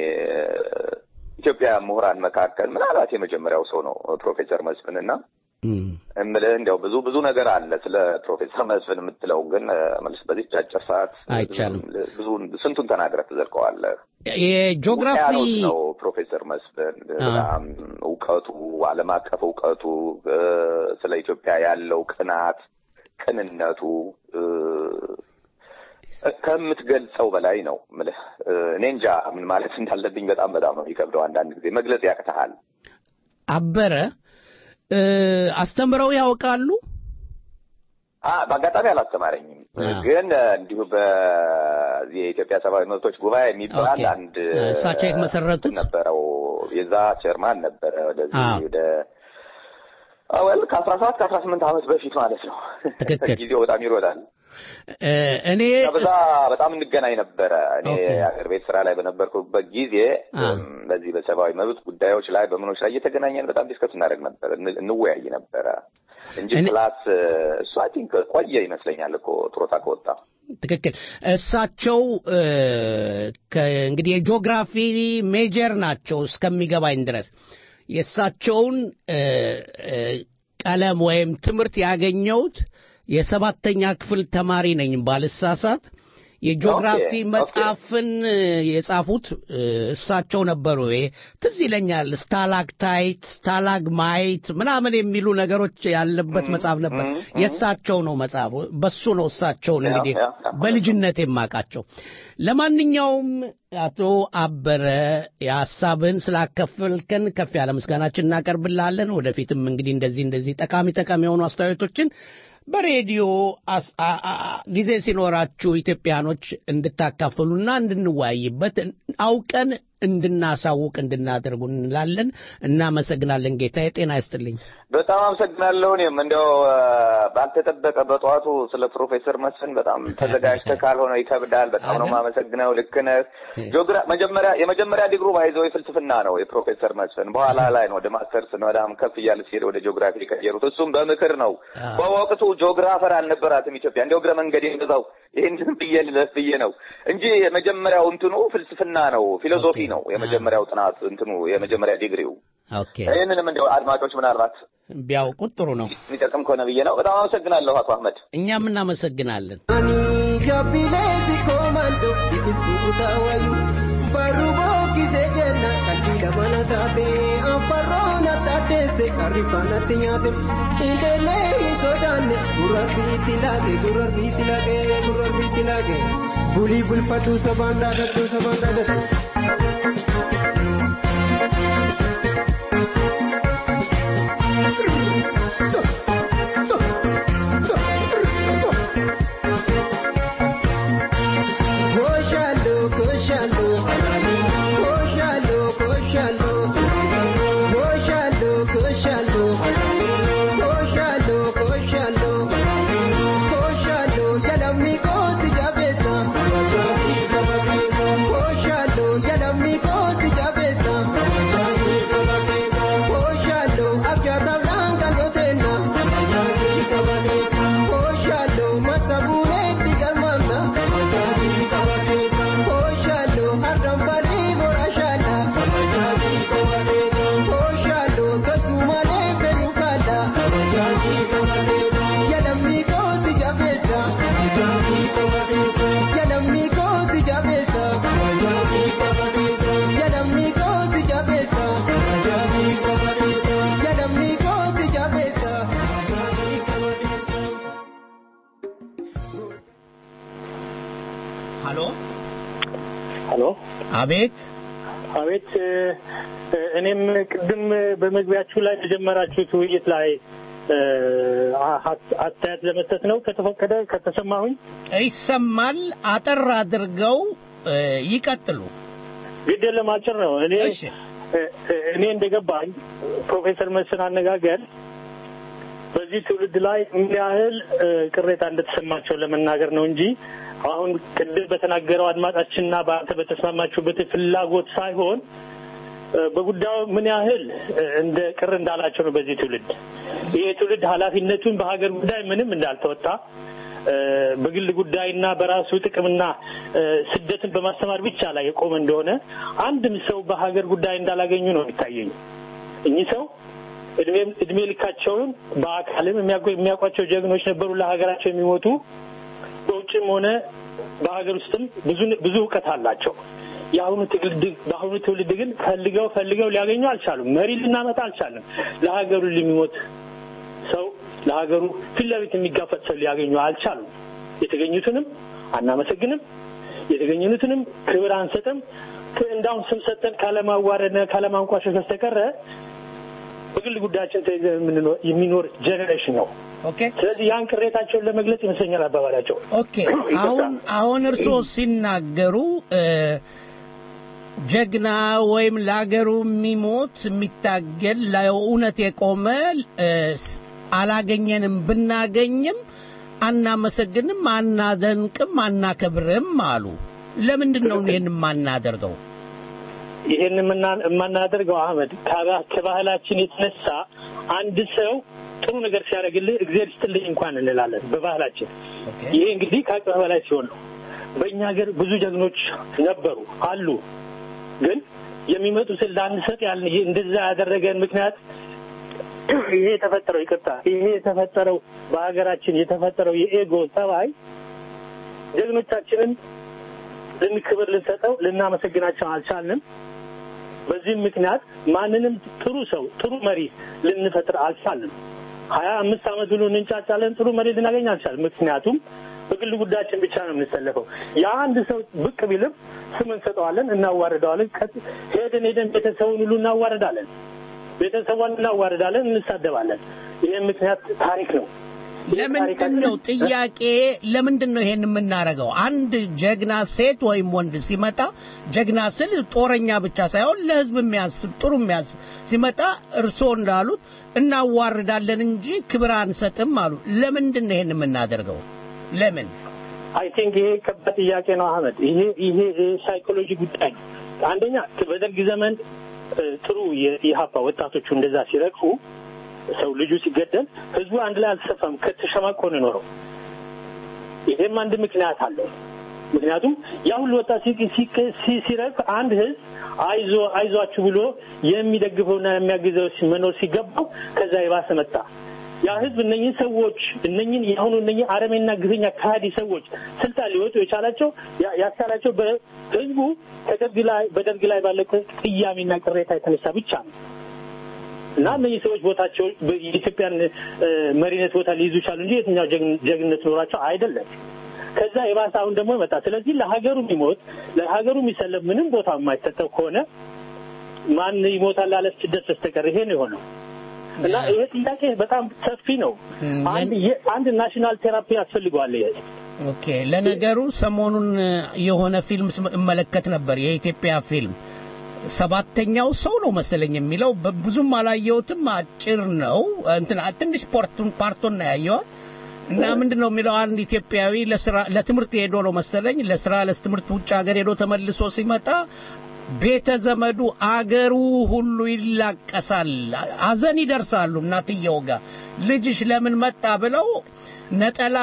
ኢትዮጵያ ምሁራን መካከል ምናልባት የመጀመሪያው ሰው ነው ፕሮፌሰር መስፍን እና እምልህ እንዲያው ብዙ ብዙ ነገር አለ ስለ ፕሮፌሰር መስፍን የምትለው ግን መልስ በዚህ አጭር ሰዓት አይቻልም። ብዙ ስንቱን ተናግረህ ትዘልቀዋለህ። የጂኦግራፊ ነው ፕሮፌሰር መስፍን በጣም እውቀቱ፣ ዓለም አቀፍ እውቀቱ፣ ስለ ኢትዮጵያ ያለው ቅናት፣ ቅንነቱ ከምትገልጸው በላይ ነው ምልህ። እኔ እንጃ ምን ማለት እንዳለብኝ በጣም በጣም ነው የሚከብደው። አንዳንድ ጊዜ መግለጽ ያቅተሃል። አበረ አስተምረው ያውቃሉ? አ- በአጋጣሚ አላስተማረኝም። ግን እ፣ እንዲሁ በዚህ የኢትዮጵያ ሰብአዊ መብቶች ጉባኤ የሚባል ኦኬ። አንድ እሳቸው የመሰረቱት ነበረው የዛ ቼርማን ነበረ ወደዚህ አዎ። ወደ ወል ከአስራ ሰባት ከአስራ ስምንት ዓመት በፊት ማለት ነው። ትክክል። ጊዜው በጣም ይሮጣል። እ፣ እኔ እና በዛ በጣም እንገናኝ ነበረ። እኔ ኦኬ። አገር ቤት ስራ ላይ በነበርኩበት ጊዜ አ። እም፣ በዚህ በሰብአዊ መብት ጉዳዮች ላይ በምኖች ላይ እየተገናኘን በጣም ዲስከስ እናደርግ ነበር፣ እን- እንወያይ ነበረ እንጂ ክላስ እ፣ እሱ አይ ቲንክ ቆየ ይመስለኛል እኮ ጡረታ ከወጣ ትክክል እሳቸው እ፣ ከ- እንግዲህ የጂኦግራፊ ሜጀር ናቸው እስከሚገባኝ ድረስ የእሳቸውን እ፣ እ፣ ቀለም ወይም ትምህርት ያገኘሁት የሰባተኛ ክፍል ተማሪ ነኝ ባልሳሳት የጂኦግራፊ ኦኬ፣ ኦኬ። መጽሐፍን እ፣ የጻፉት እ፣ እሳቸው ነበሩ። ይሄ ትዝ ይለኛል። ስታላክታይት፣ ስታላግማይት ምናምን የሚሉ ነገሮች ያለበት መጽሐፍ ነበር። የእሳቸው ነው መጽሐፉ። በሱ ነው እሳቸውን እንግዲህ ያ፣ ያ። በልጅነት የማውቃቸው። ለማንኛውም አቶ አበረ የሀሳብህን ስላከፈልከን ከፍ ያለ ምስጋናችን እናቀርብልሃለን። ወደፊትም እንግዲህ እንደዚህ እንደዚህ ጠቃሚ ጠቃሚ የሆኑ አስተያየቶችን በሬዲዮ አስ- አ- አ- አ- ጊዜ ሲኖራችሁ ኢትዮጵያኖች እንድታካፍሉና እንድንወያይበት አውቀን እንድናሳውቅ እንድናደርጉ እንላለን። እናመሰግናለን። ጌታዬ ጤና ይስጥልኝ። በጣም አመሰግናለሁ። እኔም እንደው እ፣ ባልተጠበቀ በጠዋቱ ስለ ፕሮፌሰር መስፍን በጣም ተዘጋጅተህ ካልሆነ ይከብዳል። በጣም ነው የማመሰግነው። ልክ ነህ። ጂኦግራ መጀመሪያ የመጀመሪያ ዲግሩ ባይዘው የፍልስፍና ነው የፕሮፌሰር መስፍን። በኋላ ላይ ነው ወደ ማስተርስ በጣም ከፍ እያለ ሲሄድ ወደ ጂኦግራፊ የቀየሩት። እሱም በምክር ነው። በወቅቱ ጂኦግራፈር አልነበራትም ኢትዮጵያ። እንደ እግረ መንገድ የገዛው ይህን ብዬ ልለፍ ብዬ ነው እንጂ የመጀመሪያው እንትኑ ፍልስፍና ነው፣ ፊሎሶፊ ነው የመጀመሪያው ጥናት እንትኑ የመጀመሪያ ዲግሪው። ኦኬ ይህንንም እንደው አድማጮች ምናልባት ቢያውቁት ጥሩ ነው። የሚጠቅም ከሆነ ብዬ ነው። በጣም አመሰግናለሁ አቶ አህመድ። እኛም እናመሰግናለን። Gabileeti komando biqiltuu wayu barruu bookkisee jenna qalbii mana taate afarroon addaaddeesse qarrifaanatti nyaate indeelee hin sodaanne gurrarbiitti laage gurrarbiitti laage gurrarbiitti laage bulii bulfadhuu sabaan dhaadhadhuu sabaan dhaadhadhuu. Koshalo, koshalo, koshalo, koshalo, koshalo, koshalo, koshalo, koshalo, koshalo, yalamni koti jabeza, koshalo, yalamni koti jabeza, koshalo, abyata blanca lotena, koshalo, masabune tigalmana. Koshalo, arrambali borashada. Koshalo, tasumale penukada. Yalamni koti jabeza. Yalamni koti jabeza. Yalamni koti jabeza. Yalamni koti jabeza. ሀሎ ሀሎ አቤት አቤት እ፣ እ፣ እኔም ቅድም በመግቢያችሁ ላይ የጀመራችሁት ውይይት ላይ እ፣ አ- ሀስ- አስተያየት ለመስጠት ነው ከተፈቀደ ከተሰማሁኝ ይሰማል። አጠር አድርገው እ፣ ይቀጥሉ። ግድ የለም አጭር ነው እኔ እ፣ እ፣ እኔ እንደገባኝ ፕሮፌሰር መስፍን አነጋገር በዚህ ትውልድ ላይ ምን ያህል እ፣ ቅሬታ እንደተሰማቸው ለመናገር ነው እንጂ አሁን ቅድም በተናገረው አድማጫችንና በአንተ በተስማማችሁበት ፍላጎት ሳይሆን እ፣ በጉዳዩ ምን ያህል እ፣ እንደ ቅር እንዳላቸው ነው። በዚህ ትውልድ ይሄ ትውልድ ኃላፊነቱን በሀገር ጉዳይ ምንም እንዳልተወጣ እ፣ በግል ጉዳይና በራሱ ጥቅምና እ፣ ስደትን በማስተማር ብቻ ላይ የቆመ እንደሆነ አንድም ሰው በሀገር ጉዳይ እንዳላገኙ ነው የሚታየኝ። እኚህ ሰው እድሜም እድሜ ልካቸውን በአካልም የሚያውቁ- የሚያውቋቸው ጀግኖች ነበሩ፣ ለሀገራቸው የሚሞቱ በውጭም ሆነ በሀገር ውስጥም ብዙ ብዙ እውቀት አላቸው። የአሁኑ ትውልድ በአሁኑ ትውልድ ግን ፈልገው ፈልገው ሊያገኙ አልቻሉም። መሪ ልናመጣ አልቻለም። ለሀገሩ የሚሞት ሰው ለሀገሩ ፊት ለፊት የሚጋፈጥ ሰው ሊያገኙ አልቻሉም። የተገኙትንም አናመሰግንም፣ የተገኙትንም ክብር አንሰጥም። ክ- እንዳሁን ስም ሰጠን ካለማዋረድና ካለማንቋሸሽ በስተቀረ በግል ጉዳያችን ተይዘን የምንኖር- የሚኖር ጄኔሬሽን ነው ኦኬ። ስለዚህ ያን ቅሬታቸውን ለመግለጽ ይመስለኛል አባባላቸው። ኦኬ አሁን አሁን እርስዎ ሲናገሩ እ፣ ጀግና ወይም ለአገሩ የሚሞት የሚታገል ለእውነት የቆመ እ፣ ስ- አላገኘንም፣ ብናገኝም አናመሰግንም፣ አናደንቅም፣ አናከብርም አሉ። ለምንድን ነው ይህን የማናደርገው? ይሄን የምና- የማናደርገው አህመድ ከባ- ከባህላችን የተነሳ አንድ ሰው ጥሩ ነገር ሲያደርግልህ እግዚአብሔር ይስጥልኝ እንኳን እንላለን በባህላችን። ይሄ እንግዲህ ከአቅም በላይ ሲሆን ነው። በእኛ ሀገር ብዙ ጀግኖች ነበሩ አሉ። ግን የሚመጡትን ላንሰጥ ያልን ይሄ እንደዛ ያደረገን ምክንያት ይሄ የተፈጠረው ይቅርታ፣ ይሄ የተፈጠረው በሀገራችን የተፈጠረው የኤጎ ጠባይ ጀግኖቻችንን ልንክብር ልንሰጠው ልናመሰግናቸው አልቻልንም። በዚህም ምክንያት ማንንም ጥሩ ሰው ጥሩ መሪ ልንፈጥር አልቻልንም። ሀያ አምስት ዓመት ብሎ እንንጫጫለን፣ ጥሩ መሪ ልናገኝ አልቻልንም። ምክንያቱም በግል ጉዳያችን ብቻ ነው የምንሰለፈው። የአንድ ሰው ብቅ ቢልም ስም እንሰጠዋለን፣ እናዋርደዋለን። ከ- ሄደን ሄደን ቤተሰቡን ሁሉ እናዋርዳለን፣ ቤተሰቧን እናዋርዳለን፣ እንሳደባለን። ይህም ምክንያት ታሪክ ነው። ለምንድን ነው ጥያቄ? ለምንድን ነው ይሄን የምናደርገው? አንድ ጀግና ሴት ወይም ወንድ ሲመጣ ጀግና ስል ጦረኛ ብቻ ሳይሆን ለሕዝብ የሚያስብ ጥሩ የሚያስብ ሲመጣ እርስዎ እንዳሉት እናዋርዳለን እንጂ ክብር አንሰጥም አሉ። ለምንድን ነው ይሄን የምናደርገው? ለምን? አይ ቲንክ ይሄ ከባድ ጥያቄ ነው አህመድ። ይሄ ይሄ ሳይኮሎጂ ጉዳይ ነው። አንደኛ በደርግ ዘመን እ፣ ጥሩ የኢህአፓ ወጣቶቹ እንደዛ ሲረግፉ ሰው ልጁ ሲገደል ህዝቡ አንድ ላይ አልተሰፋም፣ ከተሸማቆ ነው የኖረው። ይሄም አንድ ምክንያት አለው። ምክንያቱም ያ ሁሉ ወጣት ሲ- ሲ- ሲ- ሲረግፍ አንድ ህዝብ አይዞ አይዟችሁ ብሎ የሚደግፈውና የሚያግዘው ሲ- መኖር ሲገባው ከዛ የባሰ መጣ። ያ ህዝብ እነኝህን ሰዎች እነኝህን የአሁኑ እነኝህ አረሜና ግፈኛ ከሃዲ ሰዎች ስልጣን ሊወጡ የቻላቸው ያ- ያስቻላቸው በህዝቡ ከደርግ ላይ በደርግ ላይ ባለ ቅያሜና ቅሬታ የተነሳ ብቻ ነው። እና እነዚህ ሰዎች ቦታቸው የኢትዮጵያን እ፣ መሪነት ቦታ ሊይዙ ቻሉ እንጂ የትኛው ጀግን- ጀግንነት ኖራቸው አይደለም። ከዛ የባሰ አሁን ደግሞ ይመጣ። ስለዚህ ለሀገሩ የሚሞት ለሀገሩ የሚሰለፍ ምንም ቦታ የማይሰጠው ከሆነ ማን ይሞታል ላለ ስደት በስተቀር ይሄ ነው የሆነው። እና ይሄ ጥያቄ በጣም ሰፊ ነው። አንድ የ- አንድ ናሽናል ቴራፒ ያስፈልገዋል ይሄ ኦኬ ለነገሩ ሰሞኑን የሆነ ፊልም ስም- እመለከት ነበር የኢትዮጵያ ፊልም ሰባተኛው ሰው ነው መሰለኝ የሚለው በ- ብዙም አላየሁትም አጭር ነው እንትን ትንሽ ፖርቱን ፓርቶን ነው ያየሁት እና ምንድን ነው የሚለው አንድ ኢትዮጵያዊ ለስራ ለትምህርት ሄዶ ነው መሰለኝ ለስራ ለትምህርት ውጭ ሀገር ሄዶ ተመልሶ ሲመጣ ቤተ ዘመዱ አገሩ ሁሉ ይላቀሳል ሀዘን ይደርሳሉ እናትየው ጋር ልጅሽ ለምን መጣ ብለው ነጠላ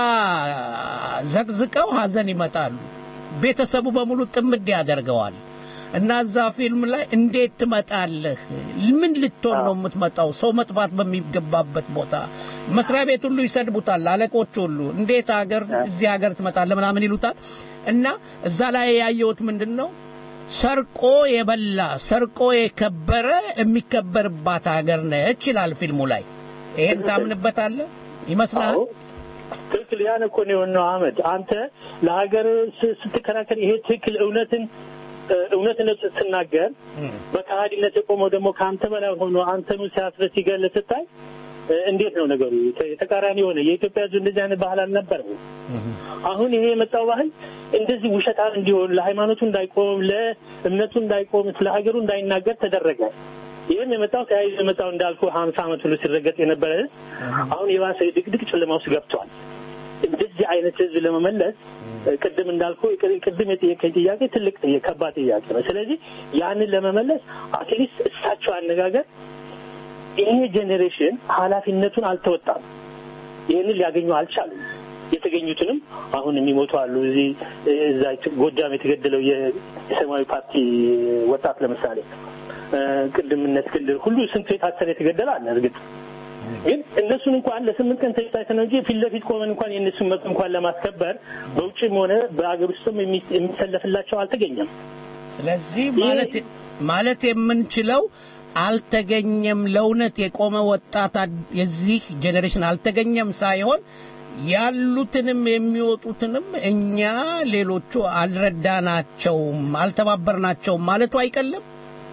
ዘቅዝቀው ሀዘን ይመጣሉ ቤተሰቡ በሙሉ ጥምድ ያደርገዋል እና እዛ ፊልም ላይ እንዴት ትመጣለህ ምን ልትሆን ነው የምትመጣው ሰው መጥፋት በሚገባበት ቦታ መስሪያ ቤት ሁሉ ይሰድቡታል አለቆች ሁሉ እንዴት ሀገር እዚህ ሀገር ትመጣለህ ምናምን ይሉታል እና እዛ ላይ ያየሁት ምንድን ነው ሰርቆ የበላ ሰርቆ የከበረ የሚከበርባት ሀገር ነች ይላል ፊልሙ ላይ ይሄን ታምንበታለህ ይመስላል ትክክል ያን እኮ ነው የሆነው አህመድ አንተ ለሀገር ስ- ስትከራከር ይሄ ትክክል እውነትን እ፣ እውነትነት ስትናገር በከሃዲነት የቆመው ደግሞ ከአንተ በላይ ሆኖ አንተኑ ሲያስረ ሲገል ስታይ እ፣ እንዴት ነው ነገሩ የተ- የተቃራኒ የሆነ የኢትዮጵያ ህዝብ እንደዚህ አይነት ባህል አልነበረም አሁን ይሄ የመጣው ባህል እንደዚህ ውሸታም እንዲሆን ለሃይማኖቱ እንዳይቆም ለእምነቱ እንዳይቆም ስለ ሀገሩ እንዳይናገር ተደረገ ይህም የመጣው ተያይዞ የመጣው እንዳልኩ ሀምሳ ዓመት ሁሉ ሲረገጥ የነበረ ህዝብ አሁን የባሰ ድቅድቅ ጨለማ ውስጥ ገብቷል እንደዚህ አይነት ህዝብ ለመመለስ እ፣ ቅድም እንዳልኩ ቅ- ቅድም የጠየቀኝ ጥያቄ ትልቅ ጥያቄ ከባድ ጥያቄ ነው ስለዚህ ያንን ለመመለስ አትሊስት እሳቸው አነጋገር ይሄ ጄኔሬሽን ኃላፊነቱን አልተወጣም ይህንን ሊያገኙ አልቻሉም የተገኙትንም አሁን የሚሞቱ አሉ እዚህ እዛ ጎጃም የተገደለው የ- የሰማያዊ ፓርቲ ወጣት ለምሳሌ እ፣ ቅድምነት ክልል ሁሉ ስንቱ የታሰረ የተገደለ አለ እርግጥ ግን እነሱን እንኳን ለስምንት ቀን ተይታይተ ነው እንጂ ፊት ለፊት ቆመን እንኳን የእነሱን መብት እንኳን ለማስከበር በውጭም ሆነ በአገር ውስጥም የሚ- የሚሰለፍላቸው አልተገኘም ስለዚህ ማለት ማለት የምንችለው አልተገኘም ለእውነት የቆመ ወጣት አድ- የዚህ ጄኔሬሽን አልተገኘም ሳይሆን ያሉትንም የሚወጡትንም እኛ ሌሎቹ አልረዳናቸውም አልተባበርናቸውም ማለቱ አይቀልም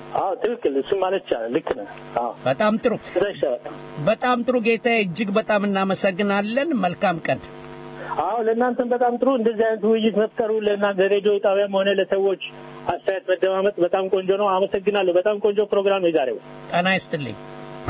አዎ ትክክል። እሱ ማለት ይቻላል። ልክ ነህ። አዎ በጣም ጥሩ በጣም ጥሩ ጌታዬ፣ እጅግ በጣም እናመሰግናለን። መልካም ቀን። አዎ ለእናንተም በጣም ጥሩ እንደዚህ አይነት ውይይት መፍጠሩ ለእናንተ ሬዲዮ ጣቢያም ሆነ ለሰዎች አስተያየት መደማመጥ በጣም ቆንጆ ነው። አመሰግናለሁ። በጣም ቆንጆ ፕሮግራም ነው የዛሬው። ጤና ይስጥልኝ።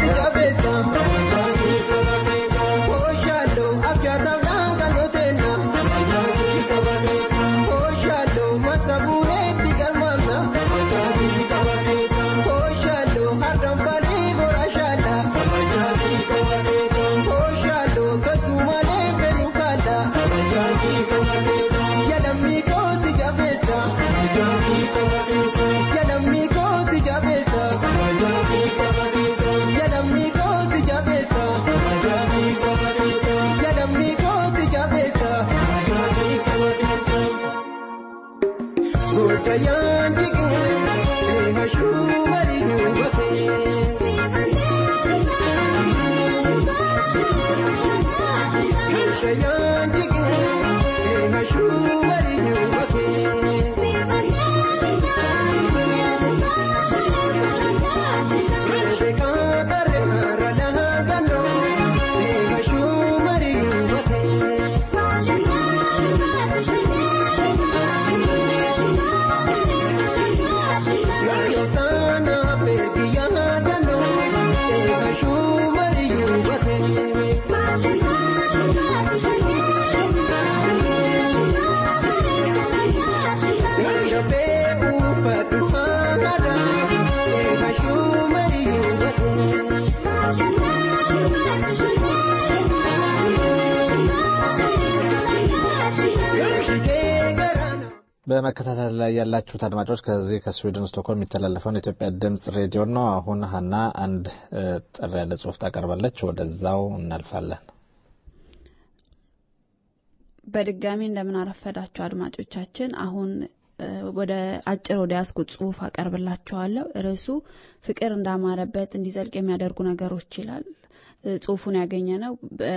በመከታተል ላይ ያላችሁት አድማጮች ከዚህ ከስዊድን ስቶክሆልም የሚተላለፈውን የኢትዮጵያ ድምጽ ሬዲዮ ነው። አሁን ሀና አንድ ጥር ያለ ጽሁፍ ታቀርባለች። ወደዛው እናልፋለን። በድጋሚ እንደምን አረፈዳችሁ አድማጮቻችን። አሁን ወደ አጭር ወደ ያስኩት ጽሁፍ አቀርብላችኋለሁ። ርዕሱ ፍቅር እንዳማረበት እንዲዘልቅ የሚያደርጉ ነገሮች ይላል። ጽሁፉን ያገኘ ነው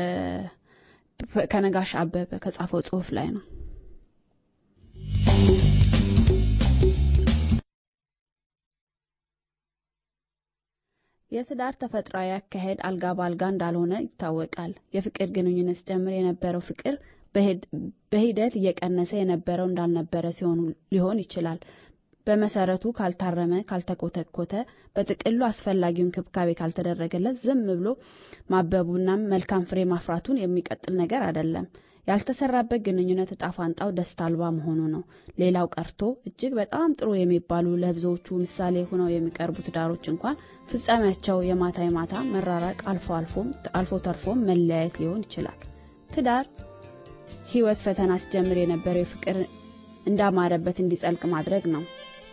ከነጋሽ አበበ ከጻፈው ጽሁፍ ላይ ነው። የትዳር ተፈጥሯዊ አካሄድ አልጋ በአልጋ እንዳልሆነ ይታወቃል። የፍቅር ግንኙነት ጀምር የነበረው ፍቅር በሂደት እየቀነሰ የነበረው እንዳልነበረ ሲሆን ሊሆን ይችላል። በመሰረቱ ካልታረመ፣ ካልተኮተኮተ፣ በጥቅሉ አስፈላጊውን እንክብካቤ ካልተደረገለት ዝም ብሎ ማበቡና መልካም ፍሬ ማፍራቱን የሚቀጥል ነገር አይደለም። ያልተሰራበት ግንኙነት እጣ ፋንታው ደስታ አልባ መሆኑ ነው። ሌላው ቀርቶ እጅግ በጣም ጥሩ የሚባሉ ለብዙዎቹ ምሳሌ ሆነው የሚቀርቡ ትዳሮች እንኳን ፍጻሜያቸው የማታ የማታ መራራቅ፣ አልፎ አልፎም አልፎ ተርፎም መለያየት ሊሆን ይችላል። ትዳር ህይወት ፈተና ሲጀምር የነበረው የፍቅር እንዳማረበት እንዲጸልቅ ማድረግ ነው።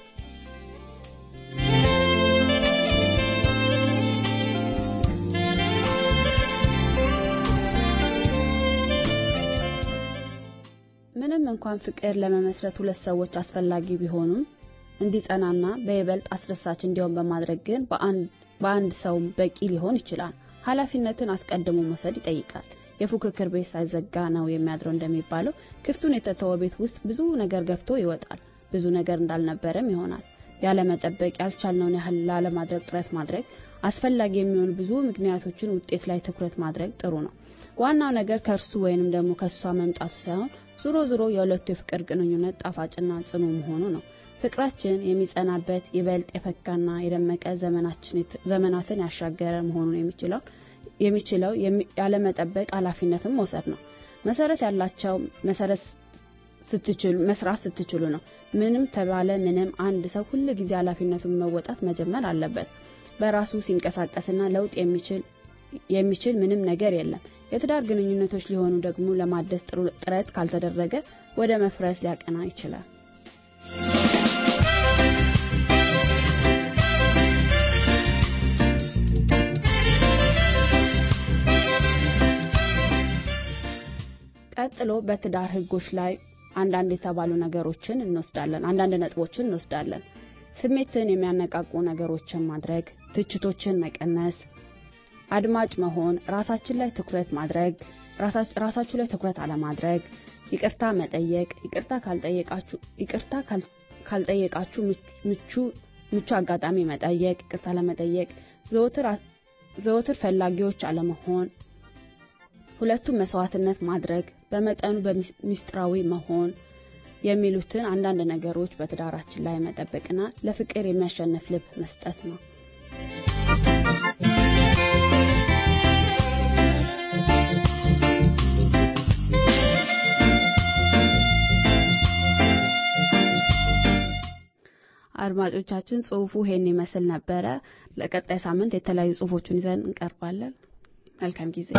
ምንም እንኳን ፍቅር ለመመስረት ሁለት ሰዎች አስፈላጊ ቢሆኑም እንዲጸናና በይበልጥ አስደሳች እንዲሆን በማድረግ ግን በአንድ ሰው በቂ ሊሆን ይችላል። ኃላፊነትን አስቀድሞ መውሰድ ይጠይቃል። የፉክክር ቤት ሳይዘጋ ነው የሚያድረው እንደሚባለው ክፍቱን የተተወ ቤት ውስጥ ብዙ ነገር ገፍቶ ይወጣል። ብዙ ነገር እንዳልነበረም ይሆናል። ያለመጠበቅ ያልቻልነውን ያህል ላለማድረግ ጥረት ማድረግ አስፈላጊ የሚሆኑ ብዙ ምክንያቶችን ውጤት ላይ ትኩረት ማድረግ ጥሩ ነው። ዋናው ነገር ከእርሱ ወይንም ደግሞ ከእሷ መምጣቱ ሳይሆን ዞሮ ዞሮ የሁለቱ የፍቅር ግንኙነት ጣፋጭና ጽኑ መሆኑ ነው። ፍቅራችን የሚጸናበት ይበልጥ የፈካና የደመቀ ዘመናትን ያሻገረ መሆኑን የሚችለው የሚችለው ያለመጠበቅ ኃላፊነትን መውሰድ ነው። መሰረት ያላቸው መሰረት ስትችሉ መስራት ስትችሉ ነው። ምንም ተባለ ምንም አንድ ሰው ሁል ጊዜ ኃላፊነቱን መወጣት መጀመር አለበት። በራሱ ሲንቀሳቀስና ለውጥ የሚችል የሚችል ምንም ነገር የለም። የትዳር ግንኙነቶች ሊሆኑ ደግሞ ለማደስ ጥረት ካልተደረገ ወደ መፍረስ ሊያቀና ይችላል። ቀጥሎ በትዳር ህጎች ላይ አንዳንድ የተባሉ ነገሮችን እንወስዳለን። አንዳንድ ነጥቦችን እንወስዳለን። ስሜትን የሚያነቃቁ ነገሮችን ማድረግ፣ ትችቶችን መቀነስ፣ አድማጭ መሆን፣ ራሳችን ላይ ትኩረት ማድረግ፣ ራሳችሁ ላይ ትኩረት አለማድረግ፣ ይቅርታ መጠየቅ፣ ይቅርታ ካልጠየቃችሁ ይቅርታ ካልጠየቃችሁ ምቹ ምቹ አጋጣሚ መጠየቅ፣ ይቅርታ ለመጠየቅ፣ ዘወትር ዘወትር ፈላጊዎች አለመሆን፣ ሁለቱም መስዋዕትነት ማድረግ፣ በመጠኑ በሚስጥራዊ መሆን የሚሉትን አንዳንድ ነገሮች በትዳራችን ላይ መጠበቅና ለፍቅር የሚያሸንፍ ልብ መስጠት ነው። አድማጮቻችን ጽሁፉ ይሄን ይመስል ነበረ። ለቀጣይ ሳምንት የተለያዩ ጽሁፎችን ይዘን እንቀርባለን። መልካም ጊዜ።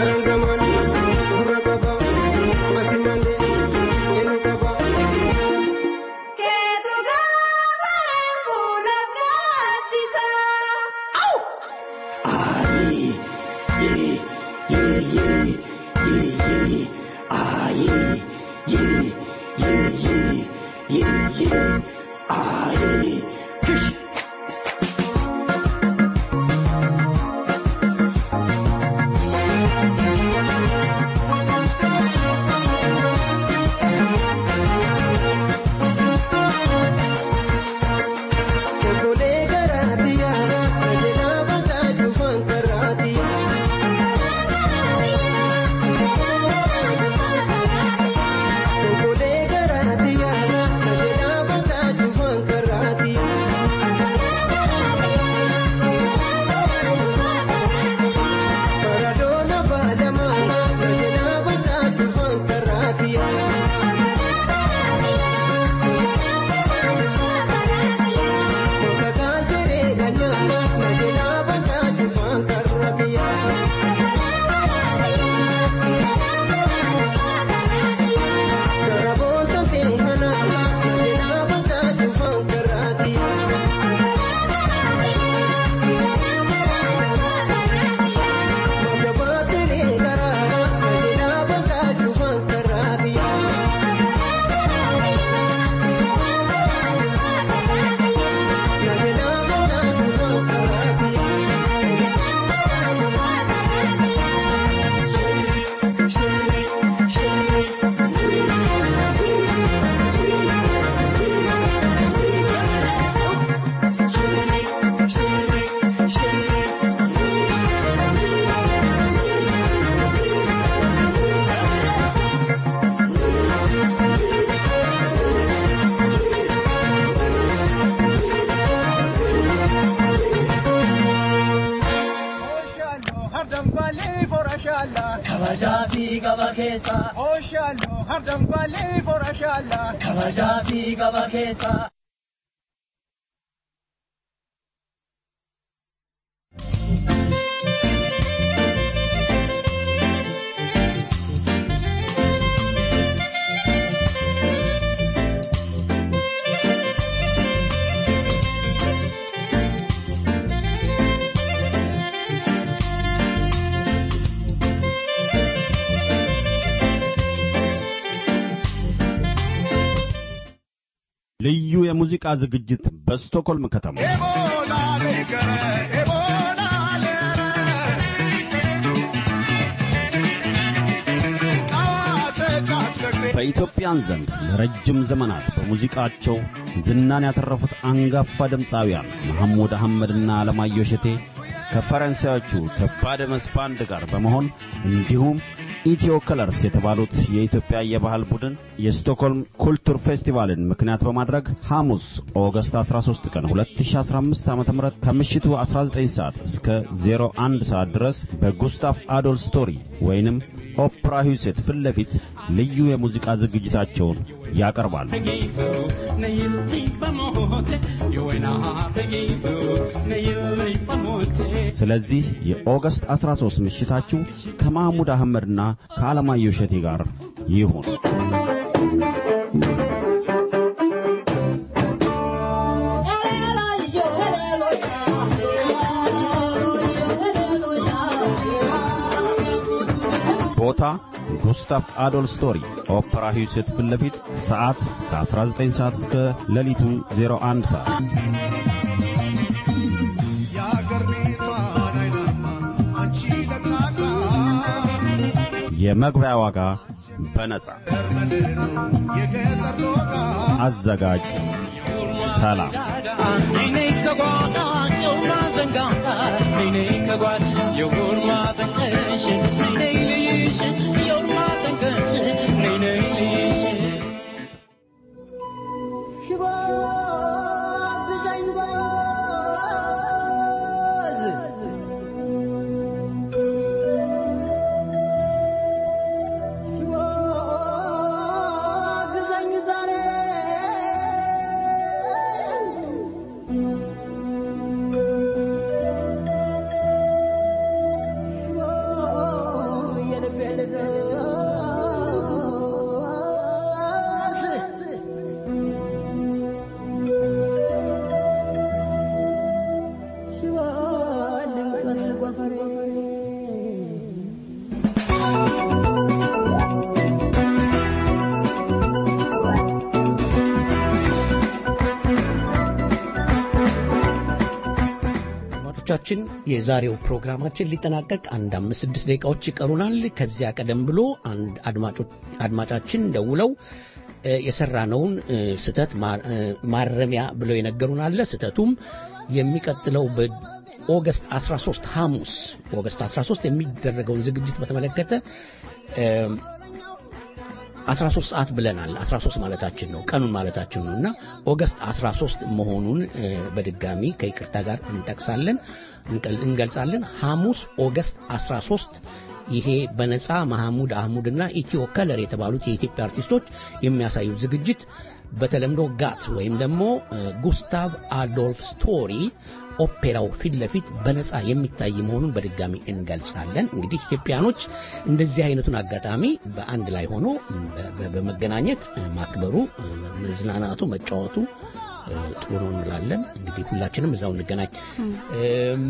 Kabajaafi gaba keessa. Oshaaloo hardam balee forashaala. Kabajaafi gaba keessa. ልዩ የሙዚቃ ዝግጅት በስቶኮልም ከተማ በኢትዮጵያን ዘንድ ለረጅም ዘመናት በሙዚቃቸው ዝናን ያተረፉት አንጋፋ ድምፃውያን መሐሙድ አህመድና አለማየሁ እሸቴ ከፈረንሳዮቹ ከባደመስ ባንድ ጋር በመሆን እንዲሁም ኢትዮ ከለርስ የተባሉት የኢትዮጵያ የባህል ቡድን የስቶክሆልም ኩልቱር ፌስቲቫልን ምክንያት በማድረግ ሐሙስ ኦገስት 13 ቀን 2015 ዓ.ም ከምሽቱ 19 ሰዓት እስከ 01 ሰዓት ድረስ በጉስታፍ አዶል ስቶሪ ወይንም ኦፕራ ሂውሴት ፊት ለፊት ልዩ የሙዚቃ ዝግጅታቸውን ያቀርባሉ። ስለዚህ የኦገስት 13 ምሽታችሁ ከማህሙድ አህመድና ከአለማየሁ እሸቴ ጋር ይሁን። ቦታ ጉስታፍ አዶል ስቶሪ ኦፕራ ሂውሴት ፊት ለፊት ሰዓት ከ19 ሰዓት እስከ ሌሊቱ 01 ሰዓት የመግቢያ ዋጋ በነጻ አዘጋጅ ሰላም ጨዋታ የውር ማዘን ጋር ነይ ነይ ከጓድ የውር ማዘን ቀንሽ ነይ ነይ ልይሽ የውር ማዘን ቀንሽ ነይ ነይ ልይሽ ሽባ ብዛኝ ጎዝ ሽባ ብዛኝ ዛሬ ሽባ የልቤ ልገስ አድማጮቻችን የዛሬው ፕሮግራማችን ሊጠናቀቅ አንድ አምስት ስድስት ደቂቃዎች ይቀሩናል። ከዚያ ቀደም ብሎ አንድ አድማጮች አድማጫችን ደውለው እ፣ የሰራነውን እ፣ ስህተት ማ- እ፣ ማረሚያ ብለው የነገሩን አለ። ስህተቱም የሚቀጥለው በኦገስት 13 ሐሙስ ኦገስት 13 የሚደረገውን ዝግጅት በተመለከተ እ፣ 13 ሰዓት ብለናል። 13 ማለታችን ነው፣ ቀኑን ማለታችን ነው እና ኦገስት 13 መሆኑን እ፣ በድጋሚ ከይቅርታ ጋር እንጠቅሳለን እንቀል- እንገልጻለን። ሐሙስ ኦገስት 13 ይሄ በነፃ መሐሙድ አህሙድና ኢትዮ ከለር የተባሉት የኢትዮጵያ አርቲስቶች የሚያሳዩት ዝግጅት በተለምዶ ጋት ወይም ደግሞ እ፣ ጉስታቭ አዶልፍ ስቶሪ ኦፔራው ፊት ለፊት በነፃ የሚታይ መሆኑን በድጋሚ እንገልጻለን። እንግዲህ ኢትዮጵያኖች እንደዚህ አይነቱን አጋጣሚ በአንድ ላይ ሆኖ በ- በ- በመገናኘት እ፣ ማክበሩ እ፣ መዝናናቱ፣ መጫወቱ እ፣ ጥሩ ነው እንላለን። እንግዲህ ሁላችንም እዛው እንገናኝ። እም፣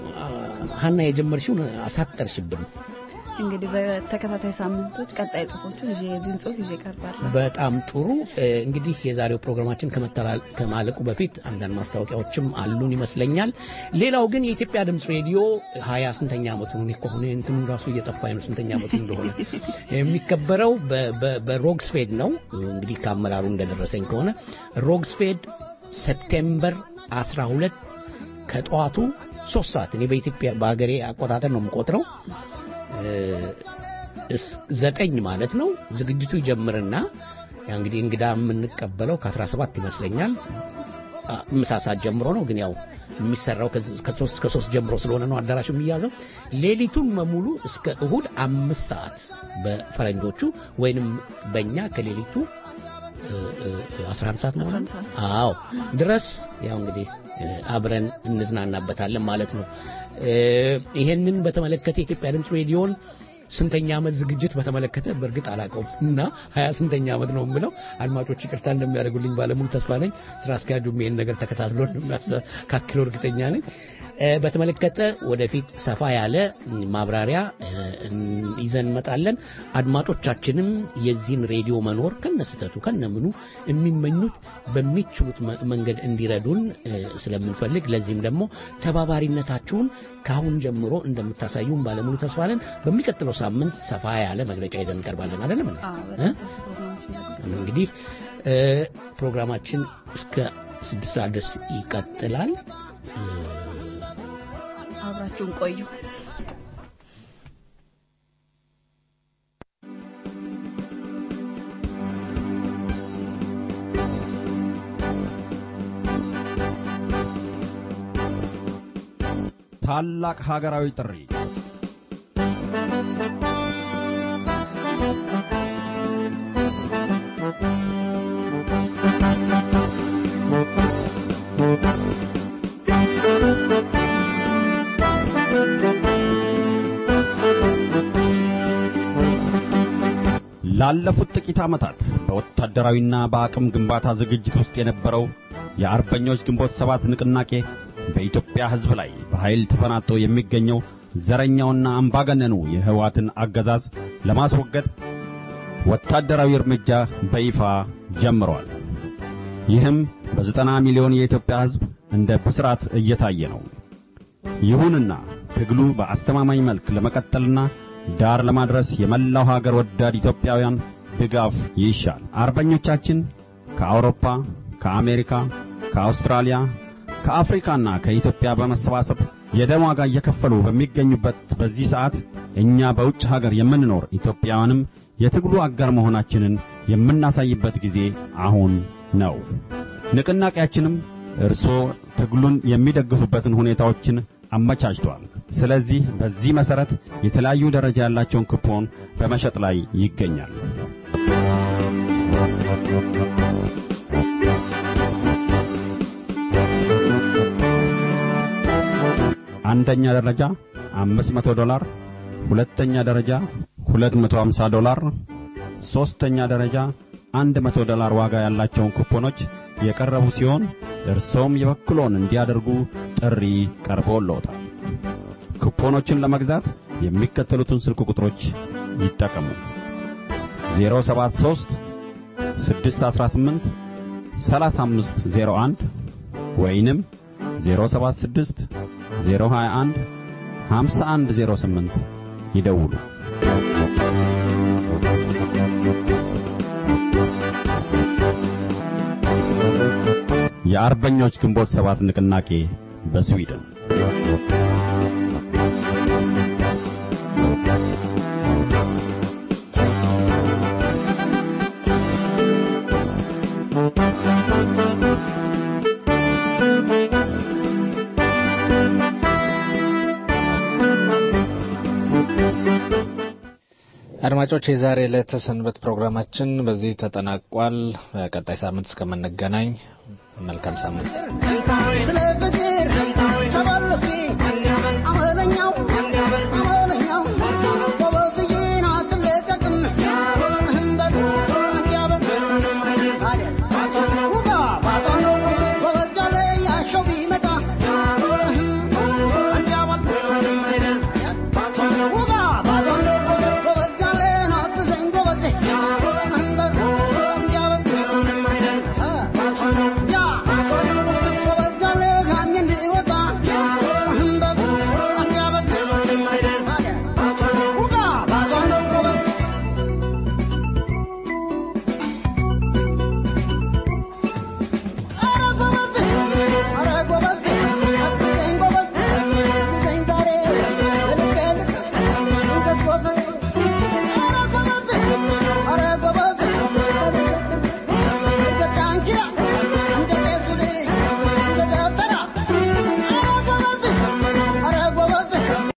ሀና የጀመርሽውን አሳጠርሽብን። እንግዲህ በተከታታይ ሳምንቶች ቀጣይ ጽሁፎቹን ይዤ የዚህን ጽሁፍ ይዤ እቀርባለሁ። በጣም ጥሩ እ፣ እንግዲህ የዛሬው ፕሮግራማችን ከመተላል ከማለቁ በፊት አንዳንድ ማስታወቂያዎችም አሉን ይመስለኛል። ሌላው ግን የኢትዮጵያ ድምፅ ሬዲዮ ሀያ ስንተኛ ዓመቱ ነው ከሆነ እንትኑ ራሱ እየጠፋኝ ነው ስንተኛ ዓመቱ እንደሆነ የሚከበረው በ- በ- በሮግስፌድ ነው። እንግዲህ ከአመራሩ እንደደረሰኝ ከሆነ ሮግስፌድ ሴፕቴምበር 12 ከጠዋቱ ሶስት ሰዓት እኔ በኢትዮጵያ በሀገሬ አቆጣጠር ነው የምቆጥረው እ፣ እስ- ዘጠኝ ማለት ነው። ዝግጅቱ ይጀምርና ያ እንግዲህ እንግዳ የምንቀበለው ከ17 ይመስለኛል አ፣ ምሳ ሰዓት ጀምሮ ነው። ግን ያው የሚሰራው ከዚ- ከሶስት እስከ ሶስት ጀምሮ ስለሆነ ነው አዳራሹ የሚያዘው። ሌሊቱን በሙሉ እስከ እሁድ አምስት ሰዓት በፈረንጆቹ ወይንም በእኛ ከሌሊቱ እ፣ እ፣ 11 ሰዓት ነው አዎ ድረስ ያው እንግዲህ እ፣ አብረን እንዝናናበታለን ማለት ነው። እ፣ ይሄንን በተመለከተ የኢትዮጵያ ድምፅ ሬዲዮን ስንተኛ ዓመት ዝግጅት በተመለከተ በእርግጥ አላውቀውም እና ሀያ ስንተኛ ዓመት ነው የምለው አድማጮች ይቅርታ እንደሚያደርጉልኝ ባለሙሉ ተስፋ ነኝ። ስራ አስኪያጁም ይሄን ነገር ተከታትሎ እንደሚያስተካክለው እርግጠኛ ነኝ። እ፣ በተመለከተ ወደፊት ሰፋ ያለ ማብራሪያ እ፣ ይዘን እንመጣለን። አድማጮቻችንም የዚህን ሬዲዮ መኖር ከነስተቱ ከነምኑ የሚመኙት በሚችሉት መ- መንገድ እንዲረዱን እ፣ ስለምንፈልግ ለዚህም ደግሞ ተባባሪነታችሁን ከአሁን ጀምሮ እንደምታሳዩን ባለሙሉ ተስፋ ነን። በሚቀጥለው ሳምንት ሰፋ ያለ መግለጫ ይዘን እንቀርባለን። አይደለም እንዴ? እ? እንግዲህ እ፣ ፕሮግራማችን እስከ ስድስት ሰዓት ድረስ ይቀጥላል። እ፣ አብራችሁን ቆዩ። ታላቅ ሀገራዊ ጥሪ ላለፉት ጥቂት ዓመታት በወታደራዊና በአቅም ግንባታ ዝግጅት ውስጥ የነበረው የአርበኞች ግንቦት ሰባት ንቅናቄ በኢትዮጵያ ሕዝብ ላይ በኃይል ተፈናጦ የሚገኘው ዘረኛውና አምባገነኑ የህወሓትን አገዛዝ ለማስወገድ ወታደራዊ እርምጃ በይፋ ጀምሯል። ይህም በዘጠና ሚሊዮን የኢትዮጵያ ሕዝብ እንደ ብስራት እየታየ ነው። ይሁንና ትግሉ በአስተማማኝ መልክ ለመቀጠልና ዳር ለማድረስ የመላው ሀገር ወዳድ ኢትዮጵያውያን ድጋፍ ይሻል። አርበኞቻችን ከአውሮፓ፣ ከአሜሪካ፣ ከአውስትራሊያ፣ ከአፍሪካና ከኢትዮጵያ በመሰባሰብ የደም ዋጋ እየከፈሉ በሚገኙበት በዚህ ሰዓት እኛ በውጭ ሀገር የምንኖር ኢትዮጵያውያንም የትግሉ አጋር መሆናችንን የምናሳይበት ጊዜ አሁን ነው። ንቅናቄያችንም እርስዎ ትግሉን የሚደግፉበትን ሁኔታዎችን አመቻችቷል። ስለዚህ በዚህ መሰረት የተለያዩ ደረጃ ያላቸውን ኩፖን በመሸጥ ላይ ይገኛል። አንደኛ ደረጃ 500 ዶላር፣ ሁለተኛ ደረጃ 250 ዶላር፣ ሶስተኛ ደረጃ 100 ዶላር ዋጋ ያላቸውን ኩፖኖች የቀረቡ ሲሆን እርሶም የበኩሎን እንዲያደርጉ ጥሪ ቀርቦልዎታል። ኩፖኖችን ለመግዛት የሚከተሉትን ስልክ ቁጥሮች ይጠቀሙ። 073 618 3501 ወይንም 076 021 5108 ይደውሉ። የአርበኞች ግንቦት ሰባት ንቅናቄ በስዊድን አድማጮች የዛሬ ዕለተ ሰንበት ፕሮግራማችን በዚህ ተጠናቋል። ቀጣይ ሳምንት እስከምንገናኝ መልካም ሳምንት። ስለ ፍቅር